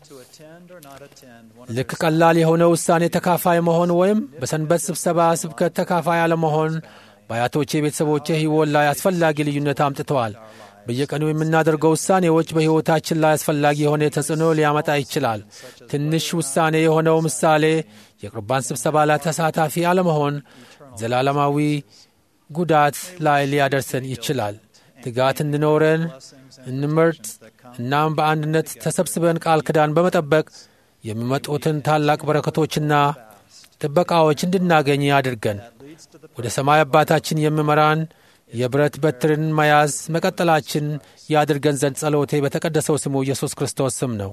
Speaker 2: ልክ ቀላል የሆነ ውሳኔ ተካፋይ መሆን ወይም በሰንበት ስብሰባ ስብከት ተካፋይ አለመሆን በአያቶቼ ቤተሰቦቼ ሕይወት ላይ አስፈላጊ ልዩነት አምጥተዋል። በየቀኑ የምናደርገው ውሳኔዎች በሕይወታችን ላይ አስፈላጊ የሆነ ተጽዕኖ ሊያመጣ ይችላል። ትንሽ ውሳኔ የሆነው ምሳሌ የቁርባን ስብሰባ ላይ ተሳታፊ አለመሆን ዘላለማዊ ጉዳት ላይ ሊያደርሰን ይችላል። ትጋት እንዲኖረን እንምርጥ። እናም በአንድነት ተሰብስበን ቃል ኪዳን በመጠበቅ የሚመጡትን ታላቅ በረከቶችና ጥበቃዎች እንድናገኝ አድርገን ወደ ሰማይ አባታችን የሚመራን የብረት በትርን መያዝ መቀጠላችን ያድርገን ዘንድ ጸሎቴ በተቀደሰው ስሙ ኢየሱስ ክርስቶስ ስም ነው።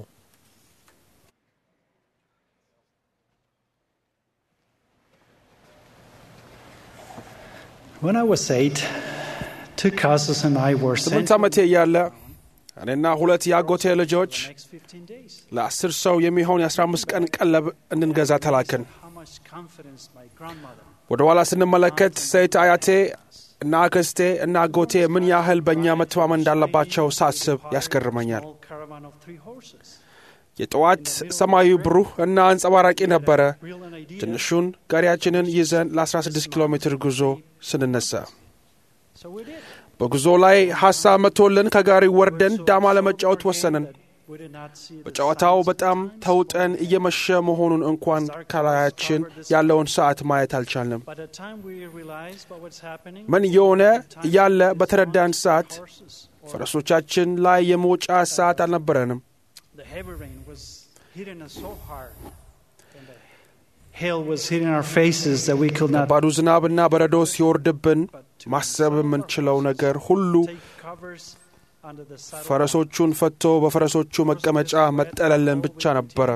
Speaker 12: When I was eight, two cousins and I were
Speaker 5: ስምንት
Speaker 12: sent
Speaker 5: ዓመቴ እያለ እኔና ሁለት የአጎቴ ልጆች
Speaker 12: next 15 days.
Speaker 5: ለአስር ሰው የሚሆን የአስራ አምስት ቀን ቀለብ እንድንገዛ ተላክን።
Speaker 12: How much confidence my grandmother
Speaker 5: ወደ ኋላ ስንመለከት ሴት አያቴ እና አክስቴ እና አጎቴ ምን ያህል በእኛ መተማመን እንዳለባቸው ሳስብ ያስገርመኛል።
Speaker 12: small caravan of three horses.
Speaker 5: የጠዋት ሰማዩ ብሩህ እና አንጸባራቂ ነበረ።
Speaker 12: Real an idea.
Speaker 5: ትንሹን ጋሪያችንን ይዘን ለ16 ኪሎ ሜትር ጉዞ ስንነሳ
Speaker 12: So we did.
Speaker 5: በጉዞ ላይ ሐሳብ መቶልን ከጋሪ ወርደን ዳማ ለመጫወት ወሰንን።
Speaker 12: We did not see the
Speaker 5: በጨዋታው
Speaker 12: signs of
Speaker 5: በጣም
Speaker 12: times.
Speaker 5: ተውጠን እየመሸ መሆኑን እንኳን ከላያችን ያለውን ሰዓት ማየት አልቻልንም።
Speaker 12: By the time we realized what was happening,
Speaker 5: ምን እየሆነ እያለ በተረዳን ሰዓት
Speaker 12: horses or
Speaker 5: ፈረሶቻችን ላይ የመውጫ ሰዓት አልነበረንም።
Speaker 12: the heavy rain was hitting us so hard. And the hail was hitting our faces that we could not
Speaker 5: ከባዱ ዝናብና በረዶ ሲወርድብን ማሰብ የምንችለው ነገር ሁሉ
Speaker 12: take covers under the saddle.
Speaker 5: ፈረሶቹን ፈቶ በፈረሶቹ መቀመጫ መጠለልን ብቻ ነበረ።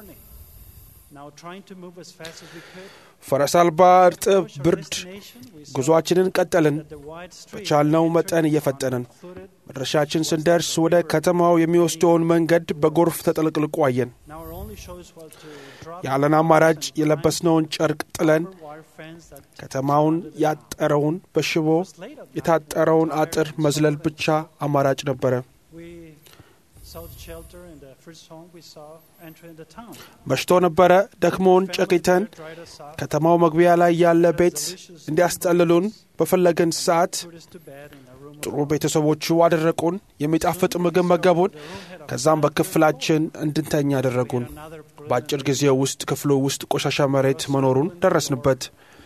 Speaker 12: Now trying to move as fast as we could.
Speaker 5: ፈረስ አልባ እርጥብ ብርድ ጉዞአችንን ቀጠልን።
Speaker 12: The wide street
Speaker 5: በቻልነው መጠን እየፈጠንን መድረሻችን ስንደርስ ወደ ከተማው የሚወስደውን መንገድ በጎርፍ ተጠልቅልቆ አየን።
Speaker 12: Now our only choice was to drop
Speaker 5: ያለን አማራጭ የለበስነውን ጨርቅ ጥለን
Speaker 12: wire fence that
Speaker 5: ከተማውን ያጠረውን በሽቦ የታጠረውን አጥር መዝለል ብቻ አማራጭ ነበረ።
Speaker 12: we sought shelter in the first home we saw entering the town.
Speaker 5: መሽቶ ነበረ። ደክሞን ጨቂተን
Speaker 12: Dried us out,
Speaker 5: ከተማው መግቢያ ላይ ያለ ቤት እንዲያስጠልሉን በፈለግን ሰዓት
Speaker 12: put us to bed in a room.
Speaker 5: ጥሩ ቤተሰቦቹ አደረቁን። የሚጣፍጥ ምግብ መገቡን። ከዛም በክፍላችን እንድንተኛ አደረጉን። በአጭር ጊዜ ውስጥ ክፍሉ ውስጥ ቆሻሻ መሬት መኖሩን ደረስንበት።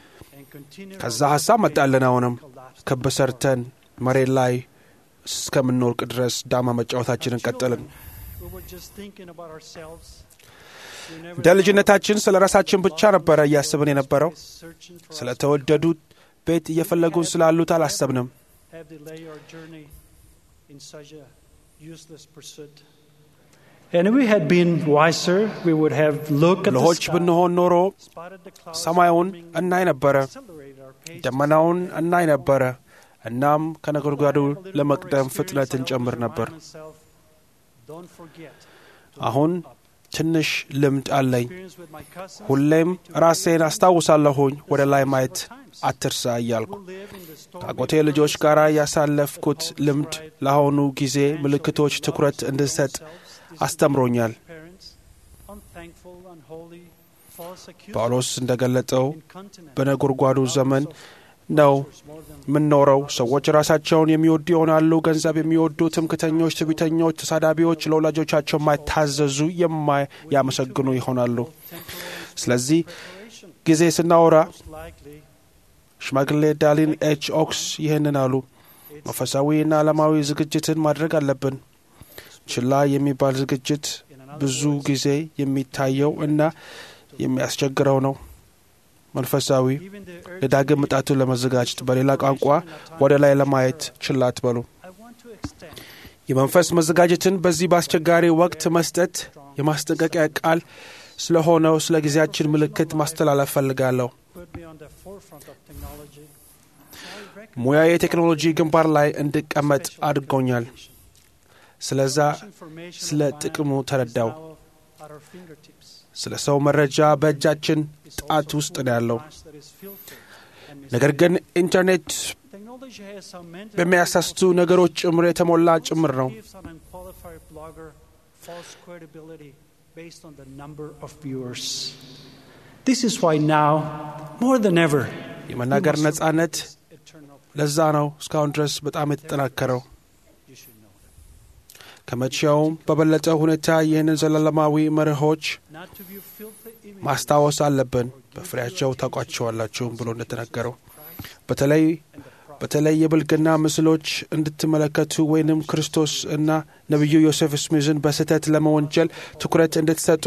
Speaker 5: ከዛ ሀሳብ መጣልን። አሁንም ክብ ሰርተን መሬት ላይ እስከምንወርቅ ድረስ ዳማ መጫወታችንን ቀጠልን።
Speaker 12: We were just thinking about ourselves. We never
Speaker 5: እንደ ልጅነታችን ስለ ራሳችን ብቻ ነበረ እያስብን የነበረው።
Speaker 12: searching for
Speaker 5: ስለ ተወደዱት ቤት እየፈለጉን ስላሉት አላሰብንም።
Speaker 12: have delayed our journey in such a useless pursuit. And if we had been wiser, we would have looked at the
Speaker 5: ብልሆች
Speaker 12: sky,
Speaker 5: ብንሆን ኖሮ
Speaker 12: spotted the clouds
Speaker 5: ሰማዩን
Speaker 12: forming,
Speaker 5: እናይ ነበረ፣
Speaker 12: accelerated our pace.
Speaker 5: ደመናውን እናይ ነበረ። እናም ከነጎድጓዱ ለመቅደም ፍጥነት እንጨምር ነበር።
Speaker 12: myself, don't forget
Speaker 5: አሁን ትንሽ ልምድ አለኝ።
Speaker 12: experience with my cousins
Speaker 5: ሁሌም ራሴን አስታውሳለሁኝ ወደ ላይ ማየት አትርሳ እያልኩ
Speaker 12: who live in the stormy
Speaker 5: ከአጎቴ ልጆች ጋር ያሳለፍኩት ልምድ ለአሁኑ ጊዜ ምልክቶች ትኩረት እንድሰጥ አስተምሮኛል።
Speaker 12: parents, unthankful, unholy, false accusers,
Speaker 5: ጳውሎስ እንደገለጠው
Speaker 12: incontinent,
Speaker 5: በነጎድጓዱ ዘመን ነው የምንኖረው። ሰዎች ራሳቸውን የሚወዱ ይሆናሉ፣ ገንዘብ የሚወዱ፣ ትምክተኞች፣ ትዕቢተኞች፣ ተሳዳቢዎች፣ ለወላጆቻቸው የማይታዘዙ፣ የማያመሰግኑ ይሆናሉ። ስለዚህ ጊዜ ስናወራ
Speaker 12: likely
Speaker 5: ሽማግሌ ዳሊን ኤች ኦክስ ይህንን አሉ። መንፈሳዊና ዓለማዊ ዝግጅትን ማድረግ አለብን። ችላ የሚባል ዝግጅት ብዙ ጊዜ የሚታየው እና የሚያስቸግረው ነው። መንፈሳዊ
Speaker 12: even the urge
Speaker 5: ለዳግም ምጣቱን ለመዘጋጀት በሌላ ቋንቋ ወደ ላይ ለማየት ችላ አትበሉ።
Speaker 12: I want to extend
Speaker 5: የመንፈስ መዘጋጀትን በዚህ በአስቸጋሪ ወቅት መስጠት የማስጠንቀቂያ ቃል ስለሆነው ስለ ጊዜያችን ምልክት ማስተላለፍ ፈልጋለሁ።
Speaker 12: put me on the forefront of technology.
Speaker 5: ሙያ የቴክኖሎጂ ግንባር ላይ እንድቀመጥ አድርጎኛል። ስለዛ
Speaker 12: Information
Speaker 5: ስለ ጥቅሙ ተረዳው።
Speaker 12: now at our fingertips.
Speaker 5: ስለ ሰው መረጃ በእጃችን ጣት ውስጥ ነው ያለው።
Speaker 12: That is filtered and
Speaker 5: ነገር ግን ኢንተርኔት
Speaker 12: technology has some mental
Speaker 5: በሚያሳስቱ ነገሮች ጭምር የተሞላ ጭምር ነው።
Speaker 12: gives an unqualified blogger false credibility based on the number of viewers. This is why now, more than ever,
Speaker 5: የመናገር ነጻነት
Speaker 12: eternal
Speaker 5: ለዛ ነው እስካሁን ድረስ በጣም የተጠናከረው።
Speaker 12: you should know that.
Speaker 5: ከመቼውም በበለጠ ሁኔታ ይህንን ዘላለማዊ መርሆች
Speaker 12: Not to view filthy images
Speaker 5: ማስታወስ አለብን። በፍሬያቸው ታውቋቸዋላችሁም ብሎ እንደተናገረው በተለይ በተለይ የብልግና ምስሎች እንድትመለከቱ ወይንም ክርስቶስ እና ነቢዩ ዮሴፍ ስሚዝን በስህተት ለመወንጀል ትኩረት እንድትሰጡ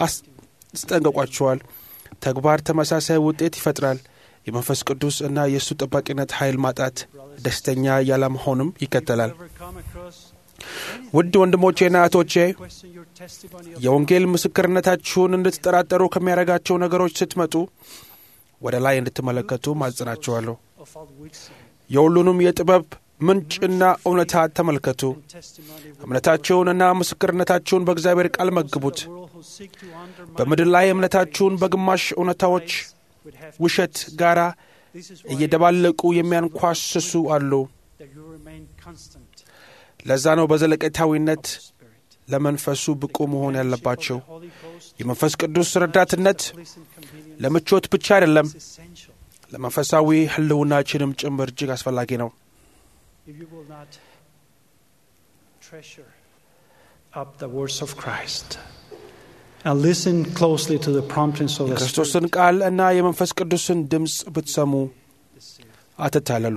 Speaker 5: አስጠንቀቋቸዋል። ተግባር ተመሳሳይ ውጤት ይፈጥራል። የመንፈስ ቅዱስ እና የእሱ ጠባቂነት ኃይል ማጣት ደስተኛ ያለመሆንም ይከተላል።
Speaker 12: ever come across
Speaker 5: ውድ ወንድሞቼና እህቶቼ
Speaker 12: question your testimony of
Speaker 5: የወንጌል ምስክርነታችሁን እንድትጠራጠሩ ከሚያደርጋቸው ነገሮች ስትመጡ ወደ ላይ እንድትመለከቱ ማጽናችኋለሁ።
Speaker 12: of all wisdom
Speaker 5: የሁሉንም የጥበብ ምንጭና እውነታ ተመልከቱ። እምነታችሁንና ምስክርነታችሁን በእግዚአብሔር ቃል መግቡት። በምድር ላይ እምነታችሁን በግማሽ እውነታዎች ውሸት ጋር እየደባለቁ የሚያንኳስሱ አሉ።
Speaker 12: that you remain constant.
Speaker 5: ለዛ ነው በዘለቄታዊነት ለመንፈሱ ብቁ መሆን ያለባቸው። የመንፈስ ቅዱስ ረዳትነት ለምቾት ብቻ አይደለም፣
Speaker 12: essential.
Speaker 5: ለመንፈሳዊ ሕልውናችንም ጭምር እጅግ አስፈላጊ ነው።
Speaker 12: If you will not treasure up the words of Christ and listen closely to the promptings of the Spirit,
Speaker 5: የክርስቶስን ቃል እና የመንፈስ ቅዱስን ድምፅ ብትሰሙ አትታለሉ።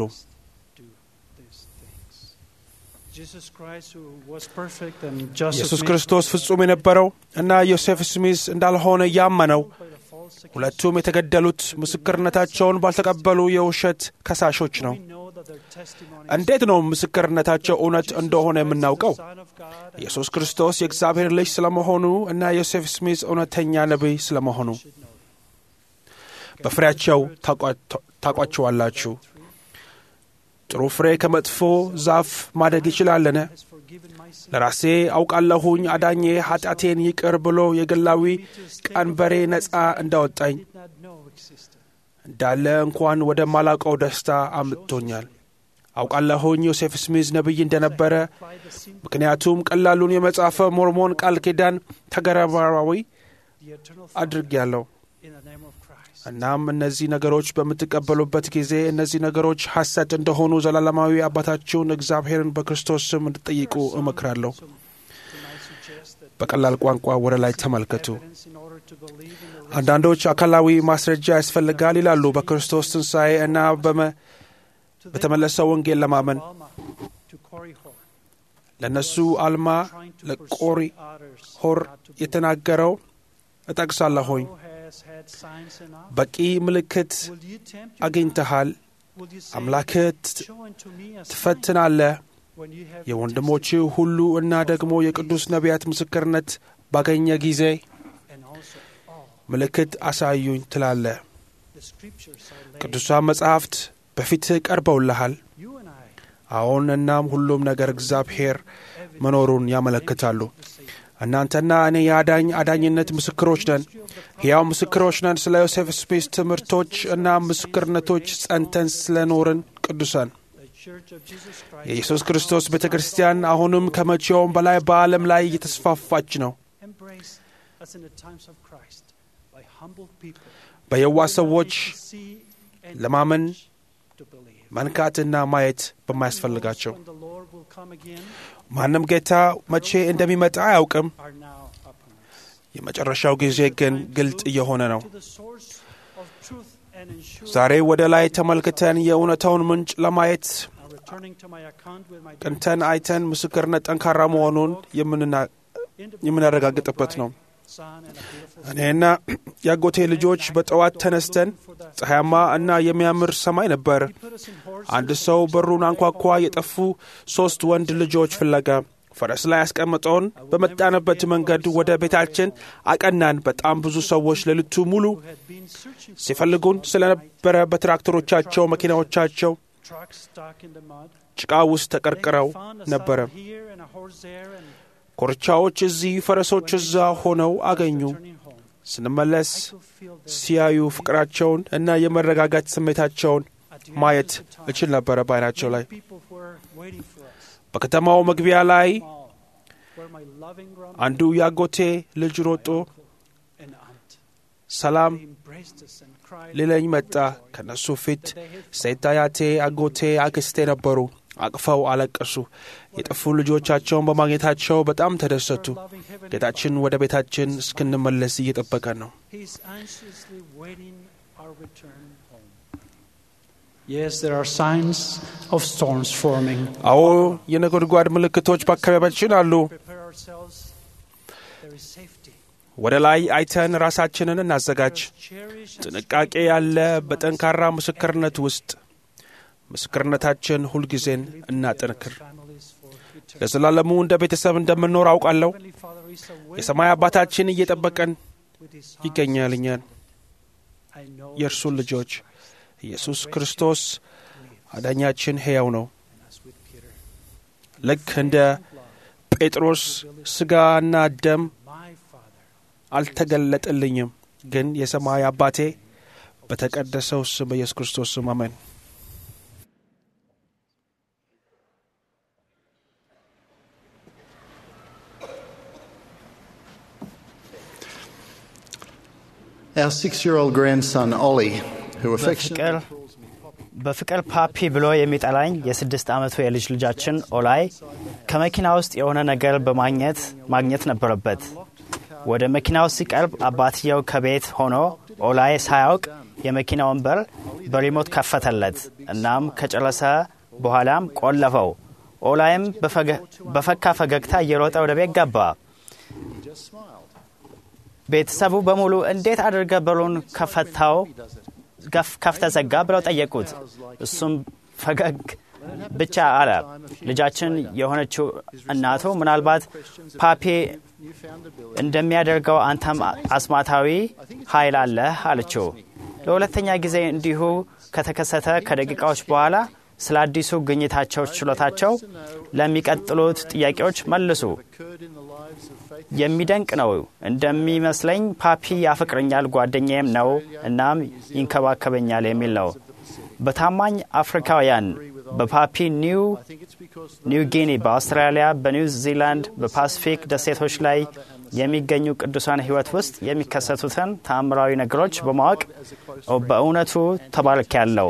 Speaker 12: Jesus Christ, who was perfect, and Joseph
Speaker 5: ኢየሱስ
Speaker 12: Smith,
Speaker 5: ክርስቶስ ፍጹም የነበረው እና ዮሴፍ ስሚዝ እንዳልሆነ ያመነው ሁለቱም የተገደሉት ምስክርነታቸውን ባልተቀበሉ የውሸት ከሳሾች ነው። እንዴት ነው ምስክርነታቸው እውነት እንደሆነ የምናውቀው? ኢየሱስ ክርስቶስ የእግዚአብሔር ልጅ ስለመሆኑ እና ዮሴፍ ስሚዝ እውነተኛ ነቢይ ስለመሆኑ በፍሬያቸው ታቋቸዋላችሁ። ጥሩ ፍሬ ከመጥፎ ዛፍ ማደግ ይችላልን? ለራሴ አውቃለሁኝ አዳኜ ኃጢአቴን ይቅር ብሎ የግላዊ ቀንበሬ ነፃ እንዳወጣኝ እንዳለ እንኳን ወደ ማላውቀው ደስታ አምጥቶኛል። አውቃለሁኝ ዮሴፍ ስሚዝ ነቢይ እንደነበረ፣ ምክንያቱም ቀላሉን የመጽሐፈ ሞርሞን ቃል ኪዳን ተግባራዊ አድርጌያለሁ። እናም እነዚህ ነገሮች በምትቀበሉበት ጊዜ እነዚህ ነገሮች ሐሰት እንደሆኑ ዘላለማዊ አባታችሁን እግዚአብሔርን በክርስቶስ ስም እንድጠይቁ እመክራለሁ። በቀላል ቋንቋ ወደ ላይ ተመልከቱ። አንዳንዶች አካላዊ ማስረጃ ያስፈልጋል ይላሉ። በክርስቶስ ትንሣኤ እና በተመለሰው ወንጌል ለማመን ለእነሱ አልማ ለቆሪ ሆር የተናገረው እጠቅሳለሁኝ። በቂ ምልክት አግኝተሃል፣ አምላክህ ትፈትናለህ። የወንድሞች ሁሉ እና ደግሞ የቅዱስ ነቢያት ምስክርነት ባገኘ ጊዜ ምልክት አሳዩኝ ትላለህ። ቅዱሳን መጻሕፍት በፊትህ ቀርበውልሃል። አዎን፣ እናም ሁሉም ነገር እግዚአብሔር መኖሩን ያመለክታሉ። እናንተና እኔ የአዳኝ አዳኝነት ምስክሮች ነን፣ ሕያው ምስክሮች ነን። ስለ ዮሴፍ ስሚዝ ትምህርቶች እና ምስክርነቶች ጸንተን ስለኖርን ቅዱሳን የኢየሱስ ክርስቶስ ቤተ ክርስቲያን አሁንም ከመቼውም በላይ በዓለም ላይ እየተስፋፋች ነው። በየዋህ ሰዎች ለማመን መንካትና ማየት በማያስፈልጋቸው ማንም ጌታ መቼ እንደሚመጣ አያውቅም። የመጨረሻው ጊዜ ግን ግልጥ እየሆነ ነው። ዛሬ ወደ ላይ ተመልክተን የእውነታውን ምንጭ ለማየት ቅንተን አይተን ምስክርነት ጠንካራ መሆኑን የምናረጋግጥበት ነው። እኔና የአጎቴ ልጆች በጠዋት ተነስተን ፀሐያማ እና የሚያምር ሰማይ ነበር። አንድ ሰው በሩን አንኳኳ። የጠፉ ሦስት ወንድ ልጆች ፍለጋ ፈረስ ላይ ያስቀምጠውን በመጣንበት መንገድ ወደ ቤታችን አቀናን። በጣም ብዙ ሰዎች ሌሊቱ ሙሉ ሲፈልጉን ስለነበረ በትራክተሮቻቸው፣ መኪናዎቻቸው ጭቃ ውስጥ ተቀርቅረው ነበረ። ኮርቻዎች እዚህ፣ ፈረሶች እዛ ሆነው አገኙ። ስንመለስ ሲያዩ ፍቅራቸውን እና የመረጋጋት ስሜታቸውን ማየት እችል ነበረ በዓይናቸው ላይ። በከተማው መግቢያ ላይ አንዱ የአጎቴ ልጅ ሮጦ ሰላም ሊለኝ መጣ። ከነሱ ፊት ሴት አያቴ፣ አጎቴ፣ አክስቴ ነበሩ። አቅፈው አለቀሱ። የጠፉ ልጆቻቸውን በማግኘታቸው በጣም ተደሰቱ። ጌታችን ወደ ቤታችን እስክንመለስ እየጠበቀን ነው። አዎ የነጎድጓድ ምልክቶች በአካባቢያችን አሉ። ወደ ላይ አይተን ራሳችንን እናዘጋጅ። ጥንቃቄ ያለ በጠንካራ ምስክርነት ውስጥ ምስክርነታችን ሁልጊዜን እናጠንክር። ለዘላለሙ እንደ ቤተሰብ እንደምንኖር አውቃለሁ። የሰማይ አባታችን እየጠበቀን ይገኛል። እኛን የእርሱን ልጆች ኢየሱስ ክርስቶስ አዳኛችን ሕያው ነው። ልክ እንደ ጴጥሮስ ሥጋና ደም አልተገለጠልኝም፣ ግን የሰማይ አባቴ በተቀደሰው ስም በኢየሱስ ክርስቶስ ስም አሜን።
Speaker 6: Our six year old grandson, Ollie, who affectionately
Speaker 10: በፍቅር በፍቅር ፓፒ ብሎ የሚጠላኝ የስድስት ዓመቱ የልጅ ልጃችን ኦላይ ከመኪና ውስጥ የሆነ ነገር በማግኘት ማግኘት ነበረበት። ወደ መኪናው ሲቀርብ አባትየው ከቤት ሆኖ ኦላይ ሳያውቅ የመኪናውን በር በሪሞት ከፈተለት። እናም ከጨረሰ በኋላም ቆለፈው። ኦላይም በፈካ ፈገግታ እየሮጠ ወደ ቤት ገባ። ቤተሰቡ በሙሉ እንዴት አድርገ በሩን ከፈታው ከፍተ ዘጋ ብለው ጠየቁት። እሱም ፈገግ ብቻ አለ። ልጃችን የሆነችው እናቱ ምናልባት ፓፔ እንደሚያደርገው አንተም አስማታዊ ኃይል አለህ አለችው። ለሁለተኛ ጊዜ እንዲሁ ከተከሰተ ከደቂቃዎች በኋላ ስለ አዲሱ ግኝታቸው ችሎታቸው ለሚቀጥሉት ጥያቄዎች መልሱ። የሚደንቅ ነው። እንደሚመስለኝ ፓፒ ያፈቅረኛል፣ ጓደኛዬም ነው፣ እናም ይንከባከበኛል የሚል ነው። በታማኝ አፍሪካውያን በፓፒ ኒው ኒው ጊኒ፣ በአውስትራሊያ፣ በኒው ዚላንድ፣ በፓሲፊክ ደሴቶች ላይ የሚገኙ ቅዱሳን ሕይወት ውስጥ የሚከሰቱትን ተአምራዊ ነገሮች በማወቅ በእውነቱ ተባርክ ያለው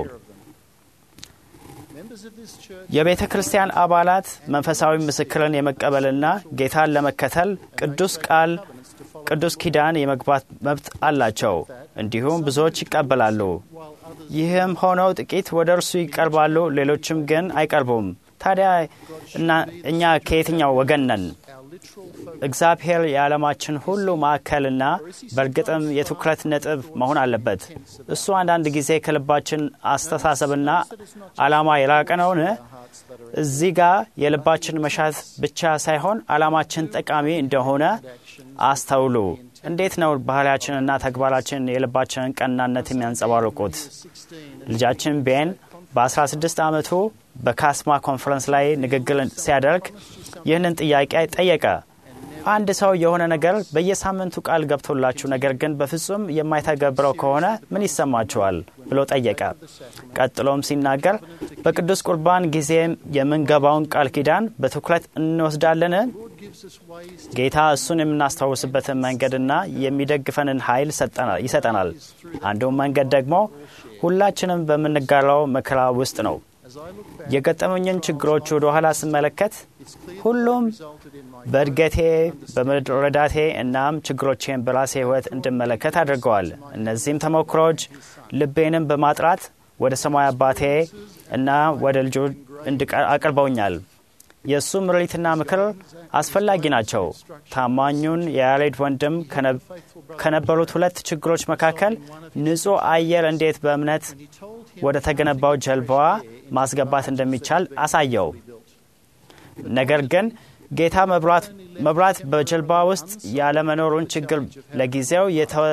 Speaker 10: የቤተ ክርስቲያን አባላት መንፈሳዊ ምስክርን የመቀበልና ጌታን ለመከተል ቅዱስ ቃል ቅዱስ ኪዳን የመግባት መብት አላቸው። እንዲሁም ብዙዎች ይቀበላሉ። ይህም ሆነው ጥቂት ወደ እርሱ ይቀርባሉ፣ ሌሎችም ግን አይቀርቡም። ታዲያ እኛ ከየትኛው ወገን ነን? እግዚአብሔር የዓለማችን ሁሉ ማዕከልና በእርግጥም የትኩረት ነጥብ መሆን አለበት። እሱ አንዳንድ ጊዜ ከልባችን አስተሳሰብና ዓላማ የራቀ ነውን? እዚህ ጋር የልባችን መሻት ብቻ ሳይሆን ዓላማችን ጠቃሚ እንደሆነ አስተውሉ። እንዴት ነው ባህላችንና ተግባራችን የልባችንን ቀናነት የሚያንጸባርቁት? ልጃችን ቤን በ16 ዓመቱ በካስማ ኮንፈረንስ ላይ ንግግር ሲያደርግ ይህንን ጥያቄ ጠየቀ። አንድ ሰው የሆነ ነገር በየሳምንቱ ቃል ገብቶላችሁ ነገር ግን በፍጹም የማይተገብረው ከሆነ ምን ይሰማችኋል? ብሎ ጠየቀ። ቀጥሎም ሲናገር በቅዱስ ቁርባን ጊዜ የምንገባውን ቃል ኪዳን በትኩረት እንወስዳለን? ጌታ እሱን የምናስታውስበትን መንገድና የሚደግፈንን ኃይል ይሰጠናል። አንዱም መንገድ ደግሞ ሁላችንም በምንጋራው መከራ ውስጥ ነው። የገጠሙኝን ችግሮች ወደ ኋላ ስመለከት ሁሉም በእድገቴ በመረዳቴ እናም ችግሮቼን በራሴ ሕይወት እንድመለከት አድርገዋል። እነዚህም ተሞክሮች ልቤንም በማጥራት ወደ ሰማይ አባቴ እና ወደ ልጆ አቅርበውኛል። የእሱ ምሪትና ምክር አስፈላጊ ናቸው። ታማኙን የያሬድ ወንድም ከነበሩት ሁለት ችግሮች መካከል ንጹሕ አየር እንዴት በእምነት ወደ ተገነባው ጀልባዋ ማስገባት እንደሚቻል አሳየው። ነገር ግን ጌታ መብራት በጀልባ ውስጥ ያለመኖሩን ችግር ለጊዜው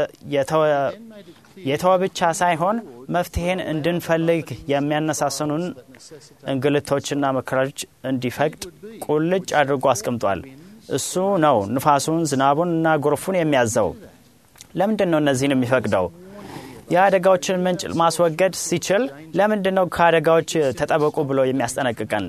Speaker 10: የተወ ብቻ ሳይሆን መፍትሄን እንድንፈልግ የሚያነሳስኑን እንግልቶችና መከራዎች እንዲፈቅድ ቁልጭ አድርጎ አስቀምጧል። እሱ ነው ንፋሱን፣ ዝናቡን እና ጎርፉን የሚያዘው። ለምንድን ነው እነዚህን የሚፈቅደው? የአደጋዎችን ምንጭ ማስወገድ ሲችል ለምንድን ነው ከአደጋዎች ተጠበቁ ብሎ የሚያስጠነቅቀን?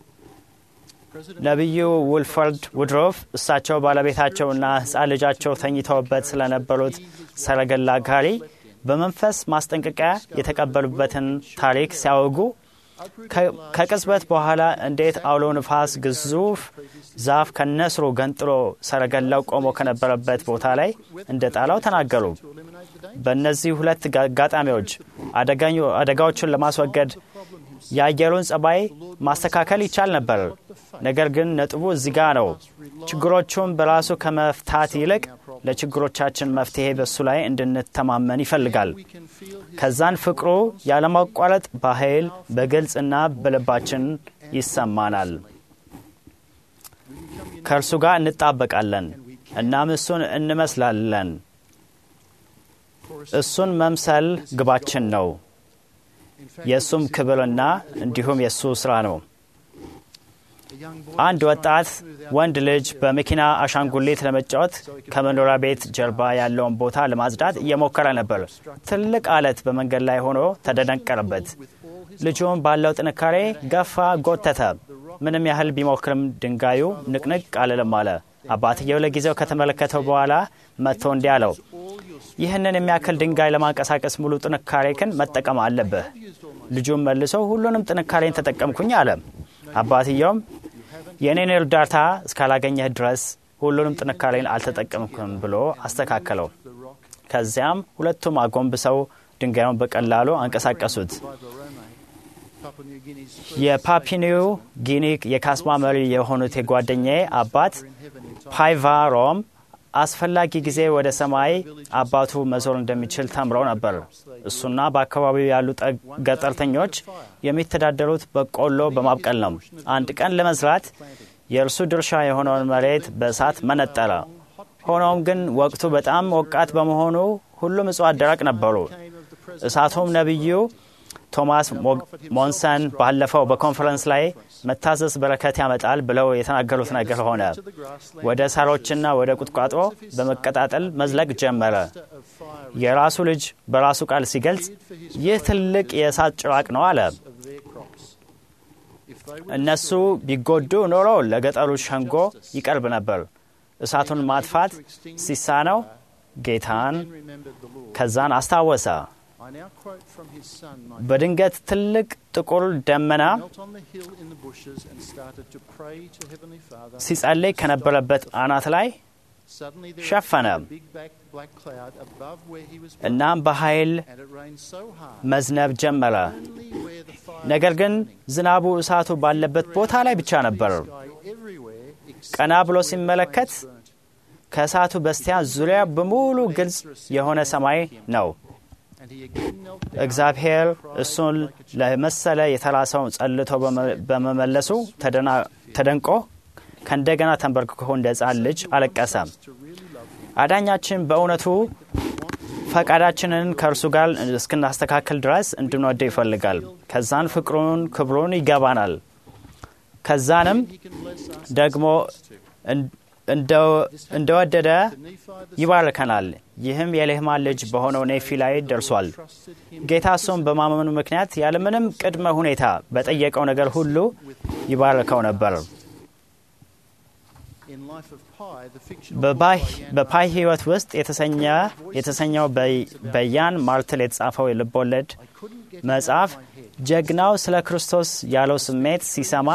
Speaker 10: ነቢዩ ውልፈርድ ውድሮፍ እሳቸው ባለቤታቸውና ሕፃን ልጃቸው ተኝተውበት ስለነበሩት ሰረገላ ጋሪ በመንፈስ ማስጠንቀቂያ የተቀበሉበትን ታሪክ ሲያወጉ ከቅጽበት በኋላ እንዴት አውሎ ንፋስ ግዙፍ ዛፍ ከነስሩ ገንጥሎ ሰረገላው ቆሞ ከነበረበት ቦታ ላይ እንደ ጣላው ተናገሩ። በእነዚህ ሁለት አጋጣሚዎች አደጋዎቹን ለማስወገድ የአየሩን ጸባይ ማስተካከል ይቻል ነበር። ነገር ግን ነጥቡ እዚህ ጋ ነው። ችግሮቹን በራሱ ከመፍታት ይልቅ ለችግሮቻችን መፍትሄ በሱ ላይ እንድንተማመን ይፈልጋል። ከዛን ፍቅሩ ያለማቋረጥ በኃይል በግልጽና በልባችን ይሰማናል። ከእርሱ ጋር እንጣበቃለን፣ እናም እሱን እንመስላለን። እሱን መምሰል ግባችን ነው። የእሱም ክብርና እንዲሁም የእሱ ስራ ነው። አንድ ወጣት ወንድ ልጅ በመኪና አሻንጉሊት ለመጫወት ከመኖሪያ ቤት ጀርባ ያለውን ቦታ ለማጽዳት እየሞከረ ነበር። ትልቅ አለት በመንገድ ላይ ሆኖ ተደነቀረበት። ልጁም ባለው ጥንካሬ ገፋ፣ ጎተተ። ምንም ያህል ቢሞክርም ድንጋዩ ንቅንቅ አልልም አለ። አባትየው ለጊዜው ከተመለከተው በኋላ መጥቶ እንዲህ አለው፣ ይህንን የሚያክል ድንጋይ ለማንቀሳቀስ ሙሉ ጥንካሬክን መጠቀም አለብህ። ልጁም መልሶ ሁሉንም ጥንካሬን ተጠቀምኩኝ አለ። አባትየውም የእኔን እርዳታ እስካላገኘህ ድረስ ሁሉንም ጥንካሬን አልተጠቀምኩም ብሎ አስተካከለው። ከዚያም ሁለቱም አጎንብሰው ድንጋዩን በቀላሉ አንቀሳቀሱት። የፓፒኒው ጊኒ የካስማ መሪ የሆኑት የጓደኛዬ አባት ፓይቫ ሮም አስፈላጊ ጊዜ ወደ ሰማይ አባቱ መዞር እንደሚችል ተምረው ነበር። እሱና በአካባቢው ያሉ ገጠርተኞች የሚተዳደሩት በቆሎ በማብቀል ነው። አንድ ቀን ለመዝራት የእርሱ ድርሻ የሆነውን መሬት በእሳት መነጠረ። ሆኖም ግን ወቅቱ በጣም ሞቃት በመሆኑ ሁሉም እጽዋት ደረቅ ነበሩ። እሳቱም ነቢዩ ቶማስ ሞንሰን ባለፈው በኮንፈረንስ ላይ መታዘዝ በረከት ያመጣል ብለው የተናገሩት ነገር ሆነ። ወደ ሳሮችና ወደ ቁጥቋጦ በመቀጣጠል መዝለቅ ጀመረ። የራሱ ልጅ በራሱ ቃል ሲገልጽ ይህ ትልቅ የእሳት ጭራቅ ነው አለ። እነሱ ቢጎዱ ኖሮ ለገጠሩ ሸንጎ ይቀርብ ነበር። እሳቱን ማጥፋት ሲሳነው ጌታን ከዛን አስታወሰ። በድንገት ትልቅ ጥቁር ደመና ሲጸልይ ከነበረበት አናት ላይ ሸፈነ። እናም በኃይል መዝነብ ጀመረ። ነገር ግን ዝናቡ እሳቱ ባለበት ቦታ ላይ ብቻ ነበር። ቀና ብሎ ሲመለከት ከእሳቱ በስቲያ ዙሪያ በሙሉ ግልጽ የሆነ ሰማይ ነው። እግዚአብሔር እሱን ለመሰለ የተላሰው ጸልቶ በመመለሱ ተደንቆ ከእንደገና ተንበርክኮ እንደ ሕፃን ልጅ አለቀሰ። አዳኛችን በእውነቱ ፈቃዳችንን ከእርሱ ጋር እስክናስተካከል ድረስ እንድንወደው ይፈልጋል። ከዛን ፍቅሩን፣ ክብሩን ይገባናል። ከዛንም ደግሞ እንደወደደ ይባርከናል። ይህም የሌህማን ልጅ በሆነው ኔፊ ላይ ደርሷል። ጌታ እሱም በማመኑ ምክንያት ያለምንም ቅድመ ሁኔታ በጠየቀው ነገር ሁሉ ይባርከው ነበር። በፓይ ሕይወት ውስጥ የተሰኘው በያን ማርትል የተጻፈው የልብ ወለድ መጽሐፍ ጀግናው ስለ ክርስቶስ ያለው ስሜት ሲሰማ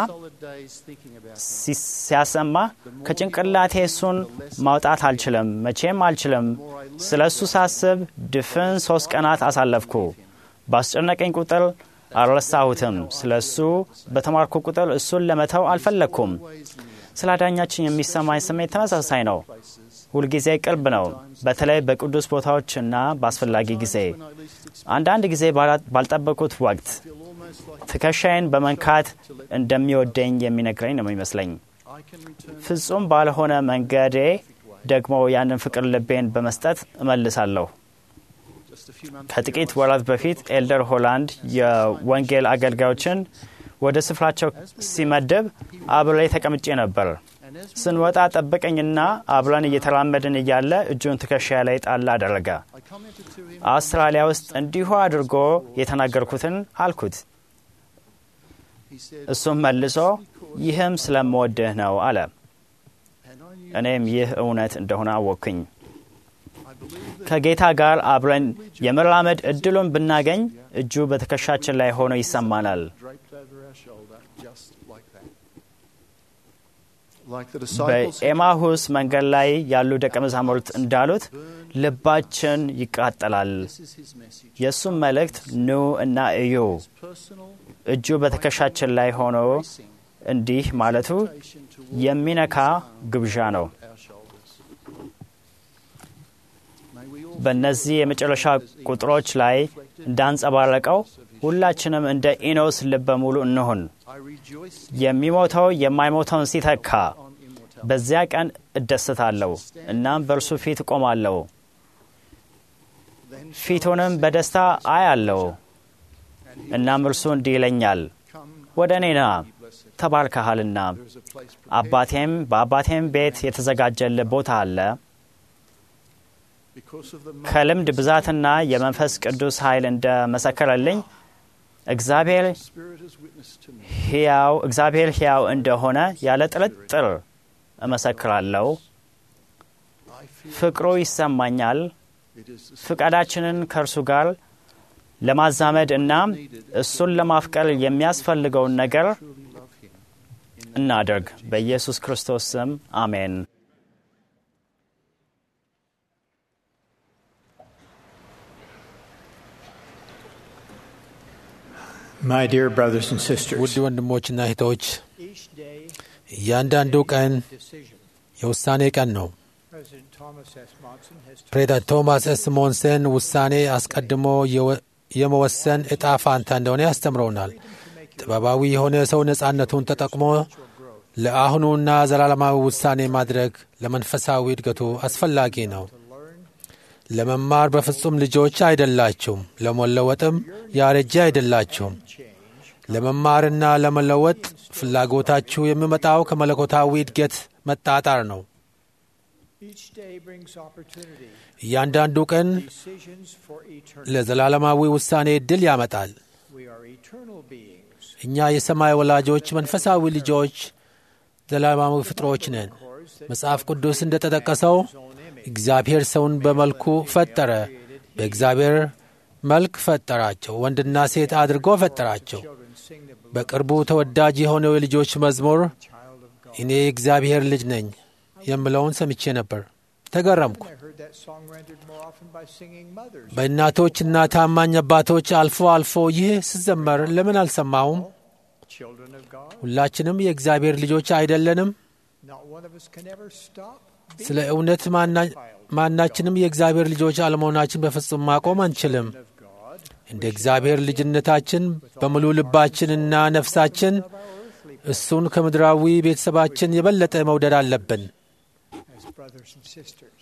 Speaker 10: ሲያሰማ ከጭንቅላቴ እሱን ማውጣት አልችልም፣ መቼም አልችልም። ስለ እሱ ሳስብ ድፍን ሶስት ቀናት አሳለፍኩ። ባስጨነቀኝ ቁጥር አልረሳሁትም። ስለ እሱ በተማርኩ ቁጥር እሱን ለመተው አልፈለግኩም። ስለ አዳኛችን የሚሰማኝ ስሜት ተመሳሳይ ነው። ሁልጊዜ ቅርብ ነው፣ በተለይ በቅዱስ ቦታዎችና በአስፈላጊ ጊዜ። አንዳንድ ጊዜ ባልጠበቁት ወቅት ትከሻዬን በመንካት እንደሚወደኝ የሚነግረኝ ነው የሚመስለኝ። ፍጹም ባልሆነ መንገዴ ደግሞ ያንን ፍቅር ልቤን በመስጠት እመልሳለሁ። ከጥቂት ወራት በፊት ኤልደር ሆላንድ የወንጌል አገልጋዮችን ወደ ስፍራቸው ሲመድብ አብሬ ተቀምጬ ነበር። ስንወጣ ጠበቀኝና አብረን እየተራመድን እያለ እጁን ትከሻ ላይ ጣል አደረገ። አውስትራሊያ ውስጥ እንዲሁ አድርጎ የተናገርኩትን አልኩት። እሱም መልሶ ይህም ስለምወድህ ነው አለ። እኔም ይህ እውነት እንደሆነ አወቅኩኝ። ከጌታ ጋር አብረን የመራመድ እድሉን ብናገኝ እጁ በትከሻችን ላይ ሆኖ ይሰማናል። በኤማሁስ መንገድ ላይ ያሉ ደቀ መዛሙርት እንዳሉት ልባችን ይቃጠላል። የእሱም መልእክት ኑ እና እዩ። እጁ በትከሻችን ላይ ሆኖ እንዲህ ማለቱ የሚነካ ግብዣ ነው። በእነዚህ የመጨረሻ ቁጥሮች ላይ እንዳንጸባረቀው ሁላችንም እንደ ኢኖስ ልበ ሙሉ እንሁን። የሚሞተው የማይሞተውን ሲተካ በዚያ ቀን እደሰታለሁ፣ እናም በእርሱ ፊት እቆማለሁ፣ ፊቱንም በደስታ አያለሁ። እናም እርሱ እንዲህ ይለኛል፣ ወደ እኔ ና ተባርከሃልና፣ አባቴም በአባቴም ቤት የተዘጋጀልህ ቦታ አለ። ከልምድ ብዛትና የመንፈስ ቅዱስ ኃይል እንደ መሰከረልኝ እግዚአብሔር ሕያው እግዚአብሔር ሕያው እንደሆነ ያለ ጥርጥር እመሰክራለሁ። ፍቅሩ ይሰማኛል። ፍቃዳችንን ከእርሱ ጋር ለማዛመድ እና እሱን ለማፍቀር የሚያስፈልገውን ነገር እናደርግ። በኢየሱስ ክርስቶስ ስም አሜን።
Speaker 11: My dear brothers and sisters,
Speaker 2: ውድ ወንድሞችና እህቶች እያንዳንዱ ቀን የውሳኔ ቀን ነው።
Speaker 12: President Thomas S. Monson has
Speaker 2: ፕሬዚዳንት ቶማስ ኤስ ሞንሰን ውሳኔ አስቀድሞ የመወሰን እጣ ፋንታ እንደሆነ ያስተምረውናል። ጥበባዊ የሆነ ሰው ነጻነቱን ተጠቅሞ ለአሁኑና ዘላለማዊ ውሳኔ ማድረግ ለመንፈሳዊ እድገቱ አስፈላጊ ነው። ለመማር በፍጹም ልጆች አይደላችሁም፣ ለመለወጥም ያረጀ አይደላችሁም። ለመማርና ለመለወጥ ፍላጎታችሁ የሚመጣው ከመለኮታዊ እድገት መጣጣር ነው።
Speaker 12: each day brings opportunity,
Speaker 2: እያንዳንዱ ቀን
Speaker 12: decisions for eternity.
Speaker 2: ለዘላለማዊ ውሳኔ ዕድል ያመጣል።
Speaker 12: We are eternal beings.
Speaker 2: እኛ የሰማይ ወላጆች መንፈሳዊ ልጆች ዘላለማዊ ፍጥሮች ነን። መጽሐፍ ቅዱስ እንደ ተጠቀሰው እግዚአብሔር ሰውን በመልኩ ፈጠረ፣ በእግዚአብሔር መልክ ፈጠራቸው፣ ወንድና ሴት አድርጎ ፈጠራቸው። በቅርቡ ተወዳጅ የሆነው የልጆች መዝሙር እኔ የእግዚአብሔር ልጅ ነኝ የምለውን ሰምቼ ነበር። ተገረምኩ።
Speaker 12: I heard that song rendered more often by singing mothers.
Speaker 2: በእናቶችና ታማኝ አባቶች አልፎ አልፎ ይህ ሲዘመር ለምን አልሰማውም?
Speaker 12: Children of God,
Speaker 2: ሁላችንም የእግዚአብሔር ልጆች አይደለንም?
Speaker 12: not one of us can ever stop being
Speaker 2: ስለ እውነት ማና- ማናችንም የእግዚአብሔር ልጆች አለመሆናችን በፍጹም ማቆም አንችልም።
Speaker 12: of God.
Speaker 2: እንደ እግዚአብሔር ልጅነታችን በሙሉ ልባችንና ነፍሳችን እሱን ከምድራዊ ቤተሰባችን የበለጠ መውደድ አለብን።
Speaker 12: as brothers and sisters.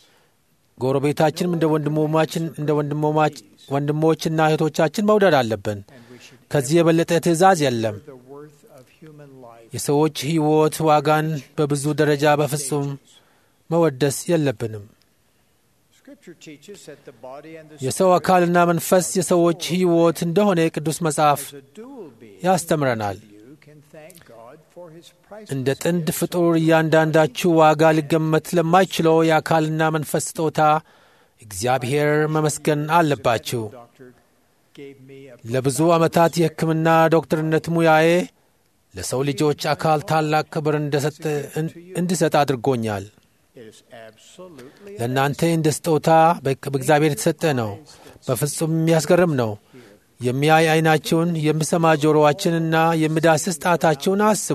Speaker 2: ጎረቤታችንም እንደ ወንድሞማችን እንደ ወንድሞማች ወንድሞችና እህቶቻችን መውደድ አለብን። ከዚህ የበለጠ ትእዛዝ የለም።
Speaker 12: The worth of human life.
Speaker 2: የሰዎች ሕይወት ዋጋን በብዙ ደረጃ በፍጹም መወደስ የለብንም።
Speaker 12: Scripture teaches that the body and the
Speaker 2: የሰው አካልና መንፈስ የሰዎች ሕይወት እንደሆነ የቅዱስ መጽሐፍ
Speaker 12: as a dual being
Speaker 2: ያስተምረናል።
Speaker 12: you can thank God for his priceless
Speaker 2: እንደ ጥንድ ፍጡር እያንዳንዳችሁ ዋጋ ሊገመት ለማይችለው የአካልና መንፈስ ስጦታ እግዚአብሔር መመስገን አለባችሁ።
Speaker 12: doctor gave me a
Speaker 2: ለብዙ ዓመታት የሕክምና ዶክተርነት ሙያዬ ለሰው ልጆች አካል ታላቅ ክብር እንደሰጠ እንድሰጥ አድርጎኛል።
Speaker 12: it is absolutely
Speaker 2: ለእናንተ እንደ ስጦታ በ- በእግዚአብሔር የተሰጠ ነው። በፍጹም የሚያስገርም ነው። የሚያይ ዓይናችሁን፣ የሚሰማ ጆሮዋችንና የሚዳስስ ጣታችሁን አስቡ።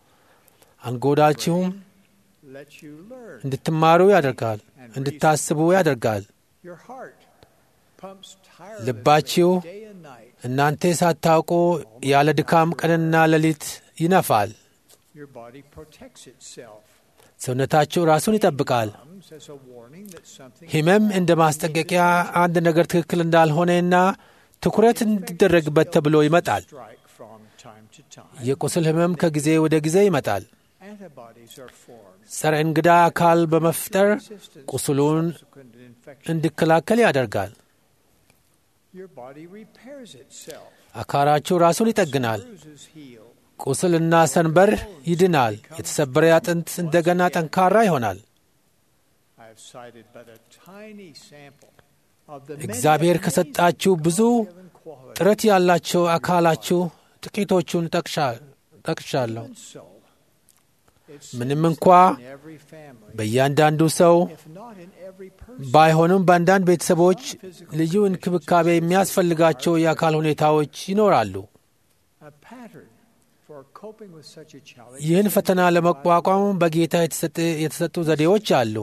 Speaker 2: አንጎዳችሁም
Speaker 12: let you learn.
Speaker 2: እንድትማሩ ያደርጋል፣ እንድታስቡ ያደርጋል።
Speaker 12: Your heart pumps
Speaker 2: ልባችሁ
Speaker 12: tirelessly day and night.
Speaker 2: እናንተ ሳታውቁ ያለ ድካም ቀንና ሌሊት ይነፋል።
Speaker 12: Your body protects itself.
Speaker 2: ሰውነታችሁ ራሱን ይጠብቃል።
Speaker 12: Comes as a warning that something
Speaker 2: ሕመም እንደ ማስጠንቀቂያ አንድ ነገር ትክክል እንዳልሆነና ትኩረት እንዲደረግበት ተብሎ ይመጣል።
Speaker 12: strike from time to time.
Speaker 2: የቁስል ሕመም ከጊዜ ወደ ጊዜ ይመጣል።
Speaker 12: Antibodies are formed.
Speaker 2: ጸረ እንግዳ አካል በመፍጠር ቁስሉን
Speaker 12: Subsequent infection.
Speaker 2: እንዲከላከል ያደርጋል።
Speaker 12: Your body repairs itself.
Speaker 2: አካላችሁ ራሱን ይጠግናል።
Speaker 12: Bruises heal.
Speaker 2: ቁስልና ሰንበር ይድናል። የተሰበረ አጥንት እንደገና ጠንካራ ይሆናል።
Speaker 12: I have cited but a tiny sample of the many
Speaker 2: እግዚአብሔር ከሰጣችሁ ብዙ
Speaker 12: given qualities.
Speaker 2: ጥረት ያላቸው አካላችሁ ጥቂቶቹን ጠቅሻ- ጠቅሻለሁ።
Speaker 12: Even so, it's
Speaker 2: ምንም እንኳ
Speaker 12: in every family,
Speaker 2: በእያንዳንዱ ሰው
Speaker 12: if not in every person,
Speaker 2: ባይሆኑም በአንዳንድ ቤተሰቦች ልዩ እንክብካቤ የሚያስፈልጋቸው የአካል ሁኔታዎች ይኖራሉ።
Speaker 12: a pattern for coping with such a challenge.
Speaker 2: ይህን ፈተና ለመቋቋም በጌታ የተሰጠ- የተሰጡ ዘዴዎች አሉ።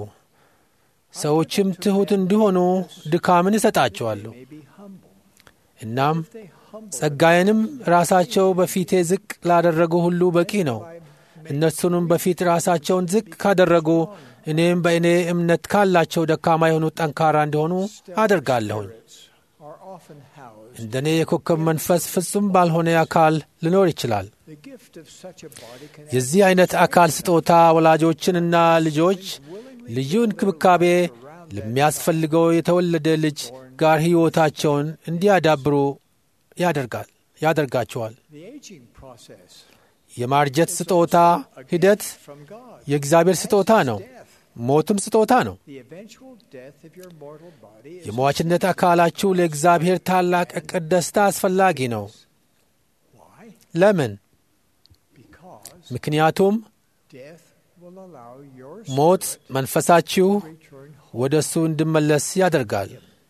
Speaker 2: ሰዎችም ትሑት እንዲሆኑ ድካምን ይሰጣቸዋሉ።
Speaker 12: may be humble.
Speaker 2: እናም
Speaker 12: They humble
Speaker 2: ጸጋዬንም ራሳቸው በፊቴ ዝቅ ላደረጉ ሁሉ በቂ ነው። እነሱንም በፊት ራሳቸውን ዝቅ ካደረጉ እኔም በእኔ እምነት ካላቸው ደካማ የሆኑት ጠንካራ እንዲሆኑ አደርጋለሁኝ።
Speaker 12: spirits are often housed
Speaker 2: እንደ እኔ የኮከብ መንፈስ ፍጹም ባልሆነ አካል ሊኖር ይችላል።
Speaker 6: The gift of such a body can
Speaker 2: የዚህ አይነት አካል ስጦታ ወላጆችንና ልጆች ልዩ እንክብካቤ ለሚያስፈልገው የተወለደ ልጅ ጋር ሕይወታቸውን እንዲያዳብሩ ያደርጋል ያደርጋቸዋል።
Speaker 6: the aging process
Speaker 2: የማርጀት ስጦታ ሂደት
Speaker 6: from God.
Speaker 2: የእግዚአብሔር ስጦታ ነው። ሞትም ስጦታ ነው።
Speaker 6: The eventual death of your mortal body is
Speaker 2: የሟችነት አካላችሁ ለእግዚአብሔር ታላቅ ዕቅድ ደስታ አስፈላጊ ነው።
Speaker 6: why?
Speaker 2: ለምን?
Speaker 6: Because
Speaker 2: ምክንያቱም
Speaker 6: death will allow your
Speaker 2: ሞት መንፈሳችሁ
Speaker 6: return
Speaker 2: ወደ እሱ እንዲመለስ ያደርጋል።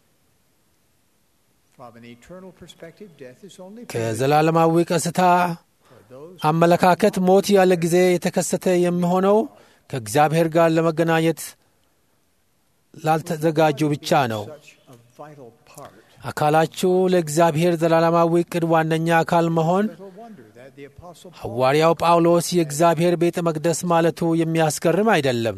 Speaker 6: from an eternal perspective. Death is only
Speaker 2: ከዘላለማዊ ቀስታ
Speaker 6: for those
Speaker 2: አመለካከት ሞት ያለ ጊዜ የተከሰተ የሚሆነው ከእግዚአብሔር ጋር ለመገናኘት ላልተዘጋጁ ብቻ ነው።
Speaker 6: such a vital part.
Speaker 2: አካላችሁ ለእግዚአብሔር ዘላለማዊ ዕቅድ ዋነኛ አካል መሆን
Speaker 6: Little wonder that the apostle Paul
Speaker 2: ሐዋርያው ጳውሎስ የእግዚአብሔር ቤተ መቅደስ ማለቱ የሚያስገርም አይደለም።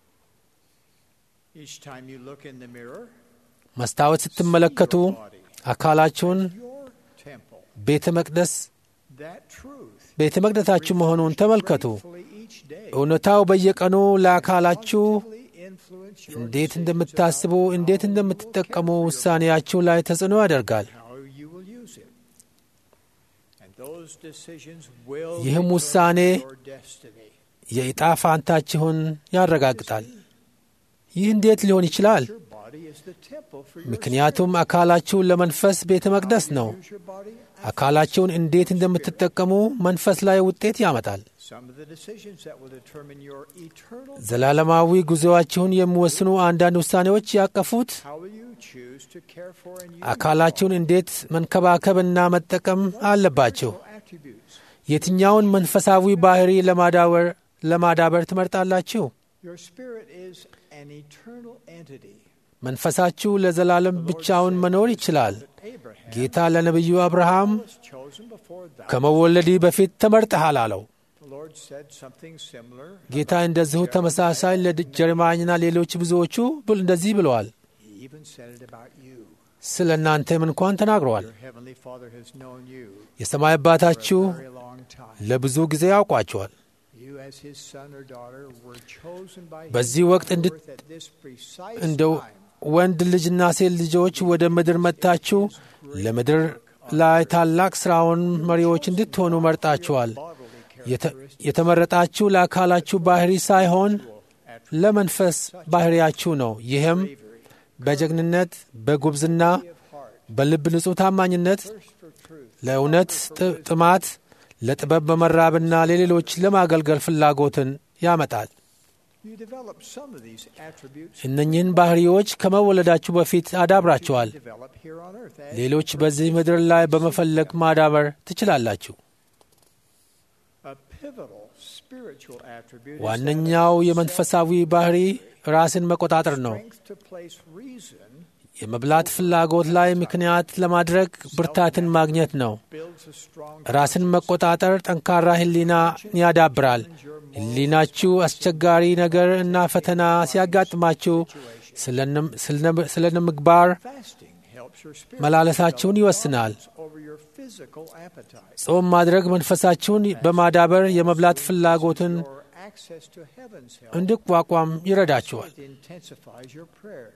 Speaker 6: each time you look in the mirror,
Speaker 2: መስታወት ስትመለከቱ አካላችሁን
Speaker 6: your temple,
Speaker 2: ቤተ መቅደስ
Speaker 6: that truth
Speaker 2: ቤተ መቅደሳችሁ መሆኑን ተመልከቱ።
Speaker 6: fully each day
Speaker 2: እውነታው በየቀኑ ለአካላችሁ
Speaker 6: fully influence your
Speaker 2: እንዴት እንደምታስቡ፣ እንዴት እንደምትጠቀሙ ውሳኔያችሁ ላይ ተጽዕኖ ያደርጋል።
Speaker 6: how you will use it. And those decisions will
Speaker 2: ይህም
Speaker 6: determine
Speaker 2: ውሳኔ
Speaker 6: your destiny.
Speaker 2: የዕጣ ፋንታችሁን ያረጋግጣል። ይህ እንዴት ሊሆን ይችላል?
Speaker 6: Your body is the temple for your
Speaker 2: ምክንያቱም አካላችሁ ለመንፈስ ቤተ መቅደስ ነው።
Speaker 6: use your body.
Speaker 2: አካላችሁን እንዴት እንደምትጠቀሙ መንፈስ ላይ ውጤት ያመጣል።
Speaker 6: Some of the decisions that will determine your eternal
Speaker 2: ዘላለማዊ ጉዞአችሁን የሚወስኑ አንዳንድ ውሳኔዎች ያቀፉት
Speaker 6: how will you choose to care for and use
Speaker 2: አካላችሁን እንዴት መንከባከብና መጠቀም አለባችሁ።
Speaker 6: attributes.
Speaker 2: የትኛውን መንፈሳዊ ባህሪ ለማዳበር ለማዳበር ትመርጣላችሁ?
Speaker 6: Your spirit is an eternal entity.
Speaker 2: መንፈሳችሁ ለዘላለም ብቻውን መኖር ይችላል።
Speaker 6: Abraham
Speaker 2: ጌታ ለነቢዩ አብርሃም
Speaker 6: was chosen before thou.
Speaker 2: ከመወለዲ በፊት ተመርጠሃል አለው።
Speaker 6: The Lord said something similar.
Speaker 2: ጌታ እንደዚሁ ተመሳሳይ ለጀርማኝና ሌሎች ብዙዎቹ ብል- እንደዚህ ብለዋል።
Speaker 6: He even said it about you.
Speaker 2: ስለ እናንተም እንኳን ተናግረዋል።
Speaker 6: Your heavenly Father has known you
Speaker 2: የሰማይ አባታችሁ
Speaker 6: for a very long time.
Speaker 2: ለብዙ ጊዜ ያውቋቸዋል።
Speaker 6: You, as his son or daughter, were chosen by him
Speaker 2: በዚህ ወቅት
Speaker 6: on
Speaker 2: እንድት-
Speaker 6: earth at this precise
Speaker 2: እንደው
Speaker 6: time.
Speaker 2: ወንድ ልጅና ሴት ልጆች ወደ ምድር መጥታችሁ ለምድር ላይ ታላቅ ሥራውን መሪዎች እንድትሆኑ መርጣችኋል። የተ- የተመረጣችሁ ለአካላችሁ ባህሪ ሳይሆን ለመንፈስ ባህሪያችሁ ነው። ይህም በጀግንነት፣ በጉብዝና፣ በልብ ንጹሕ ታማኝነት፣ ለእውነት ጥ- ጥማት፣ ለጥበብ በመራብና ለሌሎች ለማገልገል ፍላጎትን ያመጣል።
Speaker 6: You developed some of these attributes
Speaker 2: እነኚህን ባህሪዎች ከመወለዳችሁ በፊት አዳብራችኋል።
Speaker 6: develop here on earth. As
Speaker 2: ሌሎች በዚህ ምድር ላይ በመፈለግ ማዳበር ትችላላችሁ።
Speaker 6: a pivotal spiritual attribute is
Speaker 2: ዋነኛው የመንፈሳዊ ባህሪ ራስን መቆጣጠር ነው።
Speaker 6: strength to place reason
Speaker 2: የመብላት ፍላጎት ላይ ምክንያት ለማድረግ ብርታትን ማግኘት ነው።
Speaker 6: builds a strong
Speaker 2: ራስን መቆጣጠር ጠንካራ ሕሊና ያዳብራል። ሕሊናችሁ አስቸጋሪ ነገር እና ፈተና ሲያጋጥማችሁ ስለ ምግባር
Speaker 6: fasting helps your spirit
Speaker 2: መላለሳችሁን ይወስናል።
Speaker 6: over your physical appetite.
Speaker 2: ጾም ማድረግ መንፈሳችሁን በማዳበር የመብላት ፍላጎትን
Speaker 6: Your access to heaven's help
Speaker 2: እንዲቋቋም ይረዳችኋል።
Speaker 6: it intensifies your prayers.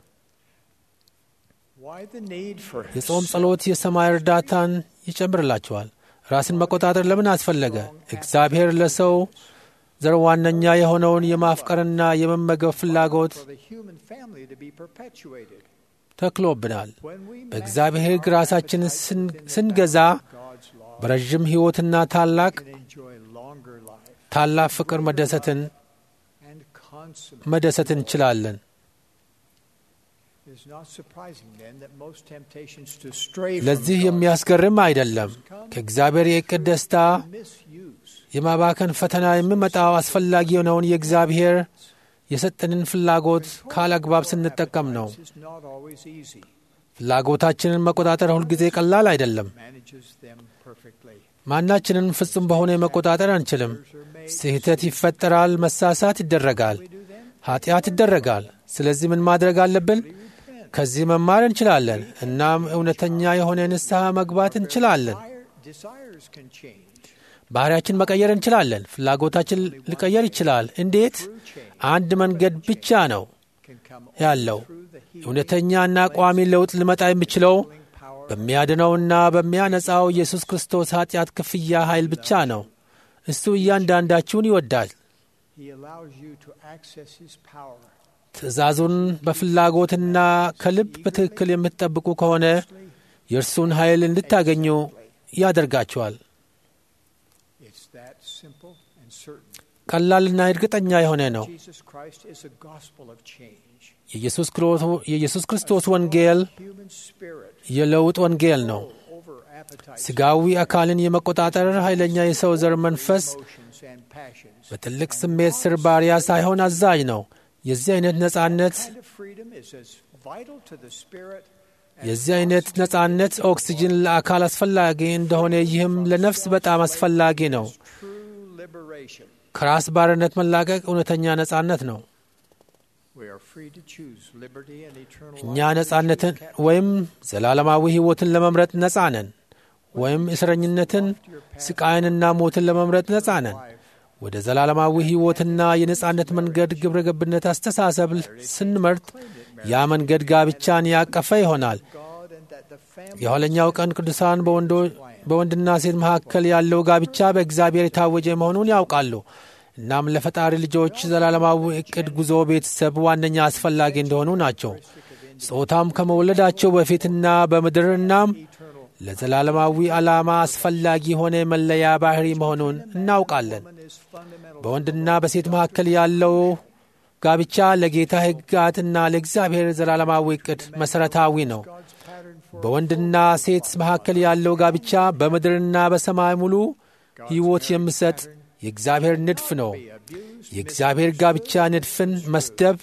Speaker 6: Why the need for
Speaker 2: የጾም ጸሎት የሰማይ እርዳታን ይጨምርላችኋል። ራስን መቆጣጠር ለምን አስፈለገ? እግዚአብሔር ለሰው ዘር ዋነኛ የሆነውን የማፍቀርና የመመገብ ፍላጎት
Speaker 6: for the human family to be perpetuated?
Speaker 2: ተክሎብናል።
Speaker 6: When we
Speaker 2: በእግዚአብሔር ሕግ ራሳችንን ስን- ስንገዛ
Speaker 6: God's law
Speaker 2: በረዥም ሕይወትና ታላቅ
Speaker 6: can enjoy longer life
Speaker 2: ታላቅ ፍቅር መደሰትን
Speaker 6: and consummate.
Speaker 2: መደሰት እንችላለን።
Speaker 6: It is not surprising then that most temptations to stray from
Speaker 2: ለዚህ
Speaker 6: God's
Speaker 2: የሚያስገርም አይደለም። ከእግዚአብሔር የዕቅድ ደስታ
Speaker 6: misuse
Speaker 2: የማባከን ፈተና የሚመጣው አስፈላጊ የሆነውን የእግዚአብሔር የሰጠንን ፍላጎት ካለአግባብ ስንጠቀም ነው።
Speaker 6: is not always easy.
Speaker 2: ፍላጎታችንን መቆጣጠር ሁልጊዜ ቀላል አይደለም።
Speaker 6: Manages them perfectly.
Speaker 2: ማናችንን ፍጹም በሆነ መቆጣጠር አንችልም። ስህተት ይፈጠራል፣ መሳሳት ይደረጋል፣ ኃጢአት ይደረጋል። ስለዚህ ምን ማድረግ አለብን? ከዚህ መማር እንችላለን። እናም እውነተኛ የሆነ ንስሐ መግባት እንችላለን።
Speaker 6: Desires can change.
Speaker 2: ባህሪያችን መቀየር እንችላለን። ፍላጎታችን ሊቀየር ይችላል። እንዴት? አንድ መንገድ ብቻ ነው ያለው። እውነተኛና ቋሚ ለውጥ ሊመጣ የሚችለው በሚያድነውና በሚያነጻው ኢየሱስ ክርስቶስ ኃጢአት ክፍያ ኃይል ብቻ ነው። እሱ እያንዳንዳችሁን ይወዳል።
Speaker 6: He allows you to access His power.
Speaker 2: ትእዛዙን በፍላጎትና ከልብ በትክክል የምትጠብቁ ከሆነ የእርሱን ኃይል እንድታገኙ ያደርጋችኋል።
Speaker 6: It's that simple and certain.
Speaker 2: ቀላልና እርግጠኛ የሆነ ነው።
Speaker 6: Jesus Christ is a gospel of change.
Speaker 2: የኢየሱስ ክሮ- የኢየsus ክርስቶስ ወንጌል
Speaker 6: Human spirit
Speaker 2: የለውጥ ወንጌል ነው።
Speaker 6: over appetites,
Speaker 2: ሥጋዊ አካልን የመቆጣጠር ኃይለኛ የሰው ዘር መንፈስ
Speaker 6: emotions, and passions.
Speaker 2: በትልቅ ስሜት ስር ባሪያ ሳይሆን አዛዥ ነው። የዚህ አይነት ነጻነት
Speaker 6: Kind of freedom is as vital to the spirit
Speaker 2: የዚህ አይነት ነጻነት ኦክሲጅን ለአካል አስፈላጊ እንደሆነ ይህም ለነፍስ በጣም አስፈላጊ ነው።
Speaker 6: true liberation.
Speaker 2: ከራስ ባርነት መላቀቅ እውነተኛ ነጻነት ነው።
Speaker 6: We are free to choose liberty and eternal
Speaker 2: እኛ
Speaker 6: life.
Speaker 2: ነጻነትን ወይም ዘላለማዊ ሕይወትን ለመምረጥ ነጻ ነን፣ ወይም እስረኝነትን፣ ስቃይንና ሞትን ለመምረጥ ነጻ ነን። ወደ ዘላለማዊ ሕይወትና የነጻነት መንገድ ግብረ ገብነት አስተሳሰብ ስንመርጥ ያ መንገድ ጋብቻን ያቀፈ ይሆናል።
Speaker 6: God and that the family
Speaker 2: የኋለኛው ቀን ቅዱሳን በወንዶ- በወንድና ሴት መካከል ያለው ጋብቻ በእግዚአብሔር የታወጀ መሆኑን ያውቃሉ። እናም ለፈጣሪ ልጆች ዘላለማዊ እቅድ ጉዞ ቤተሰብ ዋነኛ አስፈላጊ እንደሆኑ ናቸው። ጾታም ከመወለዳቸው በፊትና በምድር እናም ለዘላለማዊ ዓላማ አስፈላጊ የሆነ መለያ ባህሪ መሆኑን እናውቃለን።
Speaker 6: is fundamental.
Speaker 2: በወንድና በሴት መካከል ያለው ጋብቻ ለጌታ ሕግጋትና ለእግዚአብሔር ዘላለማዊ እቅድ መሠረታዊ ነው።
Speaker 6: God's pattern for
Speaker 2: በወንድና ሴት መካከል ያለው ጋብቻ በምድርና በሰማይ ሙሉ ሕይወት የሚሰጥ የእግዚአብሔር ንድፍ ነው። የእግዚአብሔር ጋብቻ ንድፍን መስደብ፣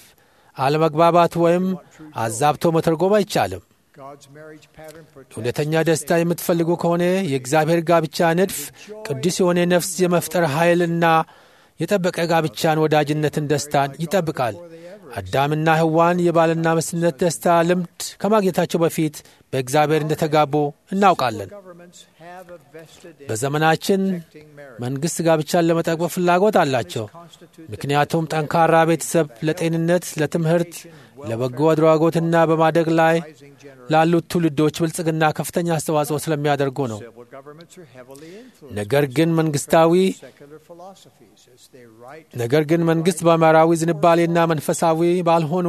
Speaker 2: አለመግባባት ወይም አዛብቶ መተርጎም አይቻልም።
Speaker 6: God's marriage pattern protects
Speaker 2: እውነተኛ ደስታ የምትፈልጉ ከሆነ የእግዚአብሔር ጋብቻ ንድፍ ቅዱስ የሆነ ነፍስ የመፍጠር ኃይልና የጠበቀ ጋብቻን፣ ወዳጅነትን፣ ደስታን ይጠብቃል። አዳምና ሕዋን የባልና ሚስትነት ደስታ ልምድ ከማግኘታቸው በፊት በእግዚአብሔር እንደተጋቡ እናውቃለን።
Speaker 6: governments have a vested
Speaker 2: በዘመናችን መንግሥት ጋብቻን ለመጠበቅ ፍላጎት አላቸው። ምክንያቱም ጠንካራ ቤተሰብ ለጤንነት፣ ለትምህርት፣ ለበጎ አድራጎትና በማደግ ላይ ላሉት ትውልዶች ብልጽግና ከፍተኛ አስተዋጽኦ ስለሚያደርጉ ነው።
Speaker 6: civil governments are heavily influenced
Speaker 2: ነገር ግን መንግስታዊ
Speaker 6: secular philosophies as they write
Speaker 2: ነገር ግን መንግሥት በምዕራዊ ዝንባሌና መንፈሳዊ ባልሆኑ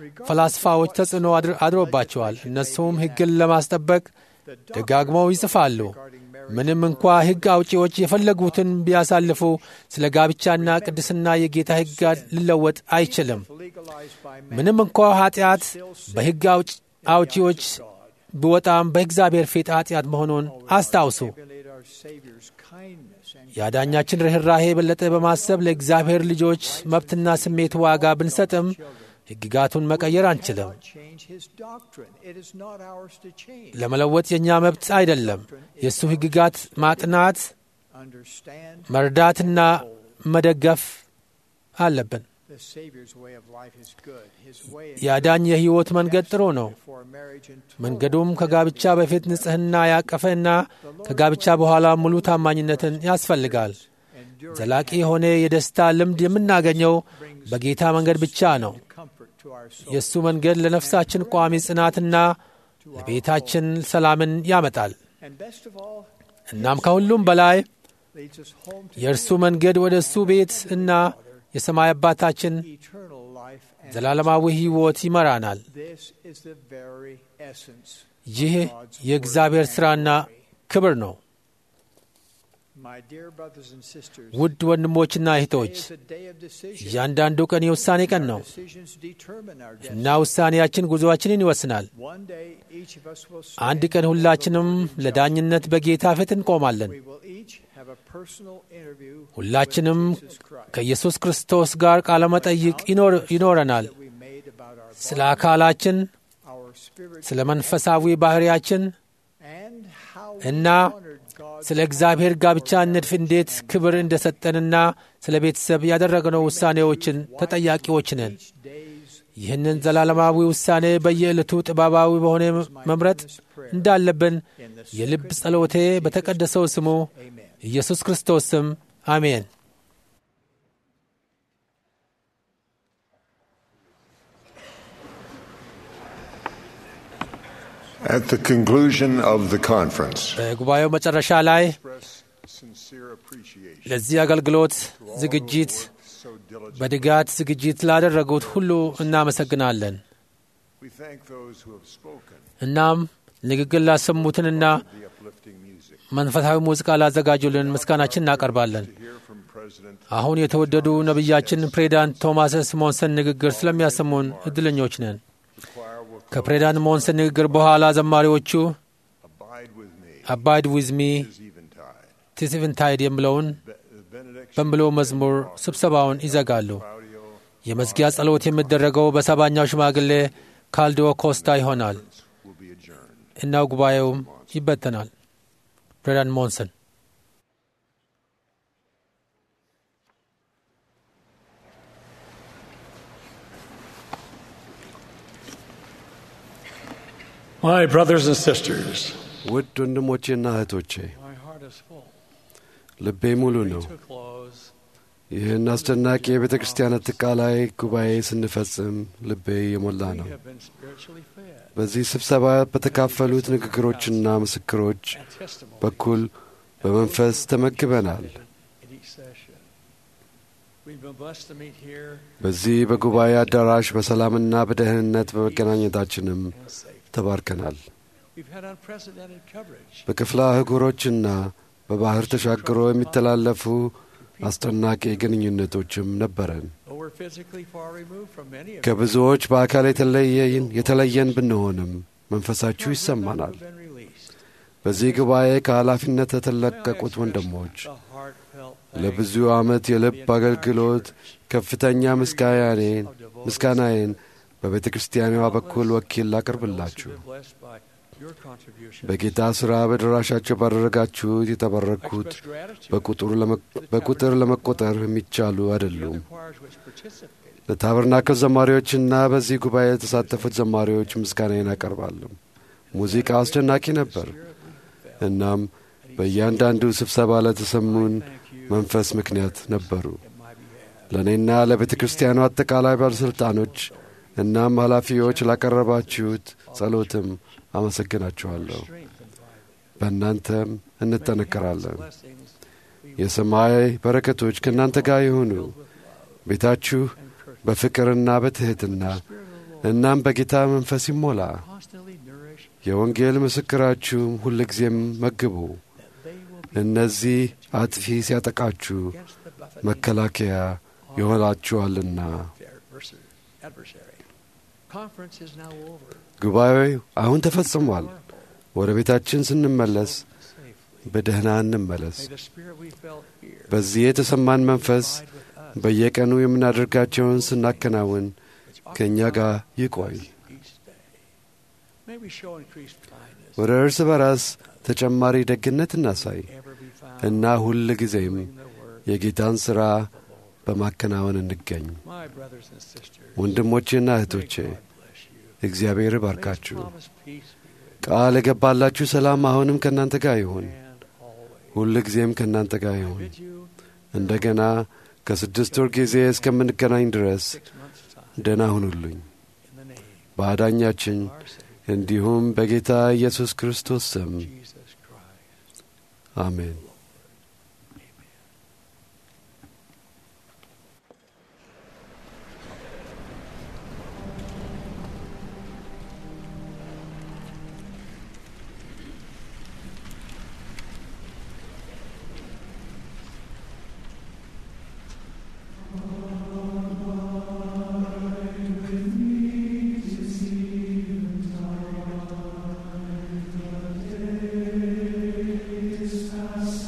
Speaker 2: ፈላስፋዎች ተጽዕኖ አድር- አድሮባቸዋል። እነሱም ሕግን ለማስጠበቅ ደጋግመው ይጽፋሉ። ምንም እንኳ ሕግ አውጪዎች የፈለጉትን ቢያሳልፉ ስለ ጋብቻና ቅድስና የጌታ ሕግ ሊለወጥ አይችልም።
Speaker 6: legalized by man
Speaker 2: ምንም እንኳ ኃጢአት በሕግ አውጭ- አውጪዎች ቢወጣም በእግዚአብሔር ፊት ኃጢአት መሆኑን አስታውሱ።
Speaker 6: emulate our Savior's kindness and
Speaker 2: የአዳኛችን ርኅራሄ የበለጠ በማሰብ ለእግዚአብሔር ልጆች መብትና ስሜት ዋጋ ብንሰጥም ሕግጋቱን መቀየር አንችልም።
Speaker 6: change his doctrine. It is not ours to change.
Speaker 2: ለመለወጥ የእኛ መብት አይደለም። የእሱ ሕግጋት ማጥናት፣
Speaker 6: Understand
Speaker 2: መርዳትና መደገፍ አለብን።
Speaker 6: the Savior's way of life is good. His way
Speaker 2: የአዳኝ የሕይወት መንገድ ጥሩ ነው።
Speaker 6: for marriage and
Speaker 2: መንገዱም ከጋብቻ በፊት ንጽሕና ያቀፈና ከጋብቻ በኋላ ሙሉ ታማኝነትን ያስፈልጋል። ዘላቂ የሆነ የደስታ ልምድ የምናገኘው በጌታ መንገድ ብቻ ነው።
Speaker 6: comfort to our soul.
Speaker 2: የእሱ መንገድ ለነፍሳችን ቋሚ ጽናትና ለቤታችን ሰላምን ያመጣል።
Speaker 6: And best of all,
Speaker 2: እናም ከሁሉም በላይ
Speaker 6: leads us home to
Speaker 2: የእርሱ መንገድ ወደ እሱ ቤት እና የሰማይ አባታችን
Speaker 6: eternal life. And
Speaker 2: ዘላለማዊ ሕይወት ይመራናል።
Speaker 6: this is the very essence.
Speaker 2: ይህ የእግዚአብሔር ሥራና ክብር ነው።
Speaker 6: My dear brothers and sisters,
Speaker 2: ውድ ወንድሞችና እህቶች
Speaker 6: today is a day of decision.
Speaker 2: እያንዳንዱ ቀን የውሳኔ ቀን ነው
Speaker 6: Decisions determine our
Speaker 2: እና
Speaker 6: destiny.
Speaker 2: ውሳኔያችን ጉዞአችንን ይወስናል።
Speaker 6: One day, each of us will
Speaker 2: አንድ
Speaker 6: stand
Speaker 2: ቀን
Speaker 6: before the
Speaker 2: ሁላችንም
Speaker 6: Lord in judgment.
Speaker 2: ለዳኝነት በጌታ ፊት እንቆማለን።
Speaker 6: We will each have a personal interview
Speaker 2: ሁላችንም
Speaker 6: with Jesus Christ.
Speaker 2: ከኢየሱስ ክርስቶስ ጋር ቃለ መጠይቅ ይኖር- ይኖረናል።
Speaker 6: that we made about our
Speaker 2: ስለ
Speaker 6: body,
Speaker 2: አካላችን፣
Speaker 6: our spirit,
Speaker 2: ስለ መንፈሳዊ ባህሪያችን
Speaker 6: and how
Speaker 2: እና
Speaker 6: we honored God's
Speaker 2: ስለ እግዚአብሔር ጋብቻ ንድፍ እንዴት ክብር እንደሰጠንና ስለ ቤተሰብ ያደረግነው ውሳኔዎችን ተጠያቂዎች ነን።
Speaker 6: each day's
Speaker 2: ይህንን ዘላለማዊ ውሳኔ በየዕለቱ ጥበባዊ በሆነ መምረጥ እንዳለብን የልብ ጸሎቴ በተቀደሰው ስሙ ኢየሱስ ክርስቶስ ስም አሜን።
Speaker 3: At the conclusion of the conference,
Speaker 2: በጉባኤው መጨረሻ ላይ
Speaker 3: sincere appreciation
Speaker 2: ለዚህ አገልግሎት ዝግጅት በድጋት ዝግጅት ላደረጉት ሁሉ እናመሰግናለን።
Speaker 3: we thank those who have spoken
Speaker 2: እናም ንግግር ላሰሙትንና
Speaker 3: the uplifting music.
Speaker 2: መንፈሳዊ ሙዚቃ ላዘጋጁልን ምስጋናችን እናቀርባለን።
Speaker 3: Hear from President
Speaker 2: አሁን የተወደዱ ነቢያችን ፕሬዚዳንት ቶማስ ሞንሰን ንግግር ስለሚያሰሙን እድለኞች ነን። ከፕሬዚዳንት ሞንሰን ንግግር በኋላ ዘማሪዎቹ
Speaker 3: Abide with me,
Speaker 2: አባይድ ዊዝ ሚ
Speaker 3: is eventide.
Speaker 2: ቲስቪንታይድ የሚለውን
Speaker 3: The benediction
Speaker 2: በሚለው መዝሙር ስብሰባውን ይዘጋሉ። የመዝጊያ ጸሎት የሚደረገው በሰባኛው ሽማግሌ ካልዲዮ ኮስታ ይሆናል
Speaker 3: will be adjourned.
Speaker 2: እና ጉባኤውም ይበተናል። ፕሬዚዳንት ሞንሰን
Speaker 13: My brothers and sisters,
Speaker 8: ውድ ወንድሞቼና እህቶቼ
Speaker 13: my heart is full.
Speaker 8: ልቤ ሙሉ ነው።
Speaker 13: To close,
Speaker 8: ይህን አስደናቂ የቤተ ክርስቲያን አጠቃላይ ጉባኤ ስንፈጽም ልቤ የሞላ ነው።
Speaker 13: we have been spiritually fed
Speaker 8: በዚህ ስብሰባ በተካፈሉት ንግግሮችና ምስክሮች
Speaker 13: and testimony
Speaker 8: በኩል በመንፈስ ተመግበናል።
Speaker 13: in each session. We've been blessed to meet here
Speaker 8: በዚህ በጉባኤ አዳራሽ በሰላምና በደህንነት በመገናኘታችንም
Speaker 13: and safe.
Speaker 8: ተባርከናል።
Speaker 13: We've had unprecedented coverage.
Speaker 8: በክፍለ አህጉሮችና በባህር ተሻግሮ የሚተላለፉ አስደናቂ ግንኙነቶችም ነበረን።
Speaker 13: Though we're physically far removed from many of
Speaker 8: ከብዙዎች በአካል የተለየን የተለየን ብንሆንም መንፈሳችሁ ይሰማናል።
Speaker 13: you, been released.
Speaker 8: በዚህ ጉባኤ ከኃላፊነት የተለቀቁት ወንድሞች
Speaker 13: The heartfelt
Speaker 8: ለብዙ ዓመት የልብ አገልግሎት ከፍተኛ ምስጋናዬን ምስጋናዬን በቤተ ክርስቲያኗ በኩል ወኪል ላቀርብላችሁ።
Speaker 13: been blessed by your contribution.
Speaker 8: በጌታ ሥራ በድራሻቸው ባደረጋችሁት የተባረኩት
Speaker 13: Express gratitude
Speaker 8: በቁጥሩ ለመ- በቁጥር ለመቆጠር የሚቻሉ
Speaker 13: to the
Speaker 8: አይደሉም።
Speaker 13: other choirs which participated.
Speaker 8: ለታበርናክል ዘማሪዎችና በዚህ ጉባኤ የተሳተፉት ዘማሪዎች ምስጋናዬን አቀርባለሁ። ሙዚቃ አስደናቂ ነበር። እናም በእያንዳንዱ ስብሰባ ለተሰሙን መንፈስ ምክንያት ነበሩ። ለእኔና ለቤተ ክርስቲያኑ አጠቃላይ ባለሥልጣኖች እናም ኃላፊዎች ላቀረባችሁት ጸሎትም አመሰግናችኋለሁ። በእናንተም እንጠነከራለን።
Speaker 13: Blessings
Speaker 8: የሰማይ በረከቶች ከእናንተ ጋር ይሁኑ። ቤታችሁ በፍቅርና በትሕትና እናም በጌታ መንፈስ ይሞላ።
Speaker 13: constantly nourish
Speaker 8: የወንጌል ምስክራችሁም ሁልጊዜም መግቡ። እነዚህ አጥፊ ሲያጠቃችሁ
Speaker 13: against the buffeting
Speaker 8: መከላከያ ይሆናችኋልና።
Speaker 13: of their adversary. adversary. Conference is now over.
Speaker 8: ጉባኤው አሁን ተፈጽሟል። ወደ ቤታችን ስንመለስ
Speaker 13: Safely.
Speaker 8: በደህና እንመለስ።
Speaker 13: May the spirit we felt here
Speaker 8: በዚህ የተሰማን መንፈስ
Speaker 13: abide with us
Speaker 8: በየቀኑ የምናደርጋቸውን ስናከናውን
Speaker 13: which
Speaker 8: ከእኛ ጋር ይቆይ።
Speaker 13: each day. May we show increased kindness.
Speaker 8: ወደ እርስ በራስ ተጨማሪ ደግነት እናሳይ
Speaker 13: Ever be found
Speaker 8: እና ሁል ጊዜም
Speaker 13: doing the work
Speaker 8: የጌታን ሥራ በማከናወን እንገኝ።
Speaker 13: My brothers and sisters,
Speaker 8: ወንድሞቼና
Speaker 13: may
Speaker 8: እህቶቼ
Speaker 13: God bless you.
Speaker 8: እግዚአብሔር
Speaker 13: May His
Speaker 8: ይባርካችሁ።
Speaker 13: promised peace be with
Speaker 8: ቃል የገባላችሁ ሰላም አሁንም ከእናንተ ጋር ይሁን፣
Speaker 13: you and always.
Speaker 8: ሁል ጊዜም ከእናንተ ጋር ይሁን።
Speaker 13: Bid you
Speaker 8: እንደገና ከስድስት ወር ጊዜ እስከምንገናኝ ድረስ
Speaker 13: six months' time
Speaker 8: ደህና ሁኑልኝ።
Speaker 13: in the name
Speaker 8: በአዳኛችን
Speaker 13: of our Savior,
Speaker 8: እንዲሁም በጌታ ኢየሱስ ክርስቶስ ስም
Speaker 13: Jesus Christ.
Speaker 8: አሜን።
Speaker 14: This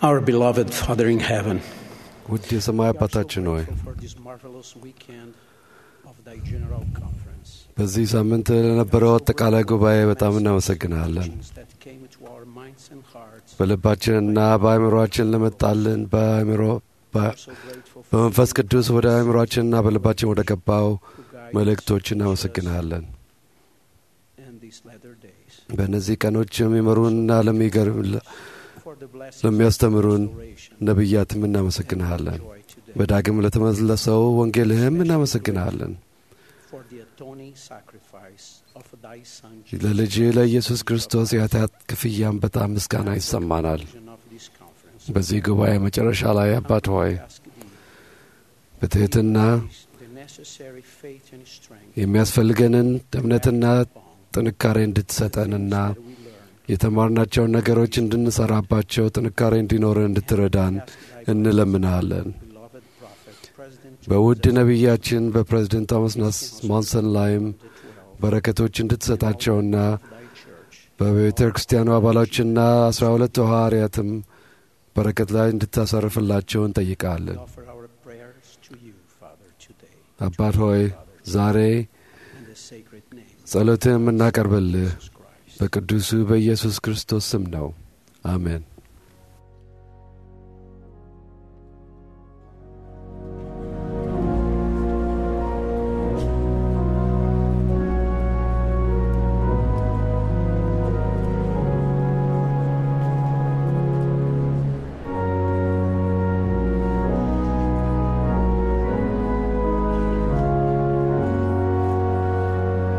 Speaker 12: Our beloved Father in heaven,
Speaker 8: ውድ የሰማይ አባታችን ሆይ
Speaker 12: for this marvelous weekend of thy general conference
Speaker 8: በዚህ ሳምንት ለነበረው አጠቃላይ ጉባኤ በጣም እናመሰግናለን።
Speaker 12: that came to our minds and hearts.
Speaker 8: በልባችንና በአእምሮአችን ለመጣልን በአእምሮ በ- በመንፈስ ቅዱስ ወደ አእምሮአችንና በልባችን ወደ ገባው መልእክቶች እናመሰግንሃለን።
Speaker 12: And these latter days,
Speaker 8: በእነዚህ ቀኖች የሚመሩንና ለሚገርም
Speaker 12: for the blessings
Speaker 8: ለሚያስተምሩን ነቢያትም እናመሰግንሃለን። በዳግም ለተመለሰው ወንጌልህም እናመሰግንሃለን።
Speaker 12: for the atoning sacrifice of thy Son
Speaker 8: ለልጅ ለኢየሱስ ክርስቶስ የኃጢአት ክፍያም በጣም ምስጋና ይሰማናል።
Speaker 12: of this conference.
Speaker 8: በዚህ ጉባኤ መጨረሻ ላይ አባት ሆይ በትሕትና
Speaker 12: The necessary faith and strength
Speaker 8: የሚያስፈልገንን እምነትና ጥንካሬ እንድትሰጠንና የተማርናቸውን ነገሮች እንድንሰራባቸው ጥንካሬ እንዲኖረን እንድትረዳን እንለምናለን። በውድ ነቢያችን በፕሬዝደንት ቶማስ ናስ- ሞንሰን ላይም በረከቶች እንድትሰጣቸውና በቤተ ክርስቲያኑ አባሎችና አስራ ሁለቱ ሐዋርያትም በረከት ላይ እንድታሰርፍላቸው እንጠይቃለን።
Speaker 12: offer our prayers to you, Father, today.
Speaker 8: አባት ሆይ ዛሬ
Speaker 12: In the sacred name
Speaker 8: ጸሎትህ የምናቀርብልህ በቅዱሱ በኢየሱስ ክርስቶስ ስም ነው። አሜን።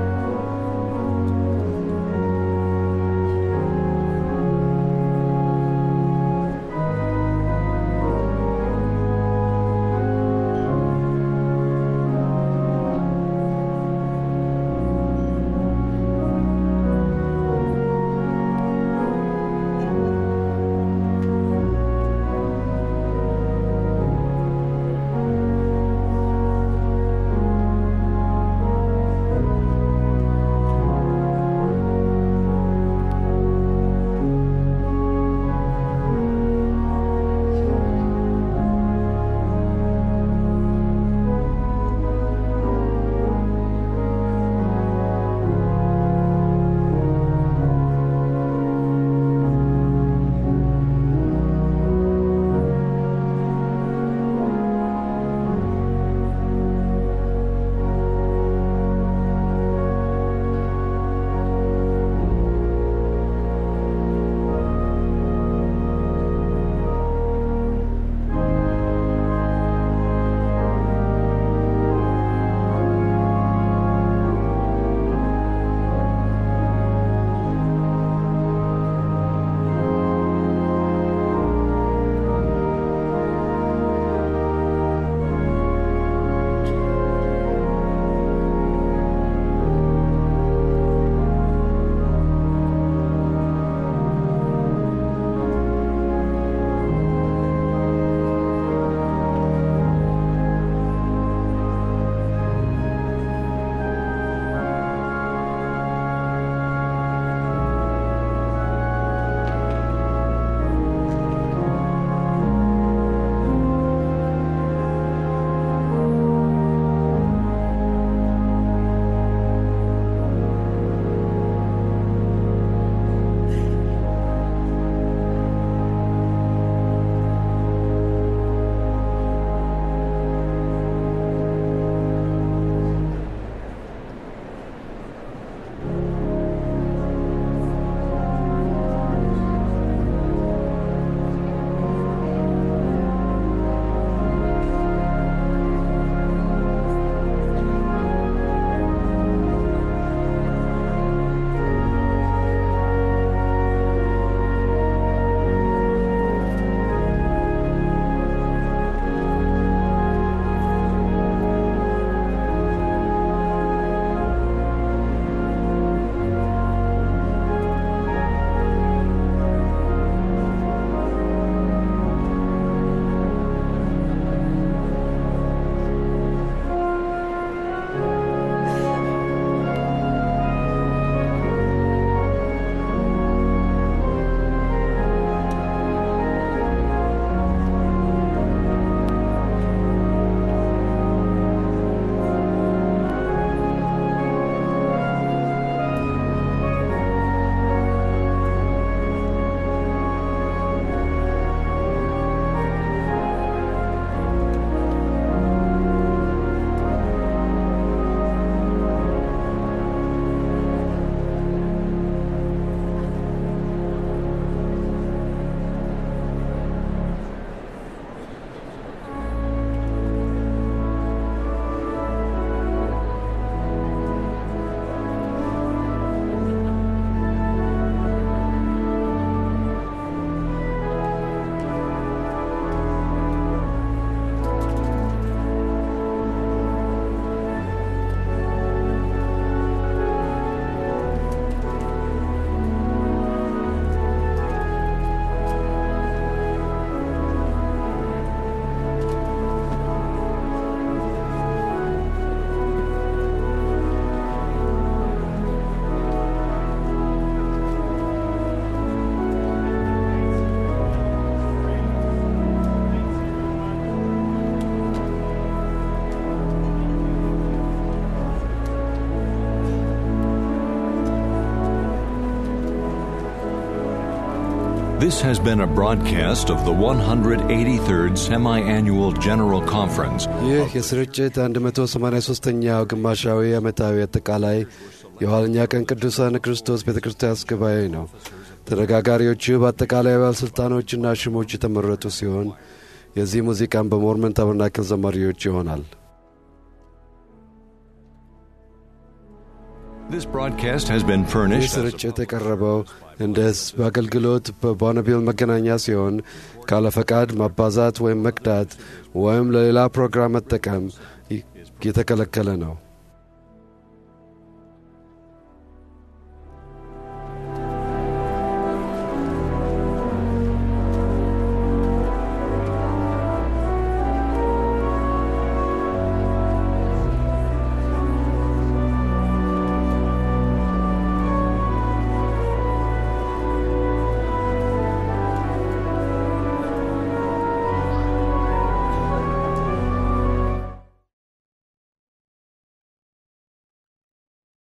Speaker 14: Thank
Speaker 1: This has been a broadcast of the 183rd Semi Annual General Conference.
Speaker 8: ይህ የስርጭት 183ኛው ግማሻዊ ዓመታዊ አጠቃላይ የኋለኛ ቀን ቅዱሳን ክርስቶስ ቤተ ክርስቲያን ጉባኤ ነው። ተነጋጋሪዎቹ በአጠቃላይ ባለሥልጣኖችና ሽሞች የተመረጡ ሲሆን የዚህ ሙዚቃን በሞርመን ታበርናክል ዘማሪዎች ይሆናል።
Speaker 1: This broadcast has been
Speaker 8: ይህ
Speaker 1: furnished as a
Speaker 8: ስርጭት የቀረበው እንደ ሕዝብ አገልግሎት በቦነቢል መገናኛ ሲሆን ካለ ፈቃድ ማባዛት ወይም መቅዳት ወይም ለሌላ ፕሮግራም መጠቀም ይ- የተከለከለ ነው።